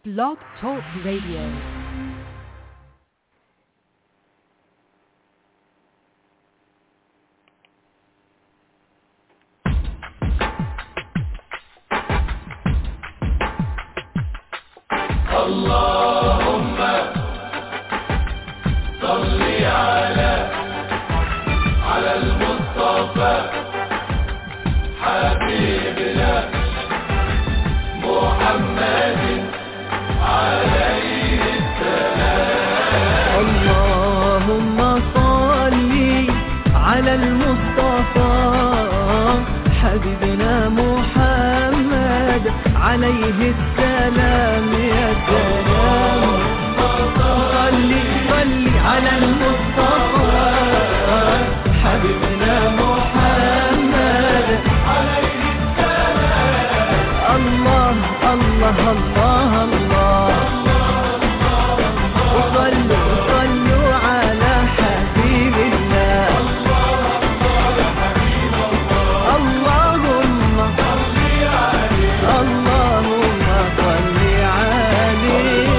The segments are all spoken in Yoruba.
Blog Talk Radio. اللهم صل على على المصطفى حبيبنا محمد عليه اللهم صل على المصطفى حبيبنا محمد عليه السلام يا سلام صل صل على المصطفى حبيبنا محمد عليه السلام الله الله الله الله وصلوا صلوا على حبيب الله اللهم اللهم صل عليه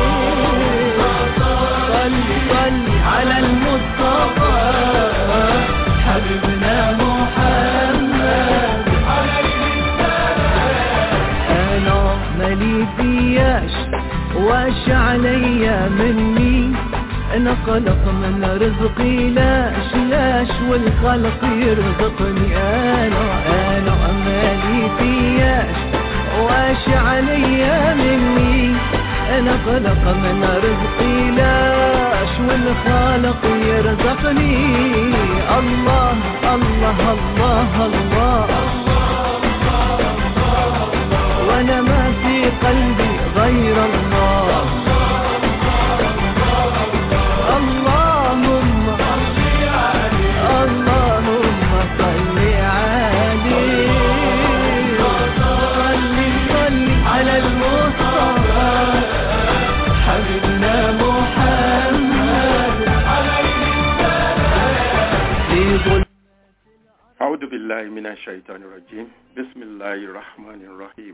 صل صل على المصطفى حبيبنا محمد انا مالي فياش واش عليا مني انا قلق من رزقي لاش لاش والخلق يرزقني انا انا مالي فياش واش عليا مني انا قلق من رزقي لاش والخالق يرزقني الله الله الله, الله وانا ما في قلبي غير الله اللهم اللهم صل عليه صل صل على المصطفى حبيبنا محمد في ظل أعوذ بالله من الشيطان الرجيم بسم الله الرحمن الرحيم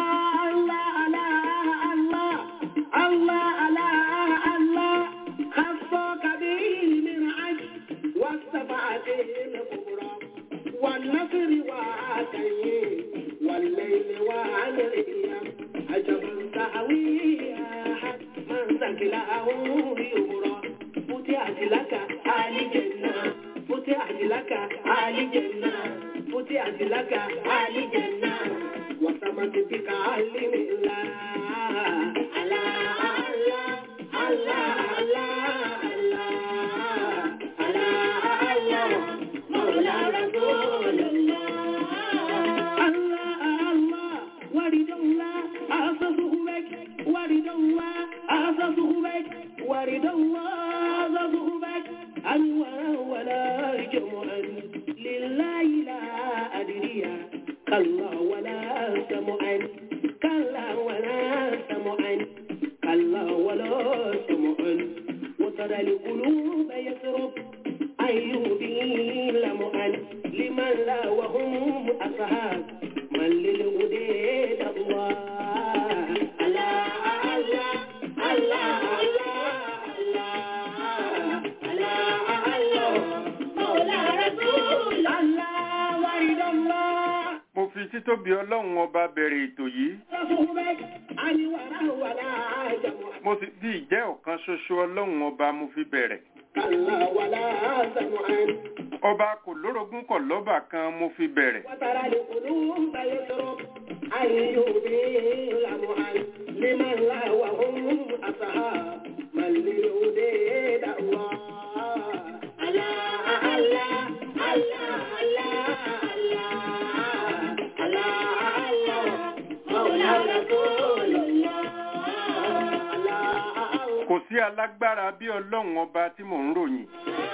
Allah, Allah, Allah, Allah, àtẹ̀yìn wàlẹ̀ ilẹ̀ wà lẹ́yìn àjọba sàwí máa ń sàkìlà àwọn orí òwúrọ̀ fúti àtìlákà àlìjẹ̀nà fúti àtìlákà àlìjẹ̀nà fúti àtìlákà àlìjẹ̀nà wàsàmàtì bíkà àlìmìlá. Allah, Allah, Allah, Allah, Allah, Allah, Mawla Rasulullah. Allah, Allah, waridullah, asasuhubek, waridullah, asasuhubek, waridullah, asasuhubek, anwara wala jumu'an, lillahi la adriya, kalla wala samu'an, kalla wala samu'an, kalla wala samu'an, وترى القلوب يسرب أيوبي لمؤن لمن لا وهم أصحاب من للهديد الله الله الله الله الله الله الله مولى رسول الله ورد الله mo fi títóbi ọlọ́run ọba bẹ̀rẹ̀ ètò yìí رسولك أني ولا ولا جمع mo sì bí ìjẹ́ ọ̀kan ṣoṣo ọlọ́run ọba mo fi bẹ̀rẹ̀ كلا ولا سمعا ọba kò lórogún kọ̀ lọ́bà kan mo fi bẹ̀rẹ̀ وترى القلوب يسرب أن يبين معا لمن لا وهم أصحاب من للهديد الله الله الله الله الله الله الله مولى رسول الله الله kò sí alágbára bí ọlọ́run ọba tí mò ń ròyìn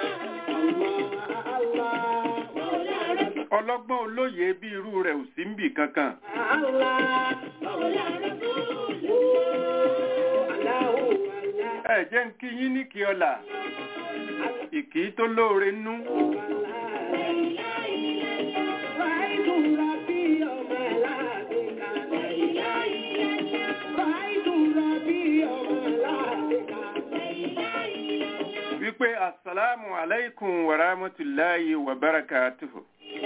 الله مولى رسول ọlọ́gbọ́n olóye bí irú rẹ̀ ò sí ń bì kankan الله مولى رسول الله الله ẹ jẹ́ ń kí yín ní kí ọlà ìkí tó lóore nú wípé asalaamu alaikum wa rahmatulahi wa barakatuhu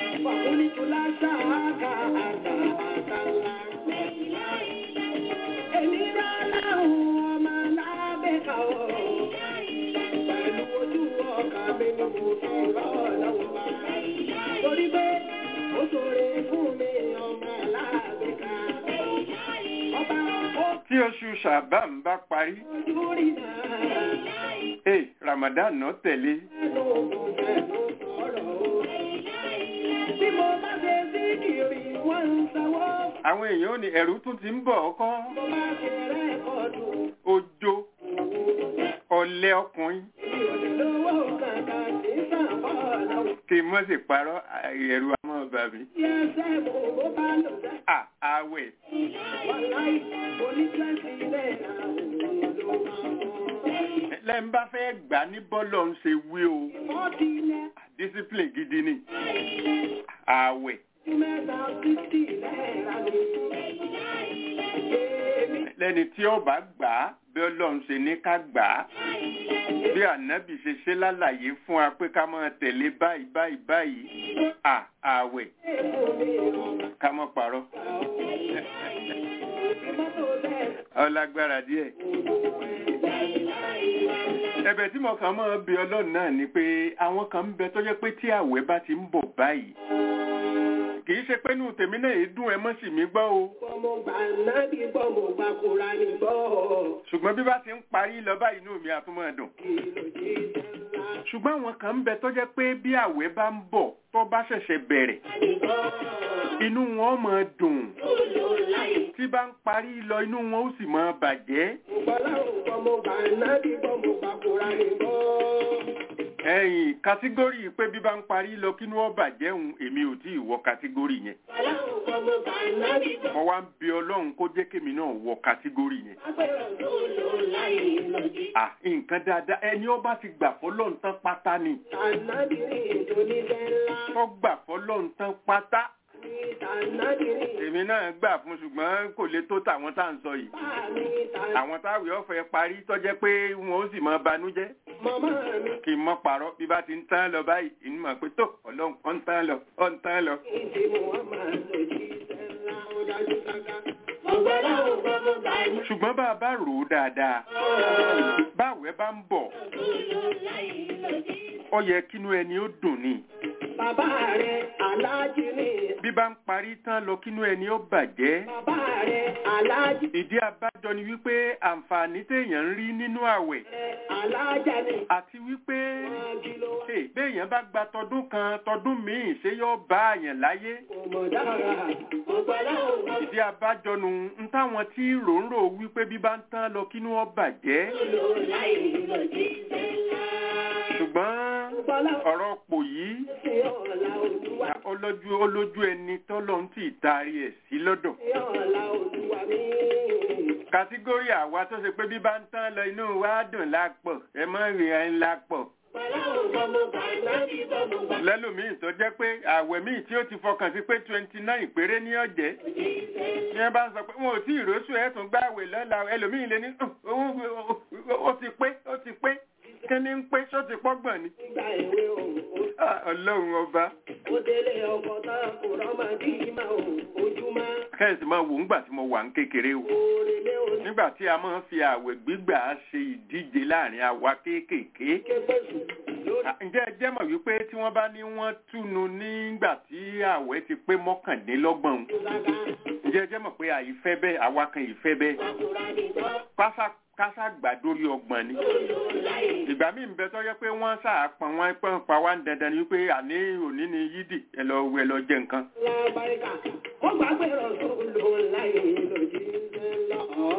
Torí pé ó ṣòro fún mi ọmọ aláàbẹ̀ká. Ọba ó tí oṣù ṣàbán bá parí ojú rí náà. eh ramadan náà tẹ̀lé Bí mo bá ṣe sí kiri, wọ́n ń sanwó. àwọn èèyàn ò ní ẹ̀rù tún ti ń bọ̀ ọkọ́ Mo bá ṣe rẹ́kọ̀dù, ojo ọ̀lẹ ọkùnrin lówó kankan sí sàbọ̀ lọ́wọ́. kí n mọ́ sí parọ́ ẹ̀rù àmọ́ bàbí Bí ẹsẹ̀ mo bó bá lò dá. à àwẹ̀ Wàláì, mo ní twenty náírà òun ló máa mọ̀. lẹ́yìn bá fẹ́ gbà ní bọ́lọ̀ ń ṣe wí o Fọ́ọ̀tì náírà, discipline gidi ni àwẹ̀ mẹ́ta sixty náírà ni. Èmi lẹ́ni tí ó bá gbà á bí ọlọ́run ṣe ní ká gbà á bí ànábì ṣe ṣe lálàyé fún wa pé ká máa tẹ̀lé báyìí báyìí báyìí à àwẹ̀ èkó mi ọ̀gá. ká mọ́ parọ́ Mọ́tò bẹ́ẹ̀ ọlágbára díẹ̀ ẹ̀bẹ̀ tí mo kàn máa bi ọlọ́run náà ni pé àwọn kan ń bẹ tó jẹ́ pé tí àwẹ̀ bá ti ń bọ̀ báyìí kì í ṣe pé inú tèmi náà yìí dùn ẹ mọ́ sí mi gbọ́ o gbọ́ mo gbà náà bí gbọ́ mo gbà kóra ní gbọ́. ṣùgbọ́n bí bá ti ń parí lọ báyìí inú mi á tún máa dùn Kí ló jí sẹ́ńlá? ṣùgbọ́n àwọn kan ń bẹ tó jẹ́ pé bí àwẹ̀ bá ń bọ̀ tó bá ṣẹ̀ṣẹ̀ bẹ̀rẹ̀ inú wọn máa dùn tí bá ń parí lọ inú wọn ó sì máa bàjẹ́ Gbọ́ láwọn gbọ́ mo gbà náà bí gbọ́ mo gbà kóra ní gbọ́. ẹ̀yìn kátígórì pé bí bá ń parí lọ kínú ó bàjẹ́ òun èmi ò tí ì wọ kátígórì yẹn Gbọ́ láwọn gbọ́ mo gbà náà bí gbọ́. mo wá ń bi ọlọ́run kó jẹ́ kémi náà wọ kátígórì yẹn Agbẹ̀rọ̀ tó lò láyé lòdì. à nǹkan dáadáa ẹni ó bá ti gbà fọlọ́run tán pátá ni Ànábìrin tó ní sẹ́ńlá. tó gbà fọlọ́run tán pátá èmi náà gbà fún ṣùgbọ́n kò lè tó tàwọn tá à ń sọ yìí àwọn táwì ọ̀fẹ́ parí tọ́jẹ́ pé wọn ó sì mọ banújẹ́ kí n mọ́ parọ́ bí bá ti ń tán lọ báyìí inú mọ̀ pé tó ọlọ́run ọ̀ ń tán lọ ọ̀ ń tán lọ. ṣùgbọ́n bá a bá rò ó dáadáa báwẹ̀ bá ń bọ̀ ó yẹ kínú ẹni ó dùn ni Bàbá rẹ̀ aláàjì ni. bí bá ń parí tán lọ kínú ẹni ó bàjẹ́ Bàbá rẹ̀ aláàjì ìdí abájọ ni wípé àǹfààní téèyàn ń rí nínú àwẹ̀ rẹ̀ aláàjà ni. àti wípé hey, béèyàn bá gba tọdún kan tọdún míì ṣé yóò bá àyàn láyé Òmòdára, ògbàlá ògbà ìdí abájọ nu ń táwọn tí ròǹrò wípé bí bá ń tán lọ kínú ó bàjẹ́ lò láì lò jí sẹ́lá. ṣùgbọ́n Ògbàlá ọ̀rọ̀ pò yìí sí ọ̀la olúwa. olójú olójú ẹni tọ́lọ́ ń tì taari ẹ̀ sí lọ́dọ̀ Sí ọ̀la olúwa mi. kàtígórì àwa tó ṣe pé bí bá ń tán lọ inú wa dùn lápọ̀ ẹ mọ́ rìn ẹ̀ ń lápọ̀ Ògbàlá ògbà mo gbà láti bọ̀ mo gbà lẹ́lòmíì tó jẹ́ pé àwẹ̀ míì tí ó ti fọkàn sí pé twenty nine péré ní ọ̀jẹ́ jí sẹ́lá. ní ẹ bá ń sọ pé wọn ò tí ì róṣù ẹ̀ tún gbààwẹ̀ lọ́la ẹlòmíì lé ní "Ugh, owó ó ti pé ó ti pé kí ni ń pé ṣó ti pọ́gbọ̀n ni Nígbà ìwé òun, Ah, ọlọ́run ọba ó délé ọkọ̀ tán kò rọ́mọ bí ìmọ̀ òun ojúmọ́. kẹ́sì máa wò ńgbà tí mo wà ń kékeré o Òrèlé òní nígbà tí a máa ń fi àwẹ̀ gbígbà ṣe ìdíje láàrin àwa kéékèèké kéfèsù lórí Ah, ǹjẹ́ ẹ jẹ́ mọ̀ wípé tí wọ́n bá ní wọ́n túnu nígbà tí àwẹ̀ ti pé mọ́kàndínlọ́gbọ̀n ìgbàgbà. ǹjẹ́ ẹ jẹ́ mọ̀ pé àìfẹ́ bẹ́ẹ̀ àwa kan ìfẹ́ bẹ́ẹ̀ Àkùrá nìgbọ́. kásá kásá gbà dórí ọgbọ̀n ni Lò láì ìgbà míì ń bẹ tó yẹ pé wọ́n sàápọn wọn pọ́n pa wá ń dandan ni wípé àní òní ni yídì ẹ lọ ẹ lọ jẹ nǹkan lábáríkà. Ó gbàgbé rọ̀sùn lò láì lò jí sẹ́lá.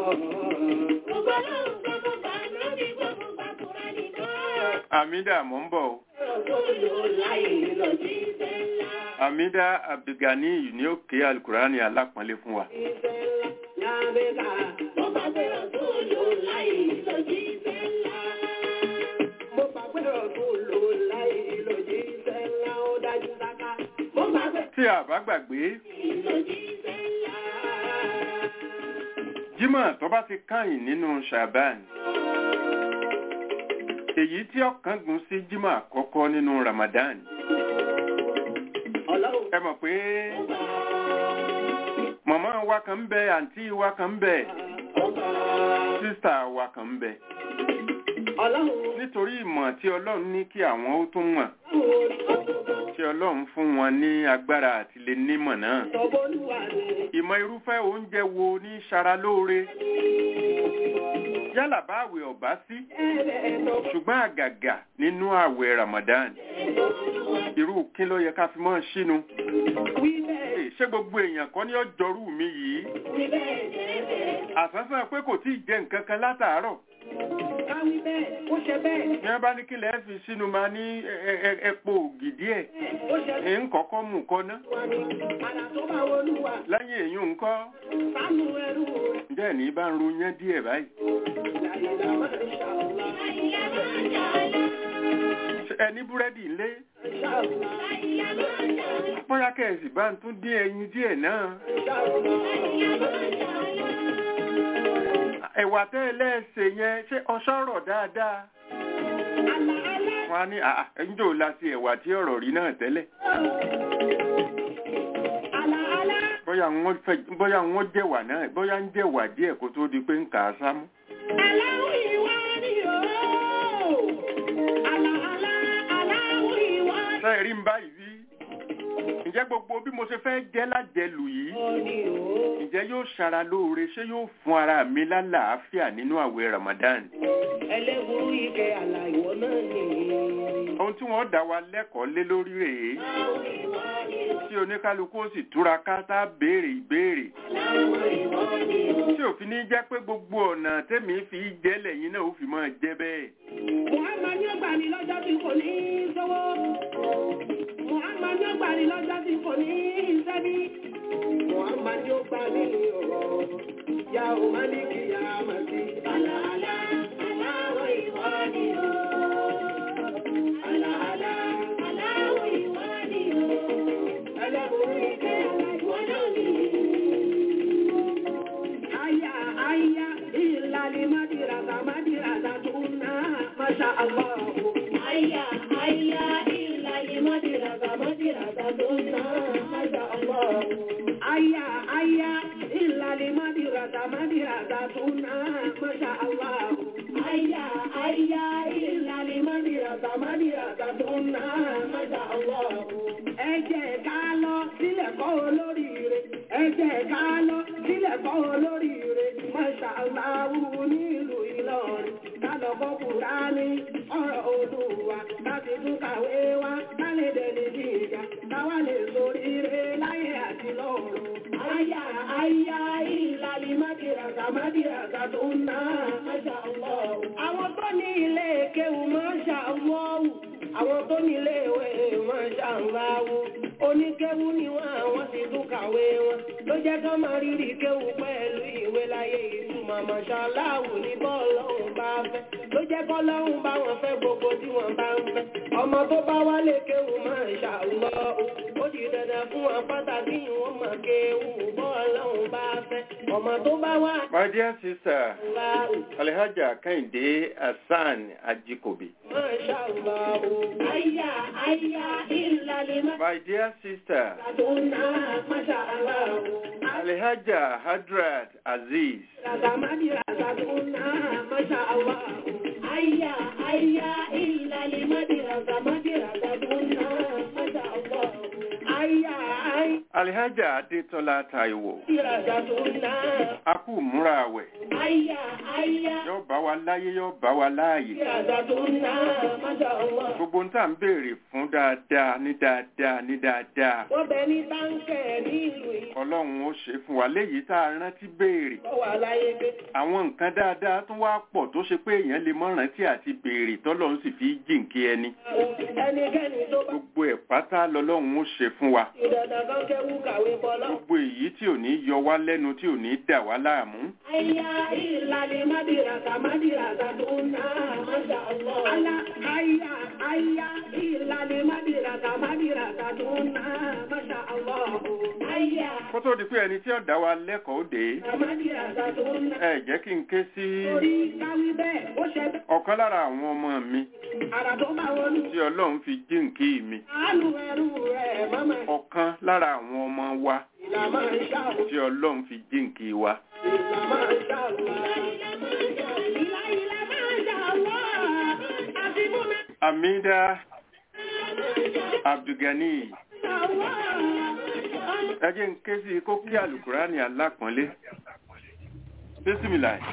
Ògbàlá ògbà mo gbà láti bọ̀ mo gbà kúrá nìgbọ́. àmídà mò ń bọ̀ o Rọ̀sùn lò láì lò jí sẹ́lá. àmídà abdulgani yìí ni ó ké alukurani alápọ̀nlé fún wa Lábẹ́ka. Mo gbàgbé rọ̀sùn lò láì lò jí sẹ́lá. Mo gbàgbé rọ̀sùn lò láì lò jí sẹ́lá. Ó dájú sáká. Mo gbàgbé tí a bá gbàgbé lò jí sẹ́lá. jímọ̀ tó bá ti káyìn nínú shaban èyí tí ọ̀kan gùn sí jímọ̀ àkọ́kọ́ nínú ramadan Ọlọ́run ẹ mọ̀ pé màmá wa kan ń bẹ àǹtí wa kan ń bẹ sísà wa kan ń bẹ Ọlọ́run nítorí ìmọ̀ tí ọlọ́run ní kí àwọn ó tún mọ̀ tí ọlọ́run fún wọn ní agbára àti lè nímọ̀ náà Tọ́bọ́lúwà ni ìmọ̀ irúfẹ́ oúnjẹ wo ní ṣara lóore yálà bá àwẹ̀ ọ̀bá sí ẹ̀rẹ̀ ẹ̀tọ́ ṣùgbọ́n àgàgà nínú àwẹ̀ ramadan irú kí ló yẹ ká fi mọ́ ṣínú wí bẹ́ẹ̀ Ee, ṣé gbogbo èèyàn kan ní ọjọ́rú mi yìí wí bẹ́ẹ̀ jẹ́ẹ̀bẹ̀ àsánsán pé kò tí ì jẹ nǹkan kan látàárọ̀ ká wí bẹ́ẹ̀ ó ṣe bẹ́ẹ̀ ní wọ́n bá ní kí lẹ́ẹ̀ fi sínú máa ní ẹ- ẹ- epo ògì díẹ̀ ó ṣe ẹ̀ ń kọ́kọ́ mú kọ́ná wà ní àrà tó bá wọlúwà lẹ́yìn èyí ńkọ́ sánú ẹrú rẹ̀ ǹjẹ́ ní bá ń ro yán díẹ̀ báyìí láìlá máa ń ṣàlá Ṣé ẹ ní búrẹ́dì ńlé ṣàlá bóyá kẹ̀sì bá ń tún dín ẹyin díẹ̀ náà ẹ̀wà tẹ́ ẹ lẹ́ẹ̀sẹ̀ yẹn ṣé ọṣọ́rọ̀ dáadáa wọn á ní àà ẹ̀ńjò la sí ẹ̀wà tí ọ̀rọ̀ rí náà tẹ́lẹ̀ bóyá wọ́n fẹ́ bóyá wọ́n jẹ̀wà náà bóyá ń jẹ̀wà díẹ̀ kó tó di pé ń kà á sámú. ṣé ẹ rí ń báyìí rí ǹjẹ́ gbogbo bí mo ṣe fẹ́ jẹ́ lájẹlù yìí ǹjẹ́ yóò ṣara lóore ṣé yóò fún ara mi lálàáfíà nínú àwẹ̀ Ramadan ẹlẹ́gùrú ike àlàyé náà nìyí. ohun tí wọ́n dá wa lẹ́kọ̀ọ́ lé lórí rèé tí oníkálukú ó sì túra ká tá a béèrè ìbéèrè tí òfin ní jẹ́ pé gbogbo ọ̀nà tẹ́mi fi jẹ́ lẹ́yìn náà ó fi máa jẹ́ bẹ́ẹ̀. Muhammad yóò gbà ní lọ́jọ́ tí kò ní í sówó. Muhammad yóò gbà ní lọ́jọ́ tí kò ní í sẹ́bí. Muhammad yóò gbà ní ọ̀rọ̀. Ya ò má ní kí ya mà sí. Àlàálá, aláwọ̀ ìwọ ni o. Àlàálá, aláwọ̀ ìwọ ni o. Ẹlẹ́bùrú ìkẹ́ Aya, aya, ìlàlí mọ́dìràgà, mọ́dìràgà tó ń ná, Masha Allah. Aya, aya, ìlàlí mọ́dìràgà, mọ́dìràgà tó ń ná, Masha Allah. Aya, aya, ìlàlí mọ́dìràgà, mọ́dìràgà tó ń ná, Masha Allah. Ẹ jẹ́ ká lọ sílẹ̀ kọ́ olóríire. Ẹ jẹ́ ká lọ sílẹ̀ kọ́ olóríire. Masha Allah nílùú Ìlọrin. Ká lọ kọ́ Kùránì, ọ̀rọ̀ Olúwa. Láti tún kàwé wá, ká lè dẹni gíga. Káwá lè soríire láyé àti lọ́run. Aya, aya, ìlàlí mádìràgà, mádìràgà tó ń ná. Masha Allah. Àwọn tó ní ilé kéwù Masha Allah. Àwọn tó ní ilé ìwé Masha Allah. Oníkéwù ni wọ́n àwọn sì tún kàwé wọn. Ló jẹ́ ká máa rírì kéwù pẹ̀lú ìwé láyé ìtumọ̀ Masha Allah ní bọ́ọ̀lọ́hùn bá fẹ́. Ló jẹ́ kọ́lọ́hùn bá wọn fẹ́ gbogbo tí wọ́n bá ń fẹ́. Ọmọ tó bá wálé kéwù Masha Allah. Ó di dandan fún wọn pàtàkì wọn mọ̀ kéwù bọ́ọ̀lọ́hùn bá fẹ́. Ọmọ tó bá wá My dear sister, Allah. Alhaja Kehinde Hassan Ajikobi. Masha Allah. Aya, aya, ìlàlí My dear sister, Aduna, Masha Allah. Alhaja Hadrat Aziz. Ragamadi, Ragaduna, Masha Allah. Aya, aya, ìlàlí madi, Ragamadi, Ragaduna, Masha Allah. Aya, aya, Alhaja Adetola Taiwo. Ragaduna. A kú múra àwẹ̀. Aya, aya, Yóò bá wa láyé, yóò bá wa láàyè. Ragaduna, Masha Allah. Gbogbo ń tà ń béèrè fún dáadáa ní dáadáa ní dáadáa. Wọ́n bẹ ní táǹkẹ̀ nílùú yìí. Ọlọ́run ó ṣe fún wa léyìí tá a rántí béèrè. Ó wà láyé gbé. Àwọn nǹkan dáadáa tún wá pọ̀ tó ṣe pé èèyàn lè mọ́ rántí àti béèrè tọ́lọ́run sì fi jìnkí ẹni. Ẹnikẹ́ni tó bá Gbogbo ẹ̀ pátá lọ́lọ́run ó ṣe fún wa. ìdàdàn kan kẹ́wù kàwé bọ́lá. Gbogbo èyí tí ò ní yọ wá lẹ́nu tí ò ní dà wá láàmú. Aya ìlàlẹ̀ mádìràkà mádìràkà tó ń ná Masha Allah. Ala aya aya ìlàlẹ̀ mádìràkà mádìràkà tó ń ná Masha Allah. Aya Kó tó di pé ẹni tí ó dá wa lẹ́kọ̀ọ́ dé, mádìràkà tó ń ná. ẹ jẹ́ kí n ké sí Orí káwí bẹ́ẹ̀ ó ṣe bẹ́ẹ̀. ọ̀kan lára àwọn ọmọ mi Àrà tó bá wọnú. tí Ọlọ́run fi jíǹkí mi. Àánú ẹrú rẹ̀ mọ́mọ́. Ọ̀kan lára àwọn ọmọ wa Ìlà máa ń ṣàwọ̀. tí Ọlọ́run fi jíǹkí wa. Ìlà máa ń ṣàwọ̀. Ìlà ìlà máa ń ṣàwọ̀. Àti mú mi Amida Abdulgani ṣàwọ̀. ẹ jẹ́ n ké sí kó kí àlùkùránì alápọ̀nlé. Bísímìlà.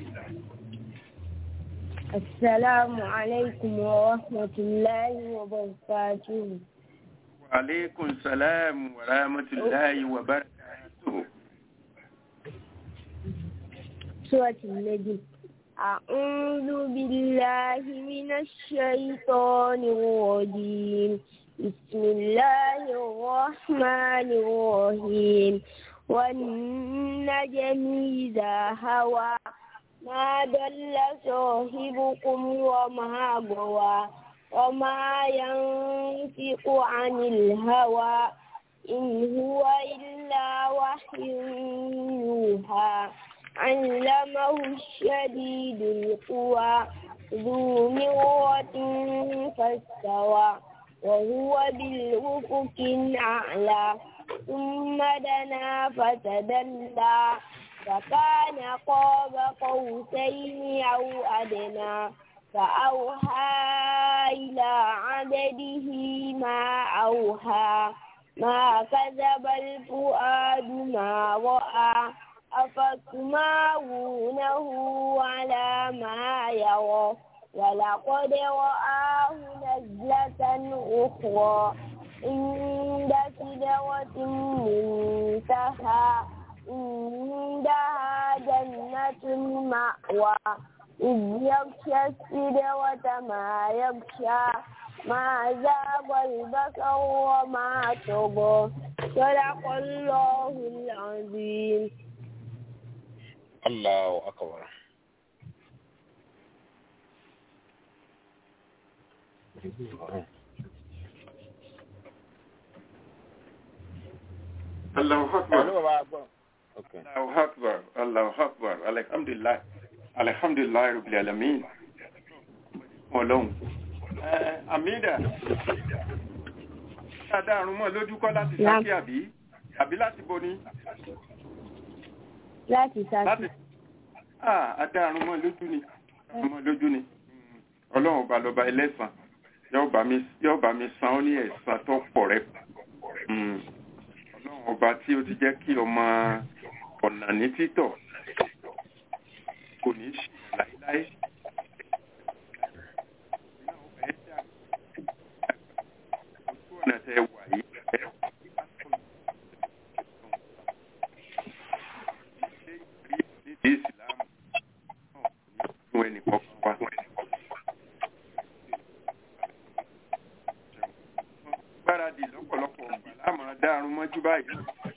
السلام عليكم ورحمة الله وبركاته Wa alaikum salam wa rahmatullahi wa barakatuh. سورة النجم أعوذ بالله من الشيطان الرجيم بسم الله الرحمن الرحيم والنجم إذا هوى ما ضل صاحبكم وما غوى وما ينطق عن الهوى إن هو إلا وحي يوحى علمه الشديد القوى ذو مرة فاستوى وهو بالأفق الأعلى ثم دنا فتدلى فكان قاب قوسين أو أدنى فأوحى إلى عبده ما أوحى ما كذب الفؤاد ما رأى أفتمارونه على ما يرى ولقد رآه نزلة أخرى عند سدرة منتهى عندها جنة المأوى إذ يغشى السدرة ما يغشى ما زاغ البصر وما طغى صدق الله العظيم Allahu akbar. Allahu akbar. Allahu akbar. Allahu akbar. Alhamdulillah. Alhamdulillah rabbil alamin. fún ọlọ́run àmìdá dáadáa àrùn mọ́ lójú kọ́ láti sákì àbí àbí láti bo ni láti sákì. láti àdá àrùn mọ́ lójú ni mọ́ lójú ni ọlọ́run ọba lọ́ba ẹlẹ́sàn yóò bá mi san ó ní ẹ̀san tó pọ̀ rẹ̀ ọlọ́run ọba tí ó ti jẹ́ kí ọmọ ọ̀nà ní títọ̀ kò ní ṣe láíláí ọ̀nà tẹ wà yìí ẹ̀ nídìí ìsìlámù náà ní fún ẹnì kọ̀ọ̀kan wa. gbáradì lọ́pọ̀lọpọ̀ ọ̀gbà láàmú dárun mọ́jú báyìí.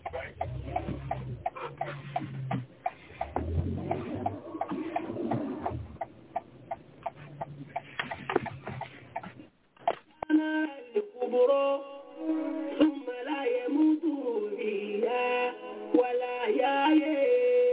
ثم لا يموت فيها ولا يحيى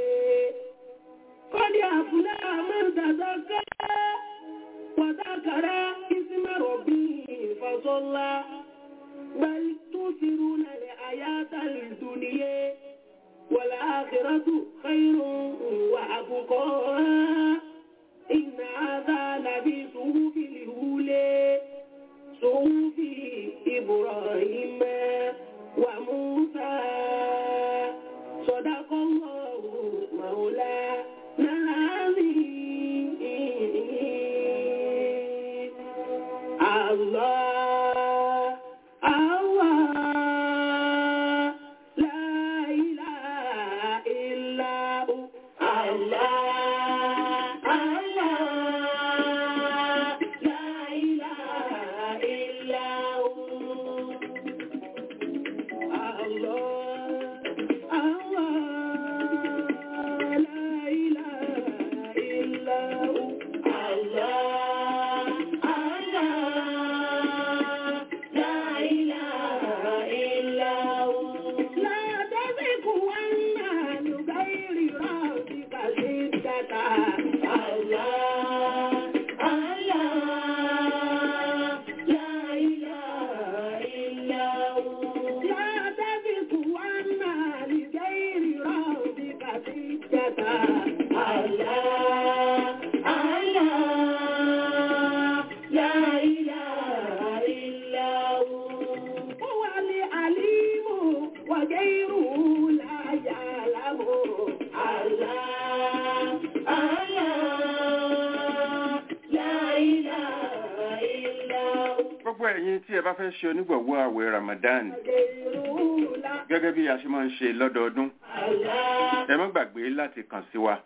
قد أفلح من تزكى وذكر اسم ربه فصلى بل تؤثرون الحياة الدنيا والآخرة خير وأبقى إن هذا لفي صحف الأولى صحف إبراهيم وموسى صدق الله مولانا العظيم الله الله لا إله إلا هو الله الله لا إله إلا هو لا تزغ عنا لغير ربك سجدا الله الله لا إله إلا هو هو العليم وغيره لا يعلم الله الله لا إله إلا هو gbogbo ẹ̀yin tí ẹ bá fẹ́ ṣe onígbọ̀wọ́ àwẹ̀ Ramadan غيره لا gẹ́gẹ́ bí a ṣe máa ń ṣe lọ́dọọdún الله ẹ má gbàgbé láti kàn sí wa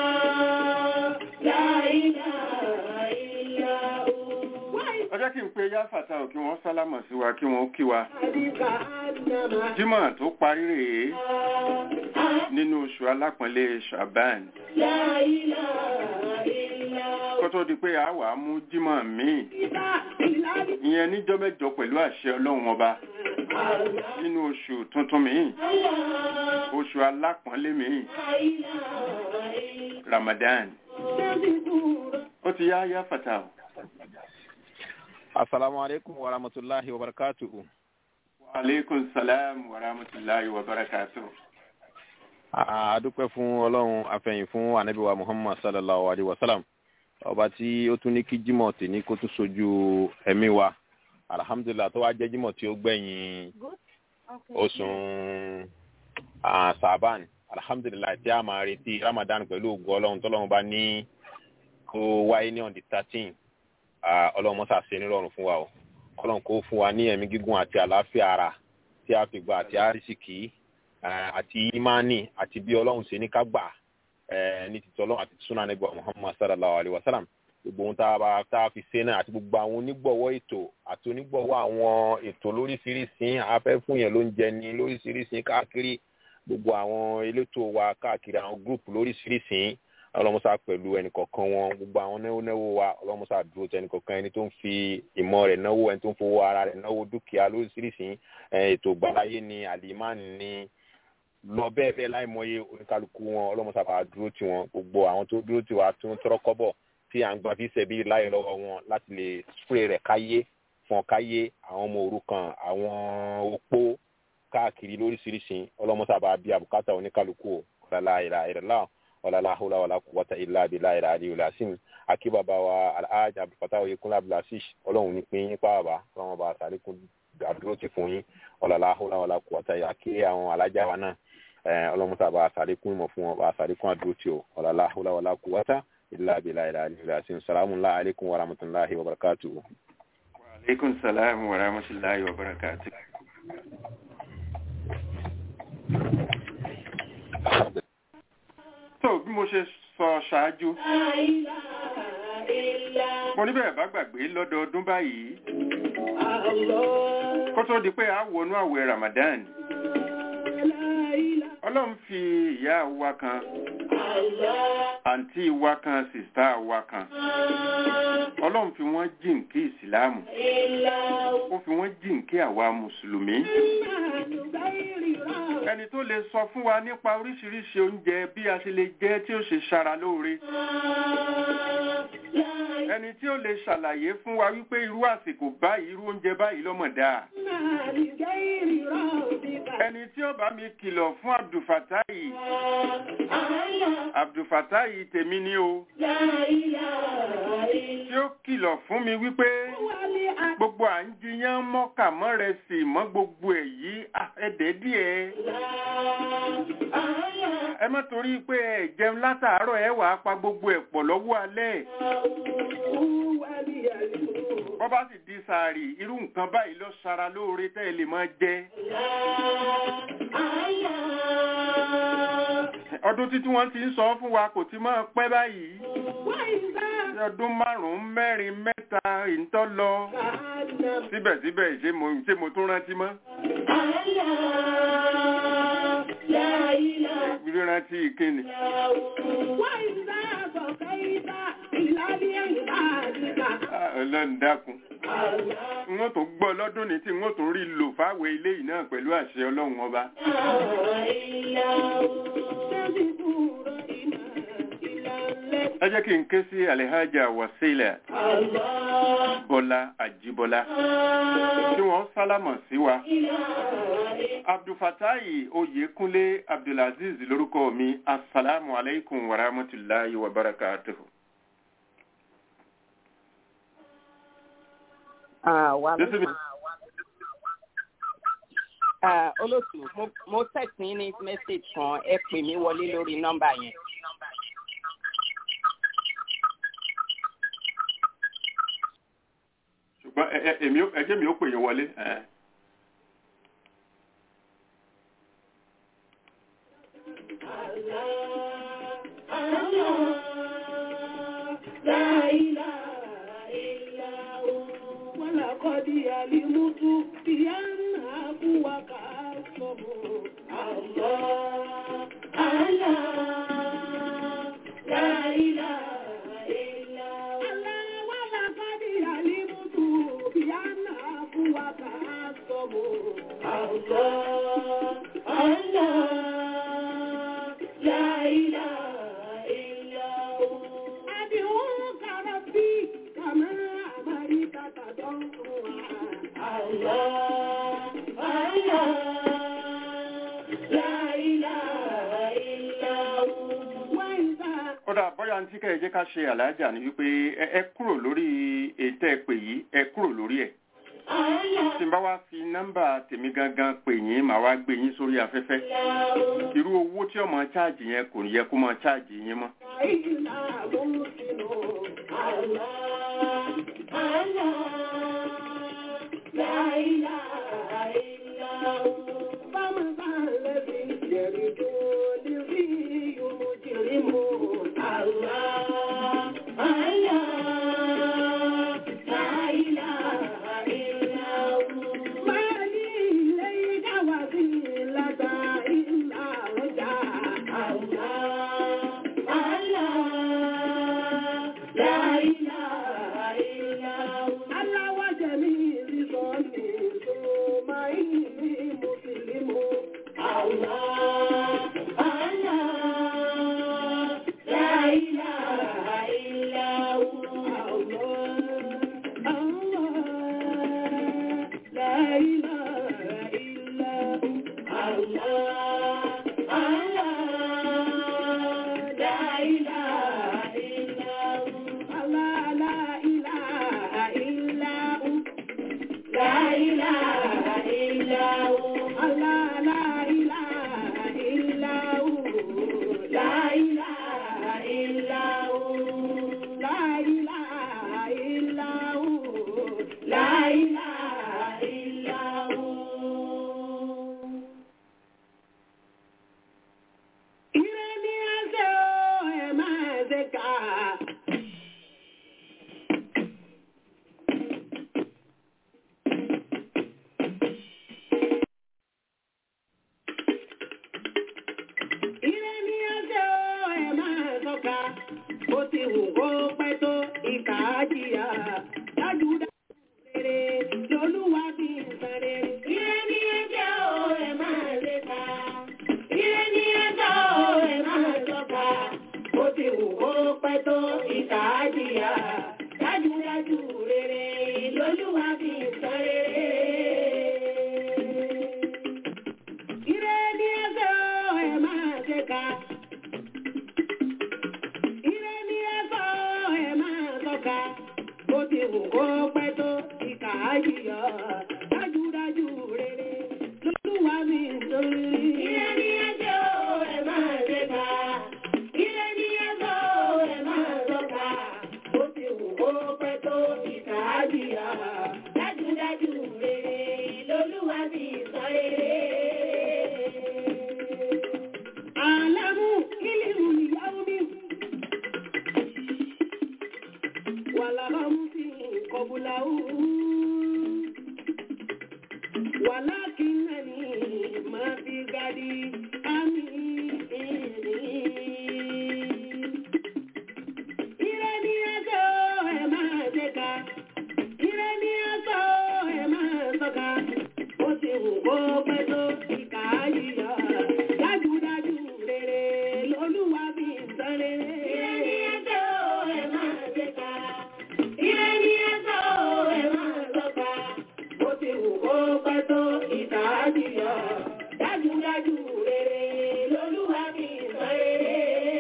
لا إله إلا هو ọjọ́ kí n pe yá fàtà ò kí wọ́n sálámọ̀ sí wa kí wọ́n kí wa وَذَلِكَ أَنَّمَا jímọ̀ tó parí rèé nínú oṣù alápọ̀nlé Shaban لا إله إلا هو kó tó di pé a wà á mú jímọ̀ míì إذا إله ìyẹn níjọ́ mẹ́jọ pẹ̀lú àṣẹ ọlọ́run ọba nínú oṣù tuntun míì oṣù alápọ̀nlé míì Ramadan ó ti yá yá fàtà ò. Assalamu alaikum wa rahmatullahi wa barakatuhu. Wa alaikum salam wa rahmatullahi wa barakatuh. A dúpẹ́ fún Ọlọ́run afẹ́yìn fún Ànábì wa Muhammad sallallahu alaihi wa sallam. Ọba tí ó tún ní kí Jímọ̀ tèní kó tún sojú ẹ̀mí wa. Alhamdulillah tó wá jẹ́ Jímọ̀ tí ó gbẹ̀yìn oṣù ah, Sàbán. Alhamdulillah tí a máa retí Ramadan pẹ̀lú ògùn Ọlọ́run tọ́lọ́run bá ní kó wáyé ní on the thirteen. Ọlọ́run mọ́sà ṣe nírọ̀rùn fún wa o. Ọlọ́run kó fún wa ní ẹ̀mí gígùn àti àlàáfíà ara tí a fi gba àti àrísìkì eh, àti imani àti bí ọlọ́run ṣe ní ká gbà eh, ní títí ọlọ́run àti súnà nígbà muhammad sallallahu alayhi wa sallam gbogbo ohun tá a bá tá a fi ṣe náà àti gbogbo àwọn onígbọ̀wọ́ ètò àti onígbọ̀wọ́ àwọn ètò lóríṣiríṣi afẹ́ fún yẹn ló ń jẹ ní lóríṣiríṣi káàkiri gbogbo àwọn elétò wa káàkiri àwọn gúrùpù lóríṣiríṣi ọlọ́mọsá pẹ̀lú ẹnìkọ̀ọ̀kan wọn gbogbo àwọn náwó náwó wa ọlọ́mọsá dúró tẹ ẹnìkọ̀ọ̀kan ẹni tó ń fi ìmọ̀ rẹ̀ náwó ẹni tó ń fowó ara rẹ̀ náwó dúkìá lóríṣiríṣi eh, ètò ìgbàláyé ni àlìmáàní ni lọ bẹ́ẹ̀ bẹ́ẹ̀ láìmọye oníkálukú wọn ọlọ́mọsá bá dúró tì wọn gbogbo àwọn tó dúró tì wá tó ń tọrọ kọ́bọ̀ tí à ń gbà fi ṣẹ̀bi láyé lọ́wọ́ wọn láti lè spray rẹ̀ káyé fún káyé àwọn ọmọ òrukàn àwọn opó káàkiri lóríṣiríṣi ọlọ́mọsábà bí àbùkátà oníkálukú ọ̀làlá ìlà ìrẹ̀lá ọ̀làlá húlá wàlá kúwọ́tà ìlà àbílà ìlà àdìyẹ làásìm àkí bàbá wa alhaji abdulfatah oyèkúnlá abdulasish ọlọ́run ní pín yín pààbà ọlọ́run bá sàlékún àdúró ti fún yín ọ̀làlá húlá wàlá kúwọ́tà ìlà àkí àwọn alájà wa náà ọlọ́mọsábà sàlékún ìmọ̀ fún wọn bá sàlékún àdúró ti o ọ̀làlá húlá wàlá kúwọ́tà ìlà àbílà ìlà àdìyẹ làásìm salamu alaykum wa rahmatulahi wa barakatuhu. aleykum salaam wa rahmatulahi wa barakatuh. tó bí mo ṣe sọ ṣáájú mo níbẹ̀ bá gbàgbé lọ́dọọdún báyìí kó tó di pé a wọnú àwẹ̀ Ramadan ọlọ́run fi ìyá wa kan àǹtí wa kan sìstá wa kan ọlọ́run fi wọ́n jíǹkí ìsìláàmù ó fi wọ́n jíǹkí àwa mùsùlùmí ẹni tó lè sọ fún wa nípa oríṣiríṣi oúnjẹ bí a ṣe lè jẹ tí ó ṣe ṣara lóore ẹni tí ó lè ṣàlàyé fún wa wípé irú àsìkò báyìí irú oúnjẹ báyìí lọ́mọ̀dá ẹni tí ó bá mi kìlọ̀ fún abdulfatayi abdulfatayi tèmi ni o tí ó kìlọ̀ fún mi wípé gbogbo à ń jiyàn mọ́kà mọ́rẹsì mọ́ gbogbo ẹ̀ yìí ẹ̀dẹ́ díẹ̀ ẹ má torí pé ẹ jẹun látàárọ̀ ẹ wàá pa gbogbo ẹ̀ pọ̀ lọ́wọ́ alẹ́ wọ́n bá sì di sàárì irú nǹkan báyìí lọ sara lóore tẹ́ ẹ lè máa jẹ. ọdún títí wọ́n ti ń sọ fún wa kò ti máa pẹ́ báyìí. ọdún márùn-ún mẹ́rin mẹ́ta ìntọ́ lọ. síbẹ̀síbẹ̀ ṣé mo ṣé mo tún rántí mọ́. rírántí ìkíni. ọlọ́run dákun wọ́n tó gbọ́ lọ́dún ní tí wọ́n tó rí lò fáwẹ̀ ilé yìí náà pẹ̀lú àṣẹ ọlọ́run ọba. ẹ jẹ́ kí n ké sí alihaja wasila bọ́lá àjíbọ́lá tí wọ́n sálámọ̀ sí wa. abdulfatayi oyèkúnlé abdulaziz lórúkọ mi asalaamu alaykum wa rahmatulahi wa barakatuhu. olóòtú mo text yín ní message kan ẹ pè mí wọlé lórí nọ́mbà yẹn. ṣùgbọ́n ẹjẹ́ mi ó pè yín wọlé. قد يلمت بأنها وكأسه الله الله لا إله إلا الله ولقد يلمت بأنها وكأسه الله الله لا إله إلا هو أدعوك ربي كما أمرت تضرعا الله الله لا إله إلا هو وإذا kódà bóyá ní tí kẹ́ ẹ jẹ́ ká ṣe àlàájá ni wípé ẹ ẹ kúrò lórí ètò ẹ pè yìí ẹ kúrò lórí ẹ̀ tí n bá wá fi nọ́mbà tèmi gangan pè yín màá wá gbé yín sórí afẹ́fẹ́ irú owó tí ọmọ cháàjì yẹn kò yẹ kó máa cháàjì yín mọ́. إلا مرسل الله الله لا إله إلا هو فمن الذي يرد لذي مجرم الله الله لا إله إلا هو ما لي إليك وسيلة إلا رجاء الله الله لا إله إلا هو الله وجميل ظني tó ìkà àjìyà dájúdájú rere lolúwa mi sórí. Ire ni ẹjọ́ ẹ máa ṣe ká. Ire ni ẹjọ́ ẹ máa sọ́ka. Ó ti wù kó pẹ́ tó ìkà àjìyà dájúdájú rere lolúwa mi sọ rere. Àlámù kílìmù ìyáwó mi. والغمس قبله ولكنني ما في غدي أمين Ire ni ẹjọ́ ẹ máa ṣẹ́ka, ire ni ẹjọ́ ẹ máa sọ́ka, ó ti wù kó pẹ́ tó ìkà yíyọ, dájúdájú rere lolúwa bí sọ rere. Ire ni ẹjọ́ ẹ máa ṣẹ́ka, ire ni ẹjọ́ ẹ máa sọ́ka, ó ti wù kó pẹ́ tó ìkà yíyọ, dájúdájú rere lolúwa bí sọ rere.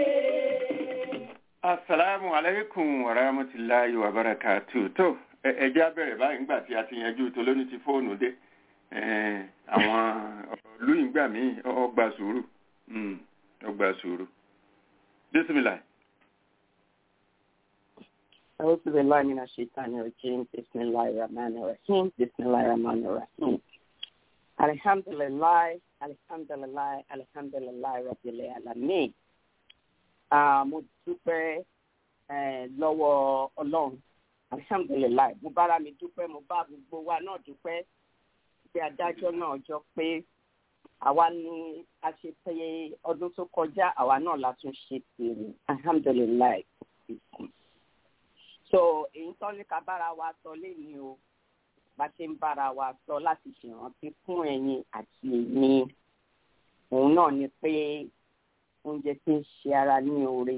asalaamu aleykum wa rahmatulahi wa barakatu tó ẹ- ẹ jẹ́ á bẹ̀rẹ̀ báyìí nígbà tí a ti yanjú tó lóní ti fóònù dé Eh, àwọn ọ̀lú ìgbà míì ọgbà sùúrù Mm, ọgbà sùúrù bísímìlà أعوذ بالله من الشيطان الرجيم بسم الله الرحمن الرحيم بسم الله الرحمن الرحيم الحمد لله الحمد لله الحمد لله رب العالمين Ah, mo dúpẹ́ eh, lọ́wọ́ ọlọ́run alhamdulilayi mo bára mi dúpẹ́ mo bá gbogbo wa náà dúpẹ́ bí adájọ́ náà jọ pé àwa ni a ṣe pé ọdún tó kọjá àwa náà la tún ṣe tèrè alhamdulilayi so èyí tó ní ká bára wa sọ léyìn o bá ṣe ń bára wa sọ láti ṣèrántí fún ẹ̀yin àti èmi òun náà ni pé oúnjẹ tí ń ṣe ara ní oore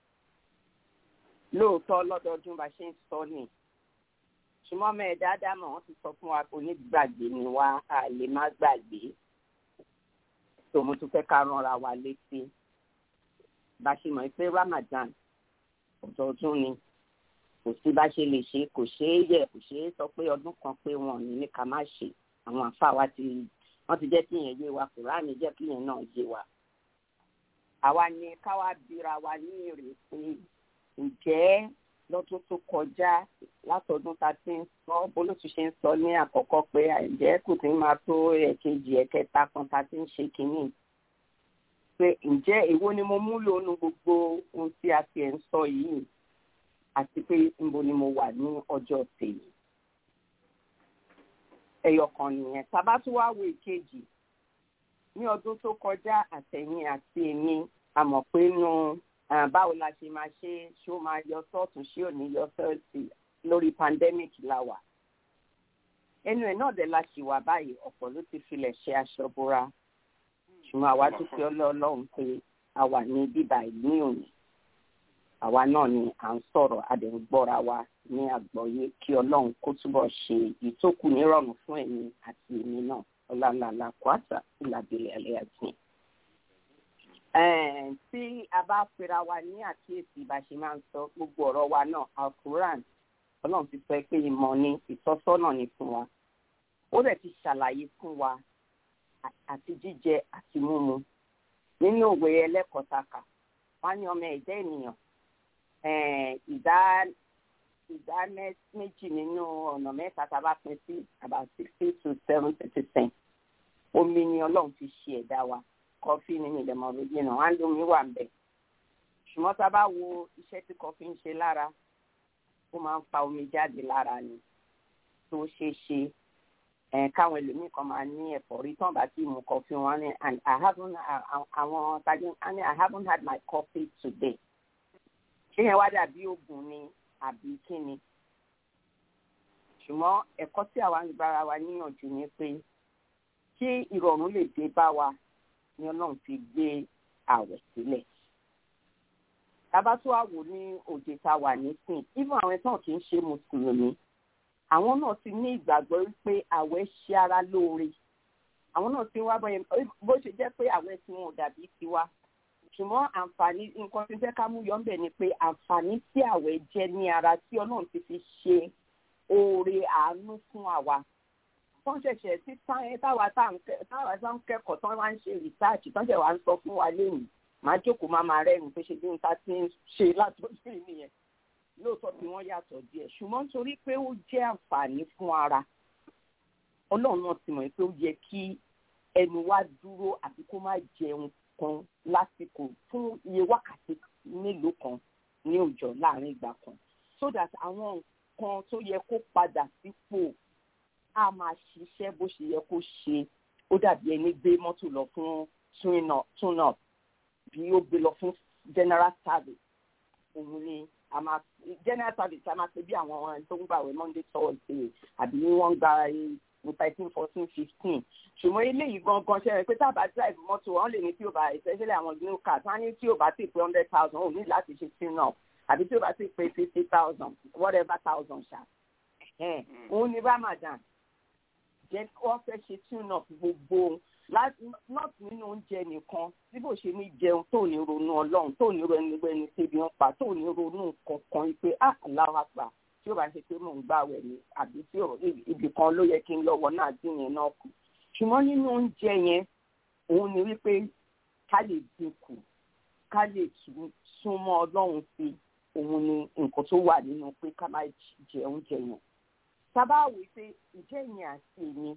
lóòótọ́ lọ́dọọdún bá ṣe ń sọ ni ṣùgbọ́n ọmọ ẹ̀ dáadáa mọ̀ wọ́n ti sọ fún wa kò ní gbàgbé ni wá a lè má gbàgbé tó mo tún fẹ́ ká ránra wa létí bá ṣe mọ̀ pé Ramadan ọdọọdún ni kò sí bá ṣe lè ṣe kò ṣeé yẹ kò ṣeé sọ pé ọdún kan pé wọn ò ní ní ká má ṣe àwọn àfa wa ti wọ́n ti jẹ́ kí yẹn yé wa Kùránì jẹ́ kí yẹn náà yé wa àwa ni káwa bira wa ní èrè pé ǹjẹ́ lọ́dún tó kọjá látọdún tá a ti ń sọ bólótú ṣe ń sọ ní àkọ́kọ́ pé ǹjẹ́ kò tí ń máa tó ẹ̀kejì ẹ̀kẹta kan tá a ti ń ṣe kínní pé ǹjẹ́ èwo ni mo mú lónú gbogbo ohun tí a ti ẹ̀ ń sọ yìí àti pé níbo ni mo wà ní ọjọ́ tèmi ẹyọ kan nìyẹn tàbá tún wá wo ìkejì ní ọdún tó kọjá àtẹ̀yìn àti èmi a mọ̀ pé nu ah, báwo la ṣe máa ṣe ṣé ó máa yọ sọ́ọ̀tún ṣé ò ní yọ sọ́ọ̀tì lórí pandemic la wà ẹnu ẹ̀ náà dẹ̀ la ṣì wà báyìí ọ̀pọ̀ ló ti filẹ̀ ṣe aṣọ bora ṣùgbọ́n àwa dúpẹ́ ọlọ́ọ̀lọ́run pé a wà ní bíbá ìlú òní àwa náà ni à ń sọ̀rọ̀ a dẹ̀ ń gbọ́ra wa ní àgbọ́yé kí ọlọ́run kó túbọ̀ ṣe ìtókù nírọ̀rùn fún ẹ̀yin àti èmi náà ọlànàlà kwasa ìlàbílẹ̀ ẹlẹ́yà tí. tí a bá pera wa ní àkíyèsí bá ṣe máa ń sọ gbogbo ọ̀rọ̀ wa náà alquran ọlọ́run ti sọ pé ìmọ̀ ni ìtọ́sọ́nà ni fún wa ó dẹ̀ ti ṣàlàyé fún wa àti jíjẹ àti mímu nínú òwe ẹlẹ́kọ̀ọ́tàkà wọ́n ní ọmọ ẹ̀dá ènìyàn ìdá ìdá méjì nínú ọ̀nà mẹ́ta tá a bá pín sí about sixty to seventy percent omi ni ọlọ́run fi ṣe ẹ̀dá wa kọfí ni mi lẹ́mọ̀ méjì náà wọ́n á lómi wà ń bẹ̀ ṣùgbọ́n tá a bá wo iṣẹ́ tí kọfí ń ṣe lára ó máa ń fa omi jáde lára ni tó ṣeé ṣe káwọn ẹlòmíì kan máa ní ẹ̀fọ́rí tán bá ti mu kọfí wọn ni and I haven't àwọn tajú I haven't had my coffee today ṣé yẹn wá dàbí oògùn ni àbí kíni ṣùgbọ́n ẹ̀kọ́ tí àwa ń gbára wa níyànjú ni pé kí ìrọ̀rùn lè dé bá wa ni ọlọ́run fi gbé àwẹ̀ sílẹ̀ tábà tó wà wò ní òde tá a wà nísìn even àwọn ẹ̀tàn kì í ṣe mùsùlùmí àwọn náà ti ní ìgbàgbọ́ wípé àwẹ̀ ṣe ara lóore àwọn náà ti wá bó ṣe jẹ́ pé àwẹ̀ tí wọn ò dàbí tiwa ṣùgbọ́n àǹfààní nǹkan tí fẹ́ ká mú yọ ńbẹ̀ ni pé àǹfààní tí àwẹ̀ jẹ́ ní ara tí ọlọ́run ti fi ṣe oore àánú fún àwa wọ́n ṣẹ̀ṣẹ̀ tí táwa tá ń kẹ́kọ̀ọ́ tán wá ń ṣe rìsáàcì tán ṣẹ̀ wá ń sọ fún wa lẹ́yìn máa jókòó máa máa rẹ́rìn pé ṣe bí n ta ti ń ṣe látọ̀jú nìyẹn lóòótọ́ tí wọ́n yàtọ̀ díẹ̀ ṣùgbọ́n nítorí pé ó jẹ́ àǹfààní fún ara ọlọ́run náà ti mọ̀ pé ó yẹ kí ẹnu wa dúró àti kó má jẹun kan lásìkò fún iye wákàtí mélòó kan ní òòjọ́ láàrin ìgbà kan so that àwọn nǹkan tó yẹ kó padà sípò á máa ṣiṣẹ́ bó ṣe yẹ kó ṣe ó dàbí ẹni gbé mọ́tò lọ fún tune up bí ó gbé lọ fún general service òun ni a máa general service a máa ṣe bí àwọn tó ń gbàwé monday thursday àbí wọ́n ń gba thirteen fourteen fifteen ṣùgbọ́n eléyìí gangan ṣe é pé tá a bá drive mọ́tò wọn lè ní tí o bá especially àwọn new cars wọn á ní tí o bá ti pé hundred thousand ò ní láti ṣe tune up àbí tí o bá ti pé fifty thousand whatever thousand ṣá òun ni ramadan jẹ́ wọ́n fẹ́ ṣe tune up gbogbo not nínú oúnjẹ nìkan tí bó ṣe ní jẹun tó ní ronú ọlọ́run tó ní ronú ẹni tẹ́bi ń pa tó ní ronú kankan pé ah aláwa pa tí ó bá ṣe pé mò ń gbà wẹ̀ ni àbí tí ibì kan ló yẹ kí n lọ́wọ́ náà dín yẹn náà kù ṣùgbọ́n nínú oúnjẹ yẹn òun ni wípé ká lè dínkù ká lè súnmọ́ ọlọ́run sí òun ni nǹkan tó wà nínú pé ká má jẹ oúnjẹ yẹn sábà wí pé ìjẹ́ yẹn àti èmi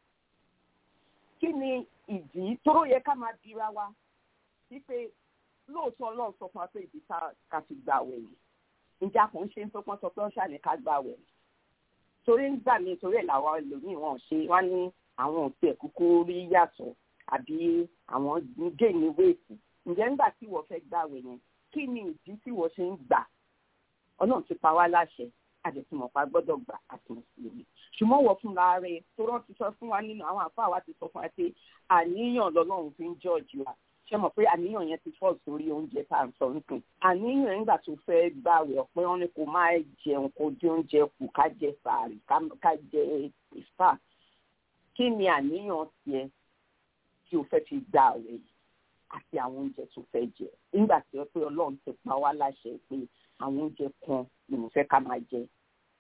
kí ni ìdí tóró yẹ ká máa bira wa wípé lóòótọ́ ọlọ́run sọ fún wa pé ìdí ká fi gbà wẹ̀ yìí ìjà kan ṣe ń fọpọ́n sọ pé ó ṣàlẹ̀ ká gbà wẹ̀ torí ń gbà mí torí ẹ̀ làwọn ẹlòmíì wọn ṣe wá ní àwọn òtí ẹ̀ kúkú rí yàtọ̀ àbí àwọn gé ní wéètì ǹjẹ́ nígbà tí wọ́n fẹ́ gbà wẹ̀ yẹn kí ni ìdí tí wọ́n ṣe ń gbà ọlọ́run ti pa wá láṣẹ àdẹ̀tìmọ̀pá gbọ́dọ̀ gbà àti mùsùlùmí ṣùgbọ́n wọ́n fúnra rẹ̀ tó rán ti sọ fún wa nínú àwọn àfáà wa ti sọ fún wa pé àníyàn lọ́lọ́run fi ń jọ́ọ̀jì wa ṣe mọ̀ pé àníyàn yẹn ti fọ́ sórí oúnjẹ tá à ń sọ nìkan àníyàn nígbà tó fẹ́ gbàwẹ̀ ọ̀pẹ́ wọn ni kò máa jẹun kó dín oúnjẹ kù ká jẹ sàárì ká jẹ ìfà kí ni àníyàn tiẹ̀ tí o fẹ́ fi gbà àwẹ̀ yìí àti àwọn oúnjẹ tó fẹ́ jẹ nígbà tí ó pé ọlọ́run ti pa wá láṣẹ pé àwọn oúnjẹ kan ni mo fẹ́ ká máa jẹ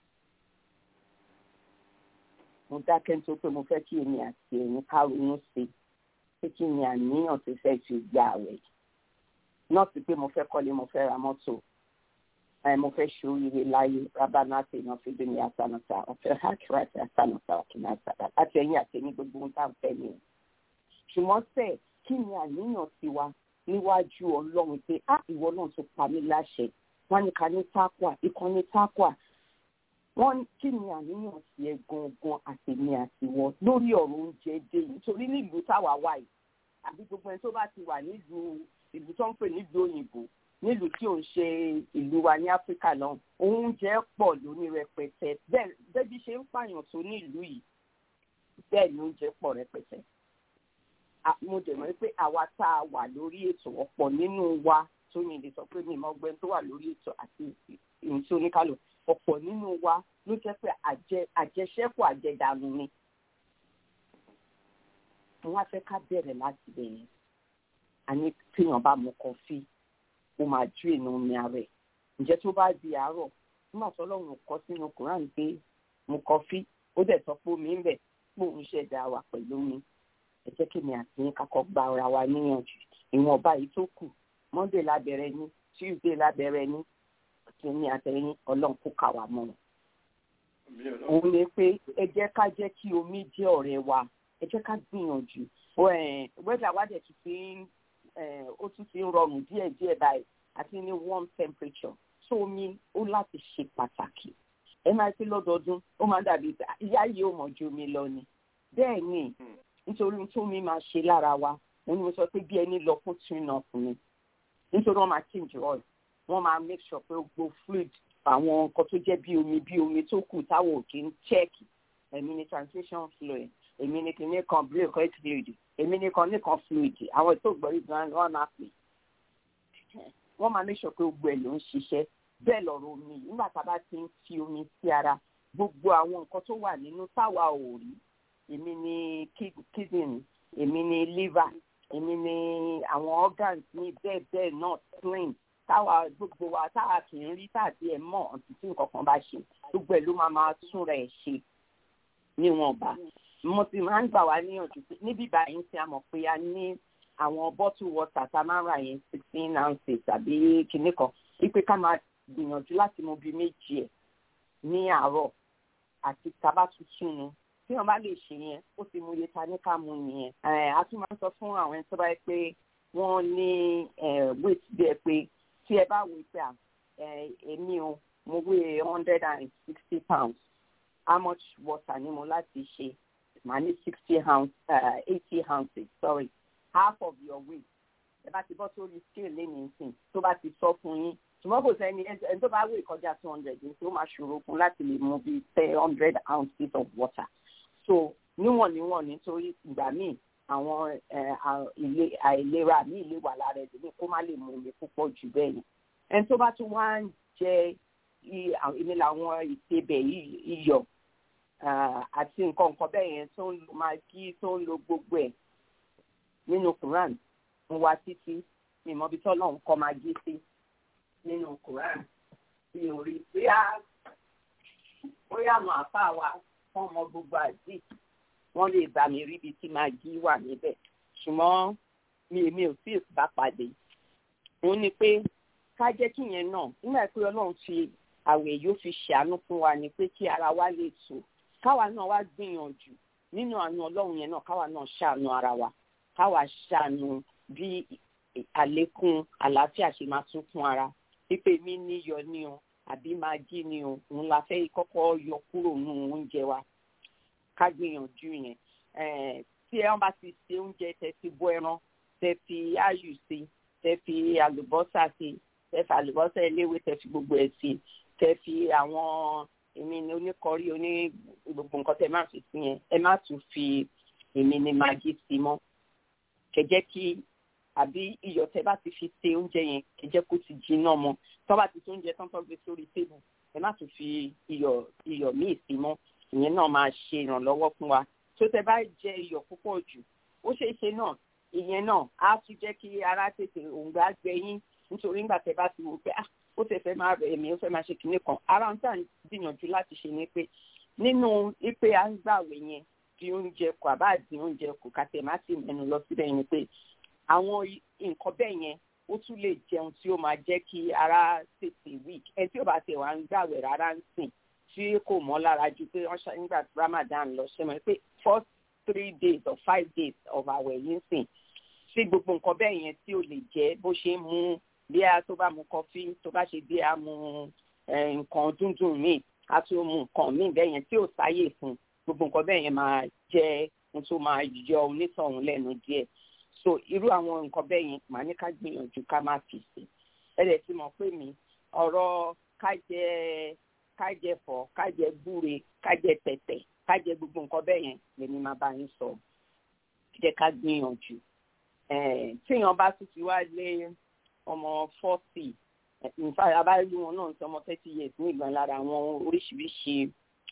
mo dákẹ́ nítorí pé mo fẹ́ kí èmi àti ẹ̀yin ká ronú sí i pé kí ni àníyàn tó fẹ́ fi gba àwẹ̀ yìí náà sí pé mo fẹ́ kọ́lé mo fẹ́ ra mọ́tò mo fẹ́ ṣoríire láyé rábànà àti èèyàn fi dùn ní àtànàtà ọ̀fẹ́ hàkìrà àti àtànàtà ọ̀kìnà àtànàtà àti ẹ̀yìn àti ẹ̀yìn gbogbo ohun tá à ń fẹ́ nìyẹn ṣùgbọ́n sẹ́ kí ni àníyàn tiwa níwájú ọlọ́run pé á ìwọ náà tó pa mí láṣẹ wọ́n ní ká ní tákwà ikán ní tákwà wọ́n kí ni àníyàn sí ẹ gangan àtèmi àtiwọ lórí ọ̀rọ̀ oúnjẹ dé yìí nítorí nílùú táwa wà yìí àbí gbogbo ẹni tó bá ti wà nílùú ìlú tó ń pè nílùú òyìnbó nílùú tí ò ń ṣe ìlú wa ní áfíríkà náà oúnjẹ pọ̀ lóní rẹpẹtẹ bẹ́ẹ̀ bẹ́bí ṣe ń pààyàn tó nílùú yìí bẹ́ẹ̀ ni oúnjẹ pọ̀ rẹpẹtẹ mo dẹ̀ mọ̀ pé àwa tá a wà lórí ètò ọ̀pọ̀ nínú wa tó yìn lè sọ pé mi ìmọ̀ ọgbẹ́ tó wà lórí ètò àti ìhun tí oníkálù ọ̀pọ̀ nínú wa ló jẹ́ pé àjẹṣẹ́kù àjẹdànù ni. wọ́n á fẹ́ ká bẹ̀rẹ̀ láti bẹ̀rẹ̀ àní téèyàn bá mu kọfí ó máa ju èèyàn omi ara ẹ̀ ǹjẹ́ tó bá di àárọ̀ nígbà tó lọ́run kọ́ sínú koran pé mu kọfí ó dẹ̀ sọ pé omi ń bẹ̀ pé òun ṣẹ̀dá wa pẹ̀lú omi ẹ jẹ́ kí mi àti yín kakọ́ gba ara wa níyànjú ìwọ̀nba yìí tó kù monday lábẹ́rẹ́ ní tuesday lábẹ́rẹ́ ní kìíní àtẹ̀yìn ọlọ́run kó kà wá mọ́ wọn. òun ni pé ẹ jẹ́ ká jẹ́ kí omi jẹ́ ọ̀rẹ́ wa ẹ jẹ́ ká gbìyànjú wẹ́dà wá dẹ̀ tún ti ń ó tún ti ń rọrùn díẹ̀ díẹ̀ báyìí àti ní warm temperature so omi ó láti ṣe pàtàkì ẹ máa pé lọ́dọọdún ó máa dàbí ìyá yìí ó mọ̀ ju omi lọ ni bẹ́ẹ̀ ni nítorí tó mi máa ṣe lára wa òun ni mo sọ pé bí ẹni lọ fún tune up ni nítorí wọ́n máa change oil wọ́n máa make sure pé gbogbo fluid àwọn nǹkan tó jẹ́ bí omi bí omi tó kù táwọn ò kí ń check èmi ni transmission fluid èmi ni kìíní kan break fluid èmi ni kan nìkan fluid àwọn ètò ìgbọ̀rí gan wọ́n máa pè wọ́n máa make sure pé gbogbo ẹ̀ ló ń ṣiṣẹ́ bẹ́ẹ̀ lọ̀rọ̀ omi nígbà tá a bá ti ń fi omi sí ara gbogbo àwọn nǹkan tó wà nínú táwa ò rí èmi ni kidney èmi ni liver èmi ni àwọn organs ní bẹ́ẹ̀ bẹ́ẹ̀ náà clean táwa gbogbo wa táwa kì í rí tàbí ẹ̀ mọ̀ ọ̀tún tí nǹkan kan bá ṣe gbogbo ẹ̀ ló máa máa túnra ẹ̀ ṣe níwọ̀nba mo ti máa ń gbà wá níyànjú pé níbí báyìí tí a mọ̀ pé a ní àwọn bottle water tá a máa ń rà yẹn sixteen ounces tàbí kinní kan wípé ká máa gbìyànjú láti mu bíi méjì ẹ̀ ní àárọ̀ àti tábà tuntun nu tí wọn bá lè ṣe yẹn ó ti mú iye ta ní ká mú nìyẹn a tún máa ń sọ fún àwọn ẹni tó bá yẹ pé wọ́n ní weight bí ẹ pé tí ẹ bá wò pé èmi o mo weigh hundred and sixty pounds how much water ni mo láti ṣe màá ní sixty ounce eighty ounces sorry half of your weight ẹ bá ti bọ́ sórí scale lẹ́nu ìsìn tó bá ti sọ fún yín ṣùgbọ́n kò sẹ́ni ẹni tó bá wé ìkọjá two hundred ní tó máa ṣòro fún láti lè mu bíi ten hundred ounces of water so níwọ̀n níwọ̀n nítorí ìgbà míì àwọn àìlera míì lè wà lára ẹ̀dùn kó má lè mu omi púpọ̀ jù bẹ́ẹ̀ ni ẹni tó bá tún wá ń jẹ èmi làwọn ìsebẹ̀ iyọ̀ àti nǹkan nǹkan bẹ́ẹ̀ yẹn tó ń lo magi tó ń lo gbogbo ẹ̀ nínú Quran mo wá títí mi mọ ibi tọ́lọ́ ń kọ́ magi sí nínú Quran mi ò rí bóyá bóyá àwọn àfa wa fún ọmọ gbogbo àdì wọ́n lè bá mi rí ibi tí magi wà níbẹ̀ ṣùgbọ́n mi èmi ò tí ì bá pàdé òun ni pé ká jẹ́ kí yẹn náà nígbà pé Ọlọ́run fi àwẹ̀ yóò fi ṣàánú fún wa ni pé kí ara wa lè tù káwa náà wá gbìyànjú nínú àánú Ọlọ́run yẹn náà káwa náà ṣàánú ara wa káwa ṣàánú bí àlékún àlàáfíà ṣe máa tún fún ara pípé mi níyọ ní o àbí magi ni o òun la fẹ́ kọ́kọ́ yọ kúrò nínú oúnjẹ wa ká gbìyànjú yẹn tí ẹ bá ti ṣe oúnjẹ tẹ ti bọ ẹran tẹ fi áyù sí tẹ fi àlùbọ́sà sí tẹ fi àlùbọ́sà eléwé tẹ fi gbogbo ẹ̀ sí tẹ fi àwọn èmi ni oníkọrí oní gbogbo nǹkan tẹ má fi sí yẹn ẹ má tún fi èmi ni magi sí mọ́ kẹjẹ kí àbí iyọ̀ tẹ bá ti fi ṣe oúnjẹ yẹn kẹjẹ kó ti jiná mọ́ tọ́ bá ti ṣe oúnjẹ tán tó gbé sórí tébù ẹ má tún fi iyọ̀ iyọ̀ míì sí mọ́ ìyẹn náà máa ṣe ìrànlọ́wọ́ fún wa tó tẹ bá jẹ iyọ̀ púpọ̀ jù ó ṣeé ṣe náà ìyẹn náà á tún jẹ́ kí ara tètè òǹgbà gbẹ yín nítorí nígbà tẹ bá ti wò pé ah ó tẹ fẹ́ máa rẹ̀ mí ó fẹ́ máa ṣe kinní kan ara ń tà ń gbìyànjú láti ṣe ni pé nínú ipe à ń gbàwé yẹn di oúnjẹ kù àbá di oúnjẹ kù kàtẹ́ má sì mẹ́nu lọ síbẹ̀ yẹn ni pé àwọn nǹkan bẹ́ẹ̀ yẹn ó tún lè jẹun tí ó máa jẹ́ kí ara tètè weak ẹ tí ó bá tẹ̀ wá ń gbàwé rárá ń sìn tí kò mọ́ lára ju pé wọ́n ṣe nígbà tí Ramadan lọ ṣe mọ̀ pé first three days or five days of àwẹ̀ yìí sìn sí gbogbo nǹkan bẹ́ẹ̀ yẹn tí ó lè jẹ́ bó ṣe ń mú bí a tó bá mu kọfí tó bá ṣe bí a mu nǹkan dúndùn míì a tó mu nǹkan míì bẹ́ẹ̀ yẹn tí ò sáyè fún gbogbo nǹkan bẹ́ẹ̀ yẹn máa jẹ́ ohun tó máa yọ onítọ̀hún lẹ́nu díẹ̀ so irú àwọn nǹkan bẹ́ẹ̀ yẹn màá ní ká gbìyànjú ká má fi sí ẹ dẹ̀ ti mọ̀ pé mi ọ̀rọ̀ ká jẹ ká jẹ fọ̀ ká jẹ gbúre ká jẹ tẹ̀tẹ̀ ká jẹ gbogbo nǹkan bẹ́ẹ̀ yẹn lèmi máa bá yín sọ jẹ́ ká gbìyànjú tíyan bá tún ti wá lé ọmọ forty nfa abáyé wọn náà ti ọmọ thirty years ní ìgbà lára àwọn oríṣiríṣi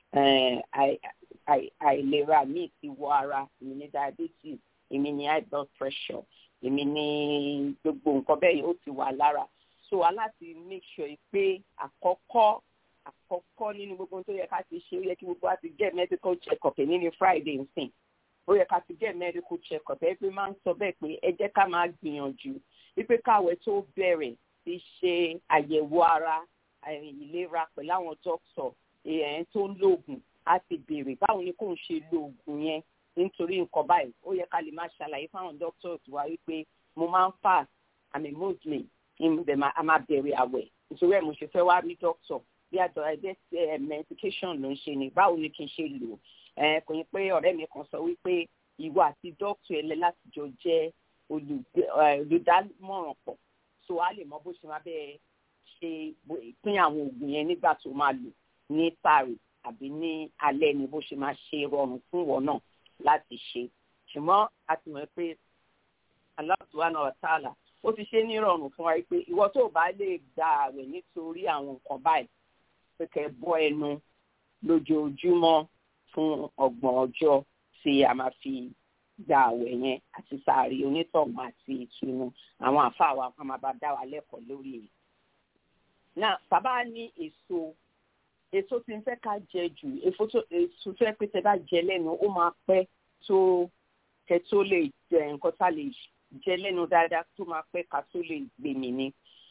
àìlera míì ti wọ ara èmi ní diabetes èmi ní high blood pressure èmi ní gbogbo nǹkan bẹ́ẹ̀ ó ti wà lára so aláti make sure pé àkọ́kọ́ àkọ́kọ́ nínú gbogbo tó yẹ ká ti ṣe ó yẹ kí gbogbo wa ti get medical check up èmi ní friday nsìn ó yẹ ká ti get medical check up ẹ pé máa ń sọ bẹ́ẹ̀ pé ẹ jẹ́ ká máa gbìyànjú wípé káwẹ̀ tó bẹ̀rẹ̀ ti ṣe àyẹ̀wò ara ìlera pẹ̀lú àwọn dókítà èèyàn tó ń lòògùn á ti béèrè báwo ni kò ń ṣe lo oògùn yẹn nítorí nǹkan báyìí ó yẹ ká lè máa ṣàlàyé fáwọn dókítà wa wípé mo máa ń fast àmì muslim a máa bẹ̀rẹ̀ àwẹ̀ nítorí ẹ̀ mo ṣe fẹ́ wá rí dókítà bí àjọ ẹgbẹ́ medication ló ń ṣe ni báwo ni kí n ṣe lò kò ní pé ọ̀rẹ́ mi kan sọ wípé ìwọ àti dókítà ẹlẹ́ láti jọ jẹ́ olùdámọ̀ràn pọ̀ so a lè mọ bó ṣe máa bẹ́ẹ̀ ṣe pín àwọn oògùn yẹn nígbà tó máa lò ní sáré àbí ní alẹ́ ni bó ṣe máa ṣe rọrùn fún ìwọ náà láti ṣe ṣùgbọ́n a ti mọ̀ pé Allah subhanahu wa ta'ala ó ti ṣe ní rọrùn fún wa pé ìwọ tó bá lè gba àwẹ̀ nítorí àwọn nǹkan báyìí pé kẹ́ bọ́ ẹnu lójoojúmọ́ fún ọgbọ̀n ọjọ́ tí a máa fi gba àwẹ̀ yẹn àti sàárì onítọ̀hún àti ìtùnú àwọn àfa wa kan máa bá dá wa lẹ́kọ̀ọ́ lórí náà bàbá ní èso èso tí ń fẹ́ ká jẹ jù èso tó èso tó yẹ pé tẹ bá jẹ lẹ́nu ó máa pẹ́ tó kẹ tó lè jẹ nǹkan tá lè jẹ lẹ́nu dáadáa tó máa pẹ́ ká tó lè gbèmí ni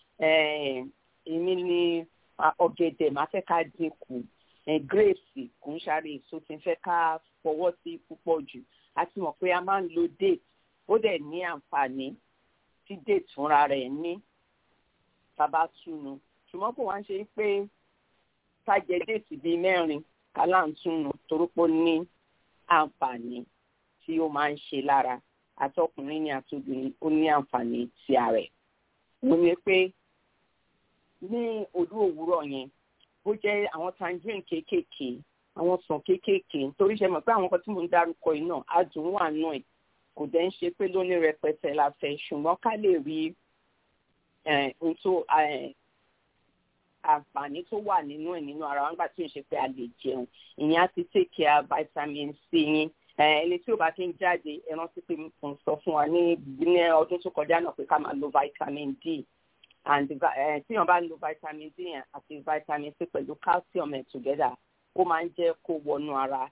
èmi ni ọ̀gẹ̀dẹ̀ máa fẹ́ ká dínkù grapes kò ń ṣàrè èso tí ń fẹ́ ká fọwọ́ sí púpọ̀ jù a ti mọ̀ pé a máa ń lo date ó dẹ̀ ní àǹfààní tí date fúnra rẹ̀ ní bàbá túnu ṣùgbọ́n kò wá ń ṣe pé ká jẹ date bíi mẹ́rin kálá ń túnu torípò ní àǹfààní tí ó máa ń ṣe lára àtọkùnrin ní àtobìnrin ó ní àǹfààní ti ara ẹ̀ mo ní pé ní òru òwúrọ̀ yẹn bó jẹ́ àwọn tangerine kéékèèké àwọn sàn kéékèèké nítorí ṣe mọ̀ pé àwọn kan tí mo ń dárúkọ yìí náà adùn wà nù ẹ̀ kò dẹ́ ń ṣe pé lóní rẹpẹtẹ la fẹ́ ṣùgbọ́n ká lè rí ohun tó àǹfààní tó wà nínú ẹ̀ nínú ara wọn gbà tí ò ń ṣe pé a lè jẹun ìyẹn á ti take care vitamin c yín ẹni tí ò bá kí ń jáde ẹ rántí pé mo sọ fún wa ní ní ọdún tó kọjá náà pé ká máa lo vitamin d and tí wọn bá lo vitamin d yẹn àti vitamin c pẹ̀lú calcium ẹ̀ together ó máa ń jẹ́ kó wọnú ara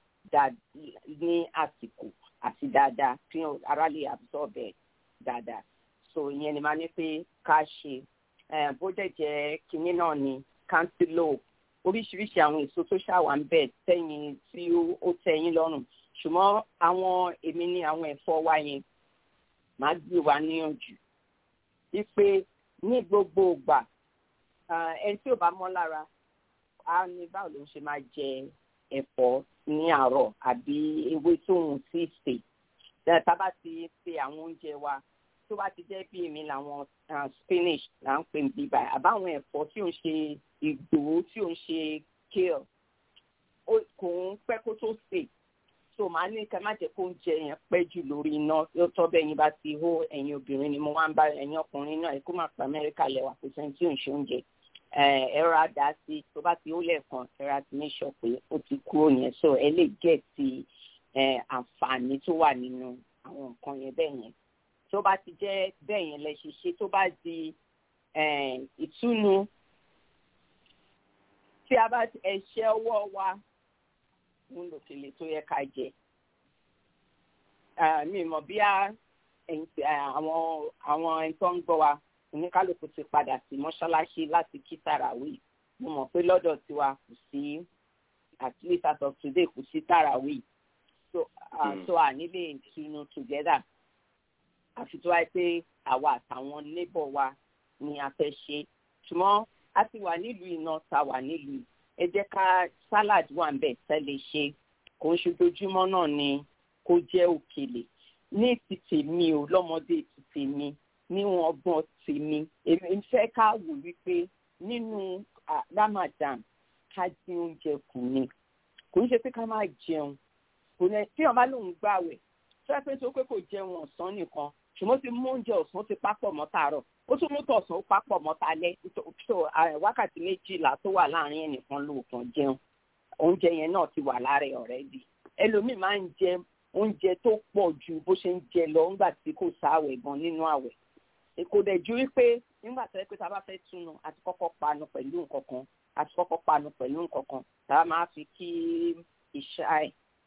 ní àsìkò àti dáadáa kí ara lè absorb ẹ̀ dáadáa so ìyẹn ni máa ní pé ká ṣe bó dẹ̀ jẹ́ kinní náà ni cantaloupe oríṣiríṣi àwọn èso tó ṣàwà ń bẹ̀ tẹ́yìn tí ó tẹ́yìn lọ́rùn ṣùgbọ́n àwọn èmi ní àwọn ẹ̀fọ́ wa yẹn máa gbé wa níyànjú wípé ní gbogbo ìgbà ẹni tí ò bá mọ́ lára á ní báwo ló ń ṣe máa jẹ ẹ̀fọ́ ní àárọ̀ àbí ewé tó ń sí sè tá bá ti ṣe àwọn oúnjẹ wa tó bá ti jẹ́ bí èmi làwọn spinach là ń pè ní bíbá àbáwọn ẹ̀fọ́ tí ò ń ṣe ìgbòho tí ò ń ṣe kale kò ń pẹ́ kó tó sè so màá ní ká má jẹ́ kó ń jẹ yẹn pẹ́ jù lórí iná yóò tọ́ bẹ́ẹ̀ yín bá ti hó ẹ̀yin obìnrin ni mo wá ń bá ẹ̀yin ọkùnrin náà kó má pa amẹ́ríkà lẹ́wà kó sẹ́ni tí ò ń ṣe oúnjẹ ẹ̀rọ àdá sí tó bá ti hó lẹ́ẹ̀kan ẹ̀rọ àti make sure pé ó ti kúrò yẹn so ẹ lè gẹ̀ ti àǹfààní tó wà nínú àwọn nǹkan yẹn bẹ́ẹ̀ yẹn tó bá ti jẹ́ bẹ́ẹ̀ yẹn lẹ ṣe ṣe tó bá di ìtúnu tí a bá ẹ̀ṣẹ́ ọwọ́ wa ń lòkèlè tó yẹ ká jẹ mi mọ̀ bí àwọn àwọn ẹni tó ń gbọ́ wa oníkálukú ti padà sí mọ́ṣáláṣí láti kí tàràwí mo mọ̀ pé lọ́dọ̀ tiwa kò sí at least as of today kò sí tàràwí so uh, so à nílé ìtùnú together àfi tó wáyé pé àwa àtàwọn neighbor wa ni a fẹ́ ṣe ṣùgbọ́n a ti wà nílùú iná ta wà nílùú ẹ jẹ́ ká salad wà ń bẹ̀ tẹ́lẹ̀ ṣe kò ń ṣojoojúmọ́ náà ni kó jẹ́ òkèlè ní ti tèmi o lọ́mọdé ti tèmi níwọ̀n ọgbọ́n tèmi èmi fẹ́ ká wò wípé nínú Ramadan ká dín oúnjẹ kù ni kò ń ṣe pé ká máa jẹun kò ní tí wọn bá lóun gbàwẹ̀ tó yẹ pé tó pé kò jẹun ọ̀sán nìkan ṣùgbọ́n ti mú oúnjẹ ọ̀sán ti pápọ̀ mọ́ tààrọ̀ ó tún mú tọ̀sán ó pápọ̀ mọ́ talẹ́ so wákàtí méjìlá tó wà láàrin ẹnìkan lóòkan jẹun oúnjẹ yẹn náà ti wà lára ẹ̀ ọ̀rẹ́dì ẹlòmíì máa ń jẹ oúnjẹ tó pọ̀ ju bó ṣe ń jẹ lọ nígbà tí kò sáwẹ̀ gan nínú àwẹ̀ kò dẹ̀ ju wípé nígbà tó yẹ pé tá a bá fẹ́ túnu àti kọ́kọ́ panu pẹ̀lú nǹkan kan àti kọ́kọ́ panu pẹ̀lú nǹkan kan tá a máa fi kí ìṣá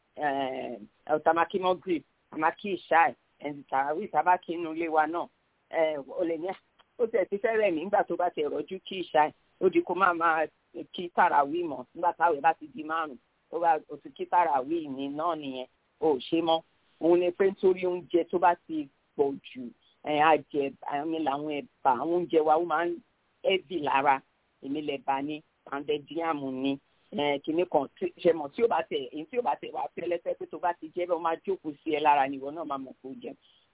ẹ̀ ọ̀tàmákí mọ́gìrì àmàkí ìṣá ẹ̀ ẹ̀ǹdì tààrí ìtàbákí inú ilé wa náà ó lè ní ó tẹ̀ ti fẹ́rẹ̀ nígbà tó bá ti rọ́jú kí ìṣá ẹ̀ ó di kó máa máa kí tàràwí mọ̀ nígbà táwọn bá ti di márùn ó bá ó ti kí tàràwí ní náà nìyẹn ó ṣe mọ́ òun ni pé nítorí oúnjẹ tó bá ti pọ̀ jù àjẹ àmì làwọn ẹ̀bà àwọn oúnjẹ wa ó máa ń ẹ̀bì lára èmi lẹ̀bà ni pàǹdẹ̀díàmù ni kìnnì kan ṣe mọ̀ tí ó bá tẹ̀ èyí tí ó bá tẹ̀ wá fẹ́lẹ́fẹ́ pé tó bá ti jẹ́ bẹ́ẹ̀ ó máa jókòó sí ẹ lára nìwọ náà máa mọ̀ kó jẹun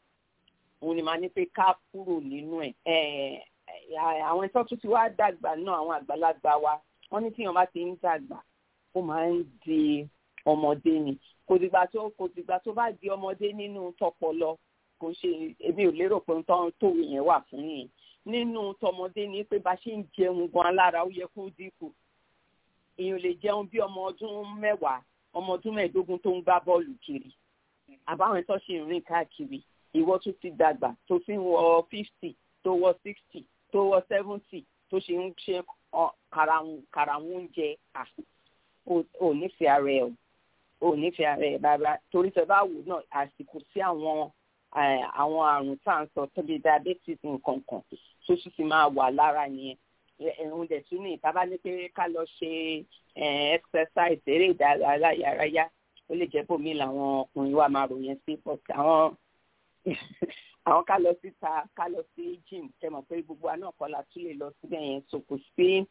òun ni màá ní pé ká kúrò nínú ẹ̀ àwọn ẹ̀tọ́ tó ti wá dàgbà náà àwọn àgbàlagbà wa wọ́n ní tíyan bá ti ń dàgbà ó máa ń di ọmọdé ni kò dìgbà tó kò dìgbà tó bá di ọmọdé nínú tọpọlọ kò ṣe èmi ò lérò pé tó tó yẹn wà fún yẹn nínú tọmọdé ni pé bá ṣe ń jẹun gan lára ó yẹ kó dínkù èèyàn lè jẹun bí ọmọ ọdún mẹ́wàá ọmọ ọdún mẹ́ẹ̀ẹ́dógún tó ń gbá bọ́ọ̀lù kiri àbáwọn tó ṣe ń rìn káàkiri ìwọ tó ti dàgbà tó fi ń wọ fifty tó wọ sixty tó wọ seventy tó ṣe ń ṣe karahun oúnjẹ ò nífẹ̀ẹ́ ara ẹ̀ o ò nífẹ̀ẹ́ ara ẹ̀ rárá torí tẹ bá wò náà àsìkò sí àwọn àwọn àrùn tá à ń sọ tóbi diabetes nǹkan kan tó sì ti máa wà lára yẹn ẹ̀hún dẹ̀ tún ní ìta bá ní pé ká lọ ṣe exercise eré ìdárayá ó lè jẹ́ bòmí làwọn ọkùnrin wa máa ròyìn sí but àwọn àwọn ká lọ síta ká lọ sí gym tẹ mọ̀ pé gbogbo àná kọ́ la tún lè lọ síbẹ̀ yẹn so kò sí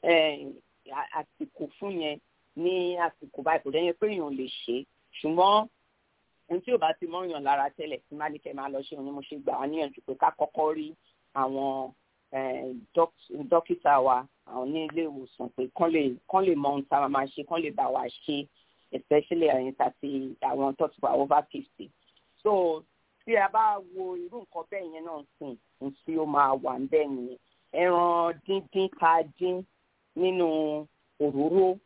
àsìkò fún yẹn ní àsìkò báyìí kò dẹ́yìn pé èèyàn lè ṣe ṣùgbọ́n ohun tí ò bá ti mọ́yàn lára tẹ́lẹ̀ tí má ní kẹ́ máa lọ ṣe òun ni mo ṣe gbà wá níyànjú pé ká kọ́kọ́ rí àwọn dókítà wa àwọn ní ilé ìwòsàn pé kán lè kán lè mọ ohun tá a máa ṣe kán lè bá wa ṣe especially ẹ̀yin tàbí àwọn tó ti wà over fifty so tí a bá wo irú nǹkan bẹ́ẹ̀ yẹn náà sìn ní tí ó máa wà ń bẹ́ẹ̀ nìyẹn ẹran díndín ká dín nínú òróró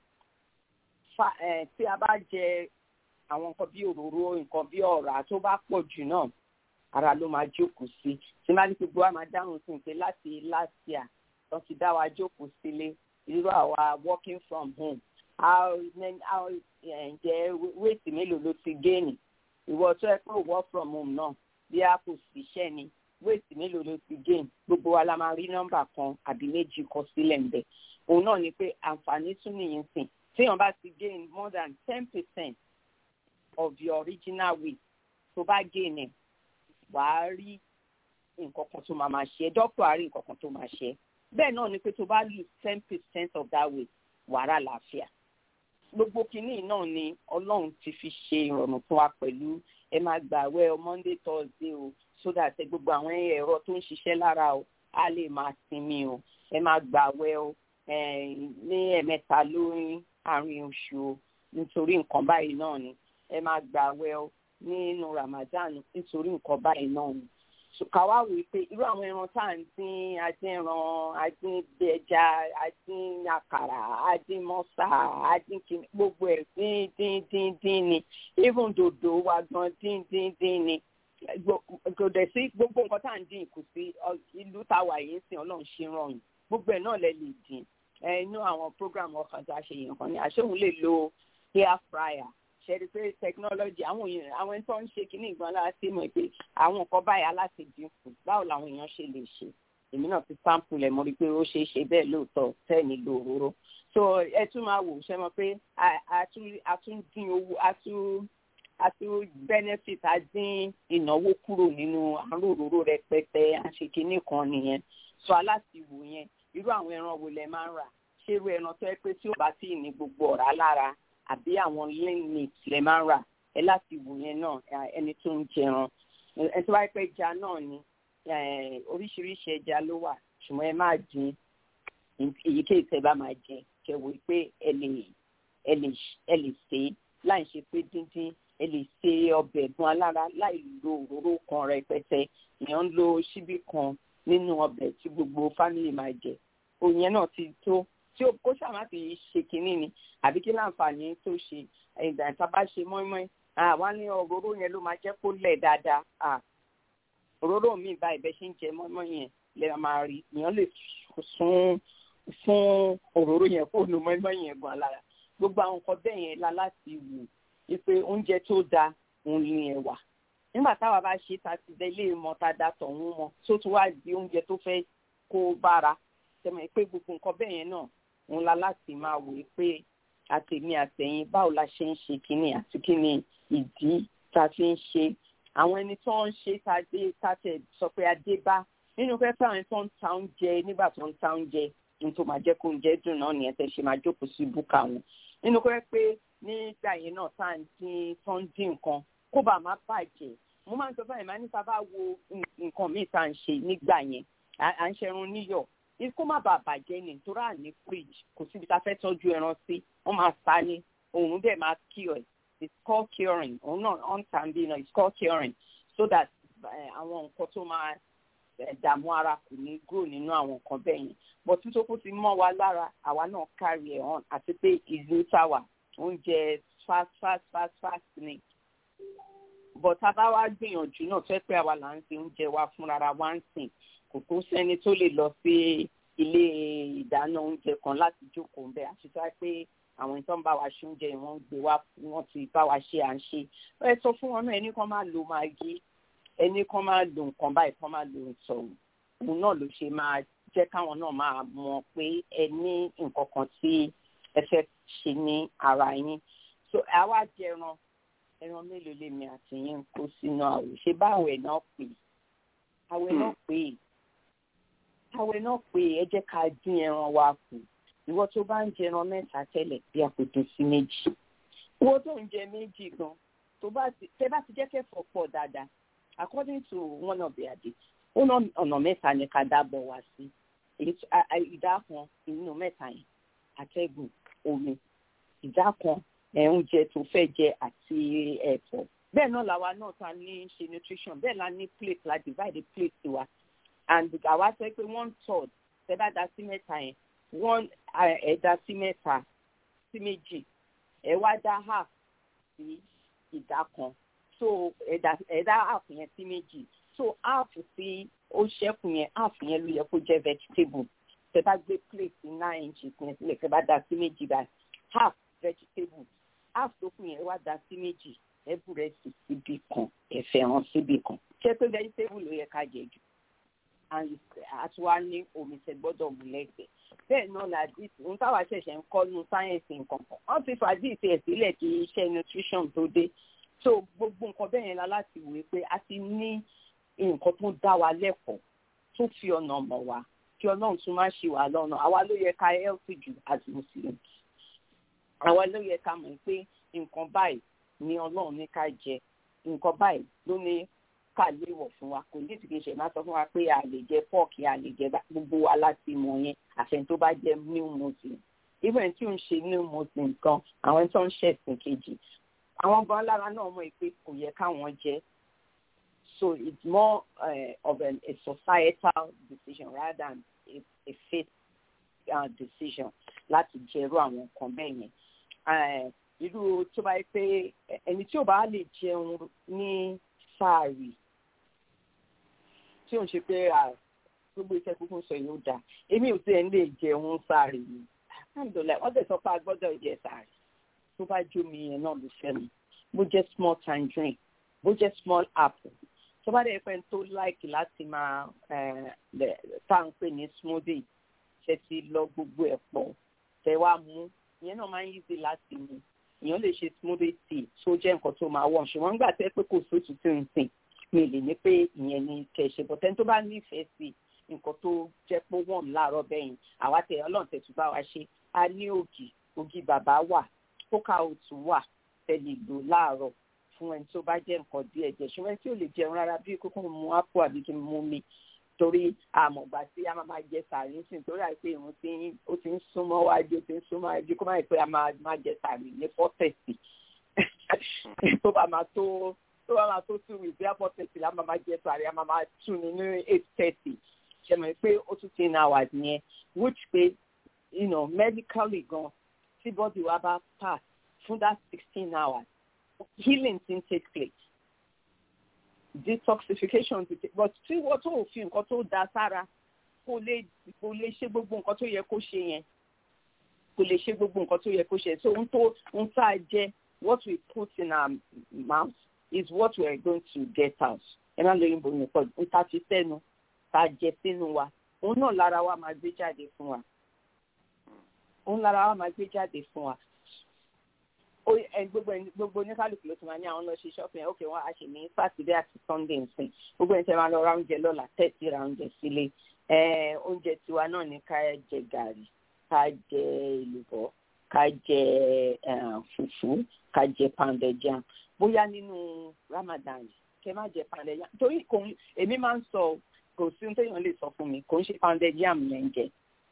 tí a bá jẹ àwọn nǹkan bí òróró nǹkan bí ọ̀rá tó bá pọ̀ jù náà ara ló máa jókòó sí tí má ní gbogbo wa máa dáhùn sí pé láti last year tó ti dá wa jókòó sílé irú àwa working from home how how ǹjẹ́ wéètì mélòó ló ti géènì ìwọ tó ẹ pé work from home náà bí a kò síṣẹ́ ni wéètì mélòó ló ti géènì gbogbo wa la máa rí nọ́mbà kan àbí méjì kọ sílẹ̀ ń bẹ̀ òun náà ni pé àǹfààní tún nìyẹn sìn téèyàn bá ti gain more than ten percent of your original weight tó bá gain ẹ̀ wàá rí nǹkan kan tó máa máa ṣe dọ́pọ̀ àárín nǹkan kan tó máa ṣe bẹ́ẹ̀ náà ni pé tó bá lose ten percent of that weight wàá rà láàfíà gbogbo kínní náà ni ọlọ́run ti fi ṣe ìrọ̀rùn fún wa pẹ̀lú ẹ máa gbàwẹ̀ monday thursday o so that ẹ gbogbo àwọn ẹ̀rọ tó ń ṣiṣẹ́ lára o á lè máa sinmi o ẹ máa gbàwẹ̀ o ní ẹ̀mẹ́ta lórí àárín oṣù o nítorí nǹkan báyìí náà ni ẹ máa gbàwẹ̀ o nínú ramadan nítorí nǹkan báyìí náà ni ká wá wí pé irú àwọn ẹran tá à ń dín adínran adín ẹja adín àkàrà adín mọ́sà adín kìnnì gbogbo ẹ̀ dín dín dín dín ni even dòdò wa gan dín dín dín ni kò dẹ̀ sí gbogbo nǹkan tá à ń dín kù sí ìlú tá a wà yìí sìn ọlọ́run ṣe rọrùn gbogbo ẹ̀ náà lẹ lè dín inú àwọn program ọkàn tá a ṣe yẹn kan ni àṣehùn lè lo hair fryer ṣẹ́ni pé technology àwọn èèyàn àwọn ẹni tó ń ṣe kínní ìgbọ́n lára sí mọ̀ pé àwọn nǹkan báyìí aláṣẹ dínkù báwo làwọn èèyàn ṣe lè ṣe èmi náà ti sample ẹ̀ mo rí i pé ó ṣeé ṣe bẹ́ẹ̀ lóòótọ́ tẹ́ẹ̀ nílò òróró so ẹ tún máa wò ṣe mọ̀ pé a tún dín owó a tún a tún benefit a dín ìnáwó kúrò nínú àrùn òróró rẹpẹtẹ àṣekínní kan nìyẹn so aláṣìwò yẹn irú àwọn ẹran wo lẹ máa ń rà ṣé irú ẹran tó yẹ pé tí ò bá tí ì ní gbogbo ọ̀rá lára àbí àwọn lean meat lẹ máa ń rà ẹ láti wò yẹn náà ẹni tó ń jẹran ẹ tó bá pẹ́ ẹja náà ni oríṣiríṣi ẹja ló wà ṣùgbọ́n ẹ máa dín èyíkéyìí tẹ́ bá máa jẹ kẹwò pé ẹ lè ẹ lè ẹ lè ṣe láì ṣe pé díndín ẹ lè ṣe ọbẹ̀ ẹ̀gbọ́n alára láì lo òróró kan rẹpẹtẹ èèyàn ń lo ṣíbí kan nínú ọbẹ̀ tí gbogbo fámìlì máa jẹ òun yẹn náà ti tó tí ó kó sàmá fi ṣe kínní ni àbí kí láǹfààní tó ṣe ìgbà tá a bá ṣe mọ́ínmọ́ín àwa ní òróró yẹn ló máa jẹ́ kó lẹ̀ dáadáa òróró mi bá ìbẹ́ ṣe ń jẹ mọ́ínmọ́ín yẹn lè máa rí èèyàn lè sún fún òróró yẹn kó nu mọ́ínmọ́ín yẹn gan lára gbogbo àwọn nǹkan bẹ́ẹ̀ yẹn la láti wù wípé oúnjẹ tó dáa òun ni ẹ̀wà nígbà táwa bá ṣe ta ti dẹ ilé mọ ta da tọ̀hún mọ tó tún wá di oúnjẹ tó fẹ́ kó bára tẹmọ̀ pé gbogbo nǹkan bẹ́ẹ̀ yẹn náà òun la láti máa wò ó pé àtẹ̀mí àtẹ̀yìn báwo la ṣe ń ṣe kínní àti kínní ìdí tá a fi ń ṣe àwọn ẹni tó ń ṣe tá a dé tá a tẹ̀ sọ pé a dé bá nínú pé pé àwọn tó ń ta oúnjẹ nígbà tó ń ta oúnjẹ ní tó máa jẹ́ kó oúnjẹ dùn náà nìyẹn tẹ̀ ṣe máa jókòó sí búkà wọn nínú pé pé nígbà yẹn náà tá à ń dín tó ń dín nǹkan kó bàa má bàjẹ́ mo máa ń sọ báyìí máa ní sábà wo nǹkan míì tá à ń ṣe nígbà yẹn à ń ṣerun níyọ̀ kó má bàa bàjẹ́ ni nítorí àní fridge kò síbi tá a fẹ́ tọ́jú ẹran sí wọ́n máa sá ní òun dẹ̀ máa cure it it's called curing òun náà on time bí náà it's called curing so that àwọn nǹkan tó máa dààmú ara kò ní grow nínú àwọn nǹkan bẹ́ẹ̀ yẹn but títí kó ti mọ́ wa lára àwa náà carry ẹ̀ on àti pé ìlú táwa oúnjẹ fast fast fast fast ni but tá a bá wá gbìyànjú náà fẹ́ pé àwa là ń ṣe oúnjẹ wa fúnra wa ń sìn kò tó sẹ́ni tó lè lọ sí ilé ìdáná oúnjẹ kan láti jókòó ń bẹ àti tó wá pé àwọn ìtọ́ ń bá wa ṣe oúnjẹ wọ́n ń gbé wá wọ́n ti bá wa ṣe à ń ṣe ẹ sọ fún wọn náà ẹni kan máa lo magi ẹni kan máa lo nǹkan báyìí kan máa lo ìtọ̀hún òun náà ló ṣe máa jẹ́ káwọn náà máa mọ̀ pé ẹ ní nǹkan kan tí ẹ fẹ́ ṣe ní ara yín so àwa jẹran ẹran mélòó lèmi àti yín ń kó sínú àwẹ̀ ṣé báwẹ̀ náà pè é àwẹ̀ náà pè é àwẹ̀ náà pè é ẹ jẹ́ ká dín ẹran wa kù ìwọ tó bá ń jẹ ẹran mẹ́ta tẹ́lẹ̀ bí a kò dín sí méjì ìwọ tó ń jẹ méjì gan tó bá ti tẹ́ bá ti jẹ́ kẹ́fọ́ pọ̀ dáadáa according to one of the adé ó ná ọ̀nà mẹ́ta ni ká dábọ̀ wá sí ìdá kan inú mẹ́ta yẹn atẹ́gùn omi ìdá kan oúnjẹ tó fẹ́ jẹ àti ẹ̀fọ́ bẹ́ẹ̀ náà làwa náà ta ní ṣe nutrition bẹ́ẹ̀ la ní plate la divide plate tiwa and àwa sọ pé one third tẹ́ bá da sí mẹ́ta yẹn one ẹ̀dá sí mẹ́ta sí méjì ẹ̀ wá dá half sí ìdá kan so ẹ̀dá ẹ̀dá half yẹn sí méjì so half sí ó ṣẹ́kù yẹn half yẹn ló yẹ kó jẹ́ vegetable tẹ́ bá gbé plate nine inches yẹn sílẹ̀ tẹ́ bá da sí méjì báyìí half vegetable half tó kù yẹn wá da sí méjì ẹ̀bù rẹ̀ sì síbì kan ẹ̀fẹ̀ hàn síbì kan ṣé pé vegetable ló yẹ ká jẹ jù àti wá ní omi tẹ́ gbọ́dọ̀ mú lẹ́gbẹ̀ẹ́ bẹ́ẹ̀ náà la dis ohun táwa ṣẹ̀ṣẹ̀ ń kọ́ nu sáyẹ́ǹsì nǹkan kan wọ́n ti fà dis ẹ̀ sílẹ̀ kí iṣẹ́ nutrition tó dé so gbogbo nǹkan bẹ́ẹ̀ yẹn la láti wòye pé a ti ní nǹkan tó dá wa lẹ́kọ̀ọ́ tó fi ọ̀nà mọ̀ wá kí ọlọ́run tún má ṣe wà lọ́nà àwa ló yẹ ká healthy jù as muslims àwa ló yẹ ká mọ̀ pé nǹkan báyìí ni ọlọ́run ní ká jẹ nǹkan báyìí ló ní ká léwọ̀ fún wa kò ní ìdíkì ṣe máa sọ fún wa pé a lè jẹ pọ́ọ̀kì a lè jẹ gbogbo wa láti mọ̀ yẹn àfẹn tó bá jẹ new muslim even tí ò ń ṣe new muslim kan àwọn tó ń ṣẹ̀sìn kejì àwọn gan lára náà mọ̀ pé kò yẹ káwọn jẹ so it's more uh, of an, a societal decision rather than a, a faith uh, decision láti jẹrú àwọn nǹkan bẹ́ẹ̀ yẹn irú tó bá yẹ pé ẹni tí ò bá lè jẹun ní sáàrì tí ò ń ṣe pé gbogbo iṣẹ́ kúkú sọ yóò dáa èmi ò tiẹ̀ ń lè jẹun sáàrì ni alhamdulilayi wọ́n dẹ̀ sọ pé a gbọ́dọ̀ jẹ sáàrì tó bá jó mi yẹn náà ló fẹ́ mi bó jẹ́ small tangerine bó jẹ́ small apple tó bá dẹ̀ pẹ́ tó láìkì láti máa tá à ń pè ní smoothie ṣe ti lọ gbogbo ẹ̀ pọ̀ tẹ wá mú ìyẹn náà máa ń yízi láti mú èèyàn lè ṣe smoothie tea tó jẹ́ nǹkan tó máa wọ̀ ṣùgbọ́n nígbà tẹ́ pé kò sóòtú tí ń sìn mi lè ní pé ìyẹn ni kẹ̀ṣẹ̀ bọ̀ tẹ́ni tó bá nífẹ̀ẹ́ sí nǹkan tó jẹ́ pé wọ́n láàárọ̀ bẹ́yìn àwa tẹ̀ ọlọ́run tẹ̀tù bá wa ṣe a ní ògì ògì bàbá wà kókà òtù wà tẹ̀lé lò láàárọ̀ fún ẹni tó bá jẹ́ nǹkan díẹ̀ jẹ́ ṣùgbọ́n tí ò lè jẹun rárá bí kókó mu ápò àbí kí n mú mi torí àmọ̀gbà tí a máa máa jẹ sàárì ń sìn torí àìpé ìrún tí ó ti ń súnmọ́ wájú ó ti ń súnmọ́ wájú kó má yẹ pé a máa máa jẹ sàárì ní fọ́tẹ̀sì tó bá máa tó tó bá máa tó two weeks bí a fọ́tẹ̀sì la máa máa jẹ sàárì a máa máa tún ní ní eight thirty ṣe mọ̀ pé ó tún ti náà wà nìyẹn which pé you know medically gan tí body wa bá pass fún that sixteen hours healing ti ń take place detoxification ti take but tí wọ́n tó fi nǹkan tó da sára kò lè kò lè ṣe gbogbo nǹkan tó yẹ kó ṣe yẹn kò lè ṣe gbogbo nǹkan tó yẹ kó ṣe so ohun tó ohun tá a jẹ what we put in our mouth is what we are going to get out ẹ má lóyún bòmí pọ̀ ohun tá a fi sẹ́nu tá a jẹ sínú wa òun náà lára wa máa gbé jáde fún wa òun lára wa máa gbé jáde fún wa gbogbo gbogbo oníkálukú ló ti máa ní àwọn lọ ṣe shopping ok wọn a ṣe ní sátidé àti sunday nsìn gbogbo ẹni tẹ máa lọ ra oúnjẹ lọ́la tẹ́tí ra oúnjẹ sílé oúnjẹ tiwa náà ní ká jẹ gàrí ká jẹ èlùbọ́ ká jẹ fùfú ká jẹ pounded jam bóyá nínú ramadan kẹ má jẹ pounded jam torí kò èmi máa ń sọ kò sí ohun téèyàn lè sọ fún mi kò ń ṣe pounded jam yẹn ń jẹ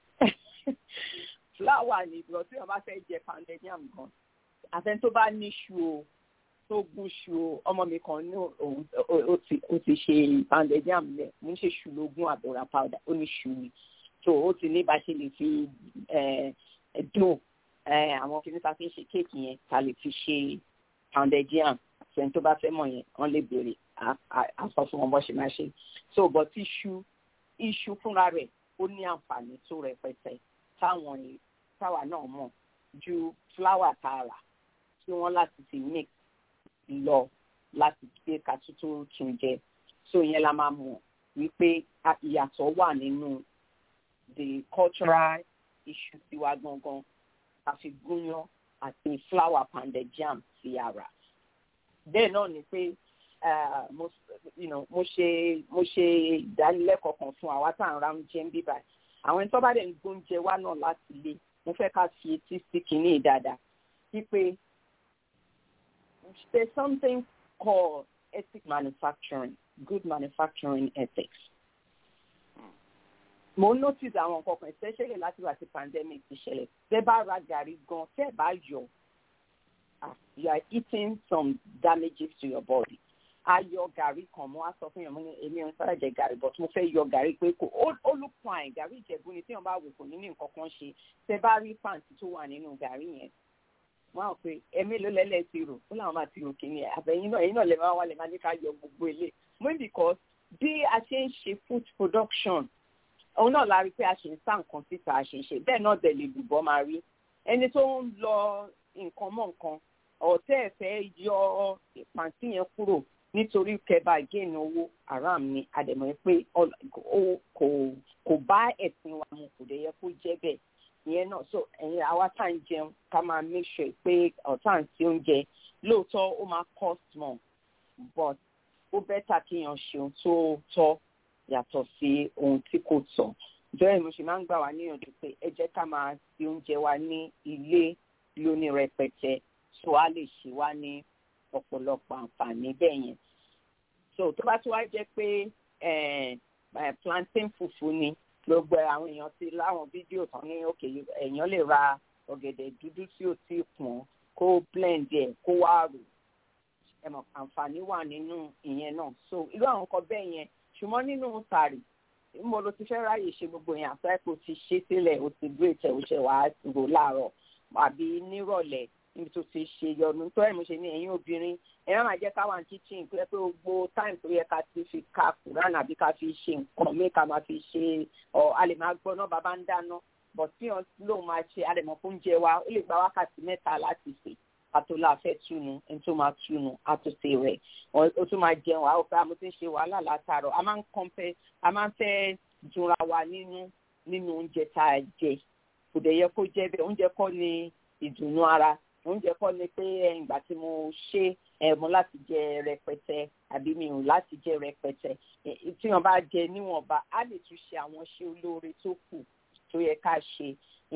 fúláwà ní ìgbọ̀ tí wọ́n bá fẹ́ jẹ pounded jam gan àfẹn tó bá ní ṣu o tó gún ṣu o ọmọ mi kan ní òun ó ti ṣe pounded jam lẹ mo ń ṣe ṣu lógún àbúrà powder ó ní ṣu ni so ó ti ní bá ṣe lè fi dùn àwọn kìnìún ta fi ń ṣe kéèkì yẹn ta lè fi ṣe pounded jam àfẹn tó bá fẹ́ mọ̀ yẹn wọ́n lè béèrè àsọ fún wọn bó ṣe máa ṣe so bọ̀ tí iṣu iṣu fúnra rẹ̀ ó ní àǹfààní tó rẹpẹtẹ táwọn táwa náà mọ̀ ju fúláwà tààrà tí wọ́n láti ti mix lọ láti gbé kátó tó tún jẹ so yẹn la máa mọ̀ wípé ìyàtọ̀ wà nínú the cultural issue tiwa gangan àfi gúnyán àti flour pounded jam sí ara bẹ́ẹ̀ náà ni pé mo ṣe mo ṣe ìdánilẹ́kọ̀ọ́ kan fún àwa tá à ń ra oúnjẹ ń bíbà àwọn ẹni tó bá dẹ̀ ń gbóúnjẹ wá náà láti ilé mo fẹ́ ká fi etí sí kínní dáadáa wípé there's something called ethic manufacturing good manufacturing ethics. mo notice àwọn nǹkan kan especially láti wá sí pandemic ti ṣẹlẹ̀ tẹ́ bá ra gàrí gan tẹ́ bá yọ you are eating some damages to your body a yọ gàrí kan mo wá sọ fún yàn mo ní èmi ò ń sára jẹ gàrí but mo fẹ́ yọ gàrí pé kò ó look fine gàrí ìjẹ̀bú ni tí wọ́n bá wò kò ní ní nǹkan kan ṣe tẹ́ bá rí pàǹtí tó wà nínú gàrí yẹn wọn á pè ẹmí ló lẹ́lẹ́ ti rò ó làwọn máa ti rò kìíní ẹ̀ àbẹ̀yìn náà ẹ̀yìn náà lè máa wà lè máa ní ká yọ gbogbo ilé mo ní because bí a ṣe ń ṣe food production òun náà la rí pé a ṣe ń sá nǹkan síta a ṣe ń ṣe bẹ́ẹ̀ náà dẹ̀ lè lùbọ́ máa rí ẹni tó ń lọ nǹkan mọ́ nǹkan ọ̀tẹ́ ẹ̀ fẹ́ yọ pàǹtí yẹn kúrò nítorí kẹba géènì owó haram ni àdèmọ̀ pé kò bá ẹ̀sìn wa mu kò dẹ̀ yẹ kó jẹ́ bẹ́ẹ̀ ìyẹn náà so ẹ̀yin àwa tá à ń jẹun ká máa make sure pé ọ̀tá ń sí oúnjẹ lóòótọ́ ó máa cost more but ó bẹ́tà kéèyàn ṣeun tó tọ́ yàtọ̀ sí ohun tí kò tọ́ bẹ́ẹ̀ mo ṣe máa ń gbà wá níyànjú pé ẹ jẹ́ ká máa sí oúnjẹ wa ní ilé lóní rẹpẹtẹ so a lè ṣe wá ní ọ̀pọ̀lọpọ̀ àǹfààní bẹ́ẹ̀ yẹn so tó bá tún wá jẹ́ pé plantain fufu ni gbogbo àwọn èèyàn ti láwọn fídíò tán ní òkè èèyàn lè ra ọ̀gẹ̀dẹ̀ dúdú tí ò tí ì pọ́n kó blend ẹ̀ kó wá rò ẹ̀mọ̀ àǹfààní wà nínú ìyẹn náà so irú àwọn nǹkan bẹ́ẹ̀ yẹn ṣùgbọ́n nínú tàrí mo lo ti fẹ́ ráyè ṣe gbogbo yẹn àfẹ́ kó ti ṣe sílẹ̀ o ti gbé ìtẹ̀ òṣè wàá rò láàárọ̀ àbí nírọ̀lẹ́ níbi tó ti ṣe yọnu tó ẹ̀ mo ṣe ní ẹ̀yin obìnrin ẹ má máa jẹ́ ká wà ní kitchen pé pé gbogbo time tó yẹ ká ti fi ka quran àbí ká fi ṣe nǹkan mi ká máa fi ṣe ọ a lè máa gbọ́ náà bàbá ń dáná but tí wọn lóun máa ṣe a lè mọ̀ fún oúnjẹ wa ó lè gba wákàtí mẹ́ta láti sè àtò láfẹ́ túnu ẹni tó máa túnu àtòsè rẹ̀ ó tún máa jẹun àwọn ọ̀pẹ àmọ́ tó ń ṣe wàhálà látàrọ̀ a máa ń kọ́ńpẹ́ a máa ń fẹ́ dunra wa nínú nínú oúnjẹ tá a jẹ kò dẹ̀ yẹ kó jẹ́ bẹ́ẹ̀ oúnjẹ kọ́ ni ìdùnnú ara oúnjẹ kọ́ ni pé ìgbà tí mo ṣe ẹ̀mú láti jẹ rẹpẹtẹ àbí mi ò láti jẹ rẹpẹtẹ tí wọn bá jẹ níwọ̀nba á lè tún ṣe àwọn ṣe olóore tó kù tó yẹ ká ṣe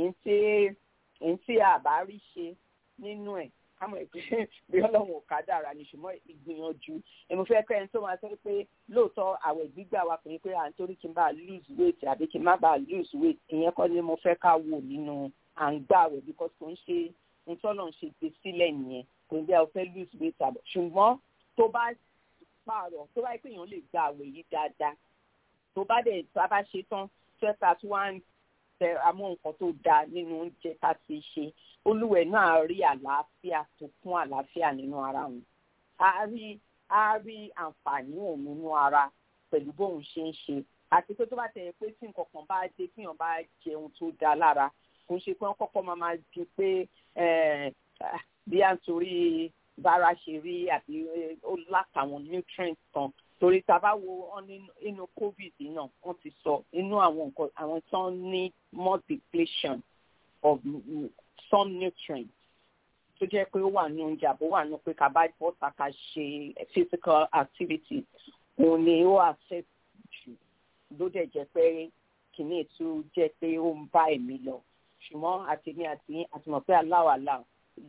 èyí tí àbá rí ṣe nínú ẹ̀ kámọ̀ ẹ̀ pé bí ọlọ́run ò ká dára ni ṣùgbọ́n ìgbìyànjú èmi fẹ́ kẹ́ ẹni tó máa sọ pé lóòótọ́ àwẹ̀ gbígbà wa kò ní pé à ń torí kí n bá lose weight àbí kí n má bàa lose weight ìyẹn kọ́ ni mo fẹ́ ká wò nínú à ń gbà wẹ̀ because kò ń ṣe ntọ́nà ṣe gbé sílẹ̀ nìyẹn kò ní bí a fẹ́ lose weight àbọ̀ ṣùgbọ́n tó bá pààrọ̀ tó bá yẹ pé èèyàn lè gba àwẹ̀ yìí dáadáa tó bá dẹ̀ tó bá ṣe tán twelve tí wọ́n á tẹ amú nǹkan tó dáa nínú oúnjẹ tá a ti ṣe olúwẹ̀ náà rí àlàáfíà tó kún àlàáfíà nínú ara wọn a rí a rí àǹfààní ẹ̀ nínú ara pẹ̀lú bóun ṣe ń ṣe àti pé tó bá tẹ̀yẹ pé tí nǹkan kan bá dé kíyàn bá jẹun tó dáa lára kò ń ṣe pé wọ́n kọ́kọ́ máa máa ju pé bí à ń torí bára ṣe rí àbí ó látàwọn nutrients kan torí tá a bá wo inú covid náà wọ́n ti sọ inú àwọn nǹkan àwọn tó ń ní more depletion of some nutrients tó jẹ́ pé ó wà ní oúnjẹ àbó wà ní pé ká bá bọ́ta ká ṣe physical activity òun ni ó affect jù ló dẹ̀ jẹ́ pé kìíní ètò jẹ́ pé ó ń bá ẹ̀mí lọ ṣùgbọ́n àtẹ̀mí àti àtìmọ̀ pé aláwàlá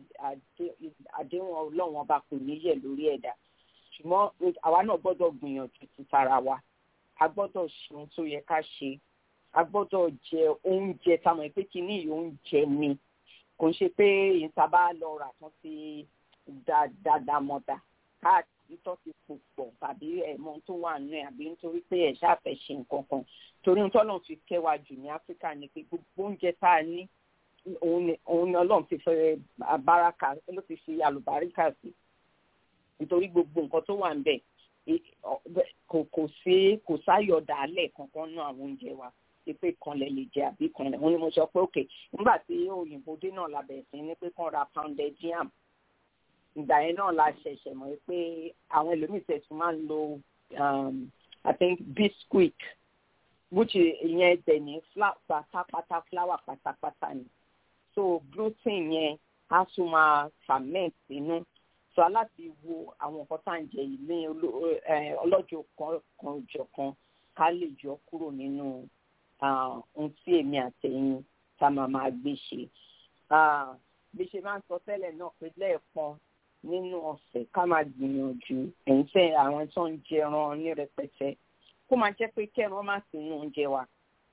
àdéhùn ọlọ́run ọba kò ní yẹ̀ lórí ẹ̀dá ṣùgbọ́n àwa náà gbọ́dọ̀ gbìyànjú ti tara wa a gbọ́dọ̀ ṣe ohun tó yẹ ká ṣe a gbọ́dọ̀ jẹ oúnjẹ táwọn ẹgbẹ́ kìíní yìí oúnjẹ ni kò ń ṣe pé ìta bá lọ rà tán ti dáadáa mọ́dà káàkiri tó ti pò pọ̀ tàbí ẹ̀mọ́ tó wà nù ẹ̀ àbí nítorí pé ẹ̀ ṣáàfẹ́ ṣe nǹkan kan torí ohun tọ́lọ́run fi kẹwàá jù ní áfíríkà ni pé gbogbo oúnjẹ tá a ní òun ni ọlọ́run ti fẹ́ báraka ló ti fi àlùbáríkà sí nítorí gbogbo nǹkan tó wà ń bẹ̀ kò sí kò sáyọ̀ dàálẹ̀ kankan nú àwọn oúnjẹ wa pé kan lè lè jẹ àbí kan lè wọn ni mo sọ pé òkè nígbà tí òyìnbó dé náà la bẹ̀rẹ̀ sí ní pé kàn ra pounded yam ìgbà yẹn náà la ṣẹ̀ṣẹ̀ mọ̀ pé àwọn ẹlòmíì tẹ̀sí máa ń lo um, I think biscuit which ìyẹn dẹ̀ ní pátápátá flour pátápátá ni so gluten yẹn á tún máa ferment inú so aláti wo àwọn nǹkan tá à ń jẹ yìí ní ọlọ́jọ́ kan kan jọ kan ká lè yọ kúrò nínú ohun tí èmi àtẹ̀yìn tá máa máa gbé ṣe bí ṣe máa ń sọ tẹ́lẹ̀ náà pé lẹ́ẹ̀kan nínú ọ̀sẹ̀ ká máa gbìyànjú ẹ̀yìn tẹ́ àwọn tó ń jẹran ní rẹpẹtẹ kó máa jẹ́ pé kẹ́ran má sí inú oúnjẹ wa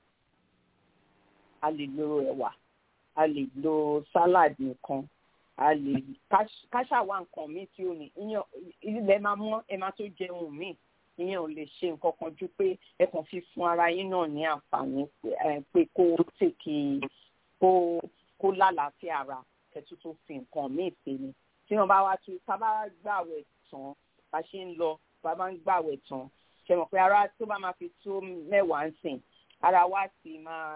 a lè lo ẹ̀wà a lè lo salad nìkan a lè káṣàwá nǹkan míì tí ó ní ilẹ̀ máa mọ́ ẹ máa tó jẹun míì ìyẹn ò lè ṣe nǹkan kan ju pé ẹ kàn fi fún ara yín náà ní àǹfààní pé kó tèkì kó kó lálàáfíà ara kẹtù tó fi nǹkan míì pè ní tí wọn bá wá tún tá a bá gbàwẹ̀ tán bá ṣe ń lọ bá bá ń gbàwẹ̀ tán ṣe mọ̀ pé ara tó bá máa fi tó mẹ́wàá ń sìn ara wa ti máa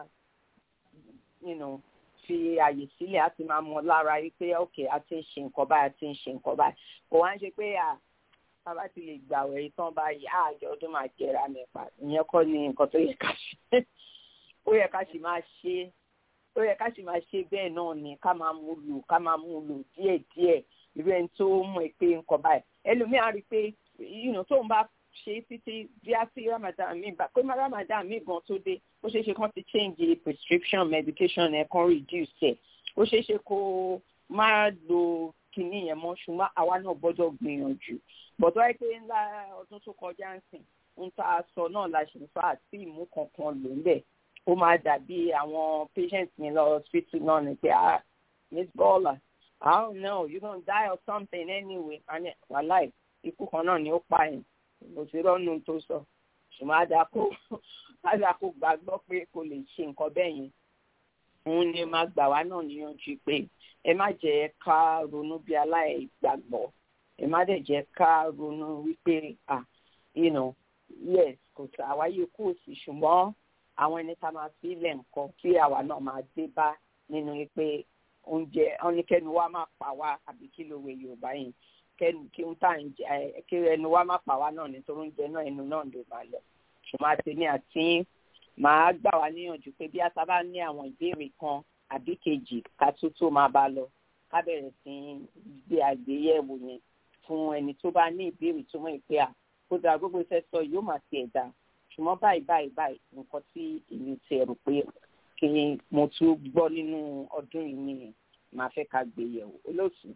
you know, fi àyè sílẹ̀ á ti máa mọ lára yìí pé ok a ti ń ṣe nǹkan báyìí a ti ń ṣe nǹkan báyìí kò wá ń ṣe pé à bàbá ti lè gbàwẹ̀ yìí tán báyìí á àjọ ọdún máa jẹra mẹ́fà ìyẹn kọ́ ni nǹkan tó yẹ ká ṣe ó yẹ ká sì máa ṣe ó yẹ ká sì máa ṣe bẹ́ẹ̀ náà ni ká máa mú lò ká máa mú lò díẹ̀díẹ̀ irú ẹni tó mọ̀ pé nǹkan báyìí ẹlòmíà rí i pé tóun bá ṣe títí bí a ti ramadan mi bá pé ramadan mi gan tó dé ó ṣeé ṣe kán ti change prescription medication ẹ̀ kan reduce ẹ̀ ó ṣeé ṣe kó má lo kinní yẹn mọ́ ṣùgbọ́n àwa náà gbọ́dọ̀ gbìyànjú bọ̀dọ̀ ẹ pé ńlá ọdún tó kọjá ń sìn ń ta aṣọ náà la ṣe ń fa àti ìmú kankan lò ń bẹ̀ ó máa dàbí àwọn patient mi lọ hospital náà ni pé ah miss bọ́ọ̀là I don't know you gonna die or something anyway wàláì ikú kan náà ni ó pa yẹn mo ti rọ́nu tó sọ ṣùgbọ́n àdàkó àdàkó gbàgbọ́ pé kò lè ṣe nǹkan bẹ́ẹ̀ yẹn òun ni máa gbà wá náà níyànjú pé ẹ má jẹ́ ká ronú bí aláìgbàgbọ́ ẹ má dẹ̀ jẹ́ ká ronú wípé ah you know yes kò sí àwáyé kò sí ṣùgbọ́n àwọn ẹni tá a máa fi ilẹ̀ nǹkan tí àwa náà máa dé bá nínú pé oúnjẹ ọ́nìkẹ́nu wa máa pa wá àbí kí ló wẹ Yorùbá yẹn kẹnu kí n tà ń jẹ kí ẹnu wa má pa wá náà nítorí oúnjẹ náà ẹnu náà ló máa lọ ṣùgbọ́n àtẹ̀mí àti màá gbà wá níyànjú pé bí a bá ní àwọn ìbéèrè kan àbí kejì ká tó tó máa bá lọ ká bẹ̀rẹ̀ sí í gbé àgbéyẹ̀wò yẹn fún ẹni tó bá ní ìbéèrè tó mọ̀ pé à kó dáa gbogbo iṣẹ́ sọ yóò máa tiẹ̀ dá ṣùgbọ́n báyìí báyìí báyìí nǹkan tí èmi ti rò pé kí mo tún gbọ́ nínú ọdún yìí nìyẹn màá fẹ́ ká gbé yẹ̀wò olóòtú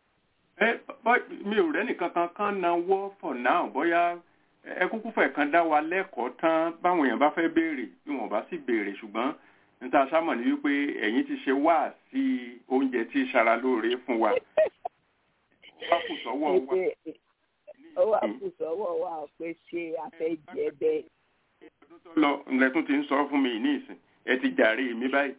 ẹ mi ò rẹ́ nìkan kan kan náwó for now bóyá ẹ kúkú fẹ́ kan dá wa lẹ́kọ̀ọ́ tán báwọn èèyàn bá fẹ́ béèrè bí wọ́n bá sì béèrè ṣùgbọ́n níta sámọ̀ ní wípé ẹ̀yin ti ṣe wá sí oúnjẹ tí ṣara lóore fún wa wá kù sọ́wọ́ wa. ó wà kù sọ́wọ́ wa pé ṣé a fẹ́ jẹ bẹ́ẹ̀. ọdún tó lọ ǹlẹ́tún ti ń sọ fún mi ní ìsìn ẹ ti jàre mi báyìí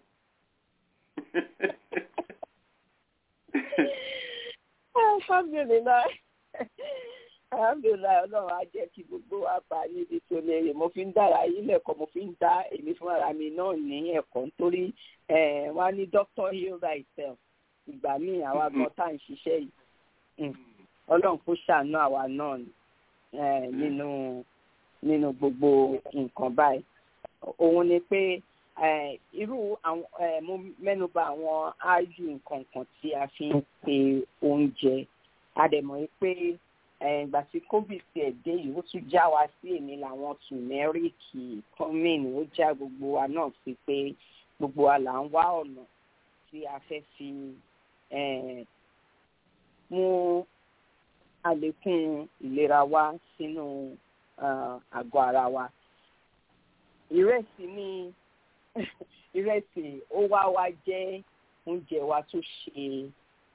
alhamdulilayi alhamdulilayi ọlọ́run á jẹ́ kí gbogbo wa bá níbi tó léèrè mo fi ń dára yín lẹ́kọ̀ọ́ mo fi ń dá èmi fúnra mi náà ní ẹ̀kọ́ nítorí wọ́n á ní doctor heal thyself ìgbà míì àwa gan tá à ń ṣiṣẹ́ yìí ọlọ́run kó ṣàánú àwa náà nínú nínú gbogbo nǹkan báyìí òun ni pé irú àwọn mo mẹ́nuba àwọn áájú nǹkan kan tí a fi ń pe oúnjẹ a dẹ̀ mọ̀ pé ìgbà tí covid ti ẹ̀ dé yìí ó tún já wa sí èmi làwọn tùmẹ́ríkì kọ́mìn ó já gbogbo wa náà sí pé gbogbo wa là ń wá ọ̀nà tí a fẹ́ fi mú àlékún ìlera wa sínú àgọ́ ara wa ìrẹsì ní ìrẹsì ó wá wá jẹ́ oúnjẹ wa tó ṣe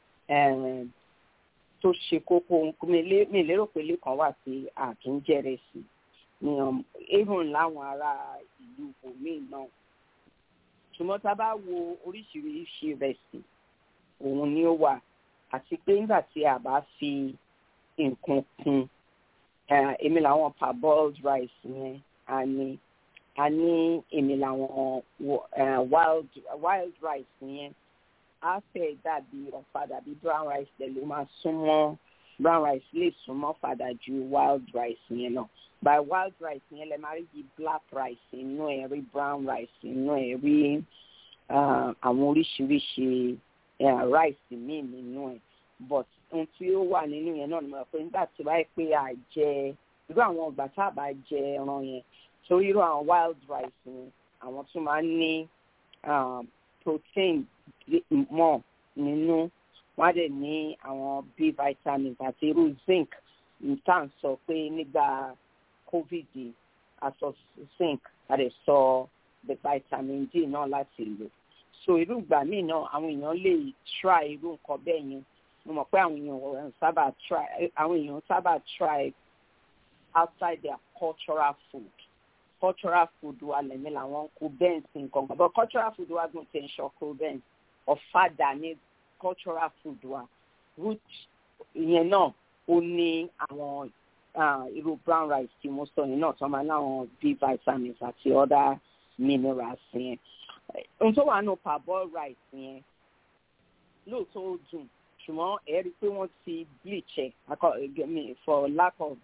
tó ṣe kókó mi lérò pé lẹ́kàn wà sí àtúnjẹrẹsì even láwọn ará ìlú bòmíì náà ṣùgbọ́n tá a bá wo oríṣiríṣi ìrẹsì òun ni ó wà àti pé nígbà tí a bá fi nǹkan kún èmi làwọn parboiled rice yẹn a ní a ní èmi làwọn uh, wild wild rice yẹn á fẹ́ dàbí ọ̀fadà bí brown rice tẹ̀ ló máa súnmọ́ brown rice lè súnmọ́ fàdà ju wild rice yẹn lọ by wild rice yẹn lè máa rí di black rice inú ẹ̀ rí brown rice inú ẹ̀ rí àwọn oríṣiríṣi rice míì nínú ẹ̀ but ohun tí ó wà nínú yẹn náà ni mo rò pé nígbà tí wáyé pé à jẹ irú àwọn ọgbà tá a bá jẹ ẹran yẹn torí irú àwọn wild rice yẹn àwọn tún máa ń ní protein mọ́ nínú wọ́n á dẹ̀ ní àwọn b vitamins àti irú zinc tá à ń sọ pé nígbà covid aṣọ zinc a dẹ̀ sọ the vitamin d náà láti lò so irú ìgbà míì náà àwọn èèyàn lè try irú nǹkan bẹ́ẹ̀ yẹn mo mọ̀ pé àwọn èèyàn sábà try àwọn èèyàn sábà try outside their cultural food cultural food wa lẹ́mí làwọn kó bẹ́ẹ̀ sí nǹkan kan but cultural food wa gùn tí ń ṣọkó bẹ́ẹ̀ ọ̀fadà ní cultural food wa root ìyẹn náà ó ní àwọn irú brown rice tí mo sọ yẹn náà tó máa láwọn b vitamins àti other minerals yẹn ohun tó wà nù parboil rice yẹn lóòótọ́ ó dùn ṣùgbọ́n ẹ rí i pé wọ́n ti bleach ẹ̀ for lack of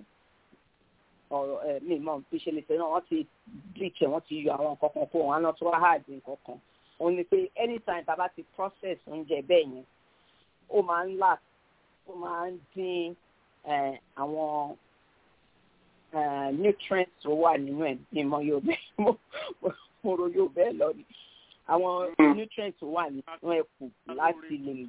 ọ̀rọ̀ mi mọ̀ bí ṣe lè ṣe náà wọ́n ti bleach ẹ̀ wọ́n ti yọ àwọn nǹkan kan kó wọn náà tó wá hard nǹkan kan òun ni pé anytime tá a bá ti process oúnjẹ bẹ́ẹ̀ yẹn ó máa ń là ó máa ń dín àwọn nutrients tó wà nínú ẹ̀ ní mọ yorùbá mo ro yorùbá ẹ̀ lọ ni àwọn nutrients tó wà nínú ẹ̀ kù láti lè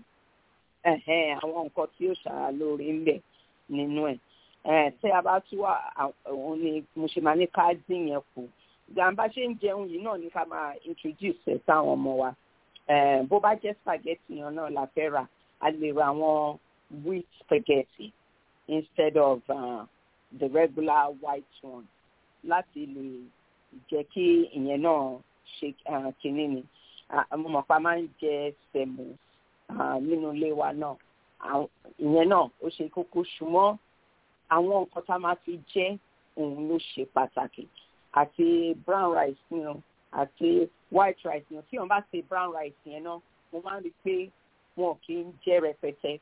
àwọn nǹkan tí ó ṣàrà lóore ń bẹ nínú ẹ̀ tí a bá tún wà òun ni mo ṣe máa ní ká dín yẹn kù gbàǹbá ṣe ń jẹun yìí náà ní ká máa introduce ẹ̀ sáwọn ọmọ wa bó bá jẹ́ spaghetti yẹn náà la fẹ́ rà a lè ra àwọn wheat spaghetti instead of uh, the regular white one láti lè jẹ́ kí ìyẹn náà ṣe kínní ni mo mọ̀ pa máa ń jẹ sẹ̀mù nínú ilé wa náà ìyẹn náà ó ṣe kókó ṣùgbọ́n àwọn nǹkan tá a máa fi jẹ òun ló ṣe pàtàkì àti brown rice ni o àti white rice ni o tí wọn bá ṣe brown rice yẹn náà mo máa ń rí i pé wọn kì í jẹ rẹpẹtẹ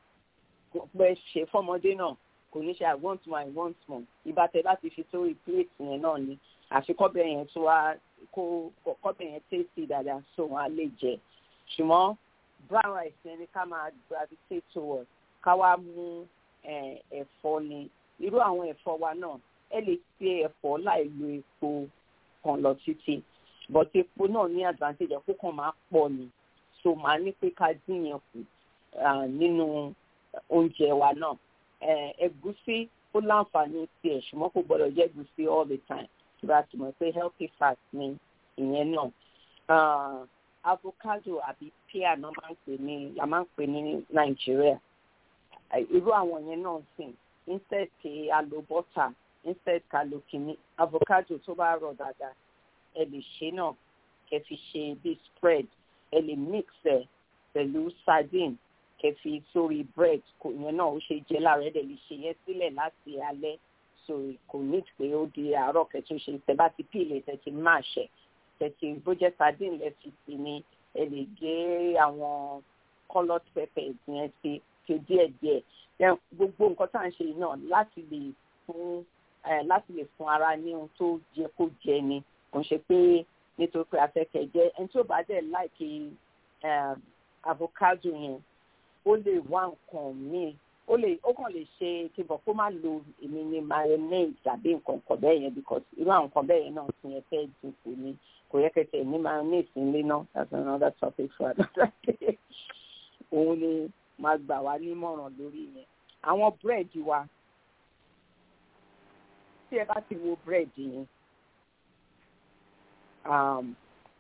pẹ ṣe fọmọdé náà kò ní ṣe i want more i want more ìbátẹ láti fi sórí plate yẹn náà ni àfi kọ́bẹ̀ yẹn tó wá kó kọ́bẹ̀ yẹn tasty dáadáa so wọn á lè jẹ ṣùgbọ́n brown rice yẹn ni ká máa gravitate towards ká wá mú ẹ̀fọ́ ni irú àwọn ẹ̀fọ́ wa náà ẹ lè ṣe ẹ̀fọ́ láì lo epo kan lọ títí but epo náà ní advantage ẹ̀kọ́ kan máa pọ̀ ni so màá ní pé ká dín yẹn kù nínú oúnjẹ wa náà ẹ̀gúsí ó láǹfààní tiẹ̀ ṣùgbọ́n kò gbọ́dọ̀ jẹ́ ẹ̀gúsí all the time ìgbà tí mo pé healthy fat ni ìyẹn náà avocado àbí pear náà máa ń pè ní la máa ń pè ní nàìjíríà irú àwọn yẹn náà sìn instead kí a lo butter instead ká lo kìíní avocado tó bá rọ̀ dáadáa ẹ lè ṣe náà kẹ́ fi ṣe bí spread ẹ lè mix ẹ pẹ̀lú sardine kẹ́ fi sórí bread kò yẹn náà ó ṣe jẹ láàárọ̀ ẹ dẹ̀ lè ṣe yẹn sílẹ̀ láti alẹ́ so kò ní pé ó di àárọ̀ kẹtù ṣe tẹ́ bá ti pílè tẹ́ ti máa ṣẹ tẹ́ ti bó jẹ́ sardine lẹ fi sí ni ẹ lè gé àwọn coloured peppers yẹn sí ṣe díẹ̀díẹ̀ gbogbo nǹkan tá à ń ṣe náà láti lè fún láti lè fún ara ní ohun tó jẹ kó jẹ ni kò ń ṣe pé nítorí pé afẹ́kẹ́ jẹ ẹni tí ó bá dẹ̀ láìkí avocado yẹn ó lè wá nǹkan míì ó lè ó kàn lè ṣe kíbọ̀ kó má lo èmi ní mayonnaise tàbí nǹkan kan bẹ́ẹ̀ yẹn because irú àwọn nǹkan bẹ́ẹ̀ yẹn náà ti yẹn fẹ́ dínkù ni kò yẹ kẹsẹ̀ ní mayonnaise ńlé náà that's another topic for another day òun ni máa gbà wá nímọ̀ràn lórí yẹn àwọn búrẹ́dì wa tí ẹ bá ti wo búrẹ́dì yẹn um,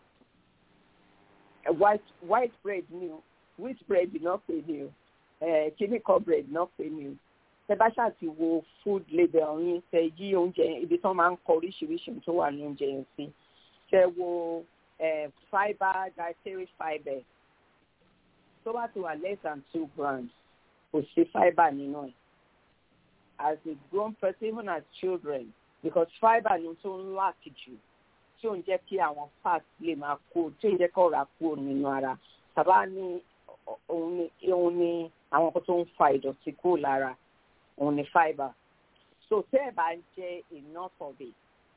white white bread ni o wheat bread náà pè ní o kíní kan bread náà pè ní o tẹ bá ṣáà ti wo food label yín tẹ yí oúnjẹ yẹn ibi tí wọn máa ń kọ oríṣiríṣi tó wà ní oúnjẹ yẹn sí tẹ wo fibre dietary fibre tó bá ti wà less than two grams kò sí fibre nínú ẹ̀ as a grown person even as children because fibre ni tó ń lack jù tí ò ń jẹ́ kí àwọn fat lè máa kó tí ò ń jẹ́ kí ọ̀rá kúrò nínú ara tàbá ní òun ni òun ni àwọn nǹkan tó ń fa ìdọ̀tí kúrò lára òun ni fibre so tẹ́ ẹ̀ bá ń jẹ enough of it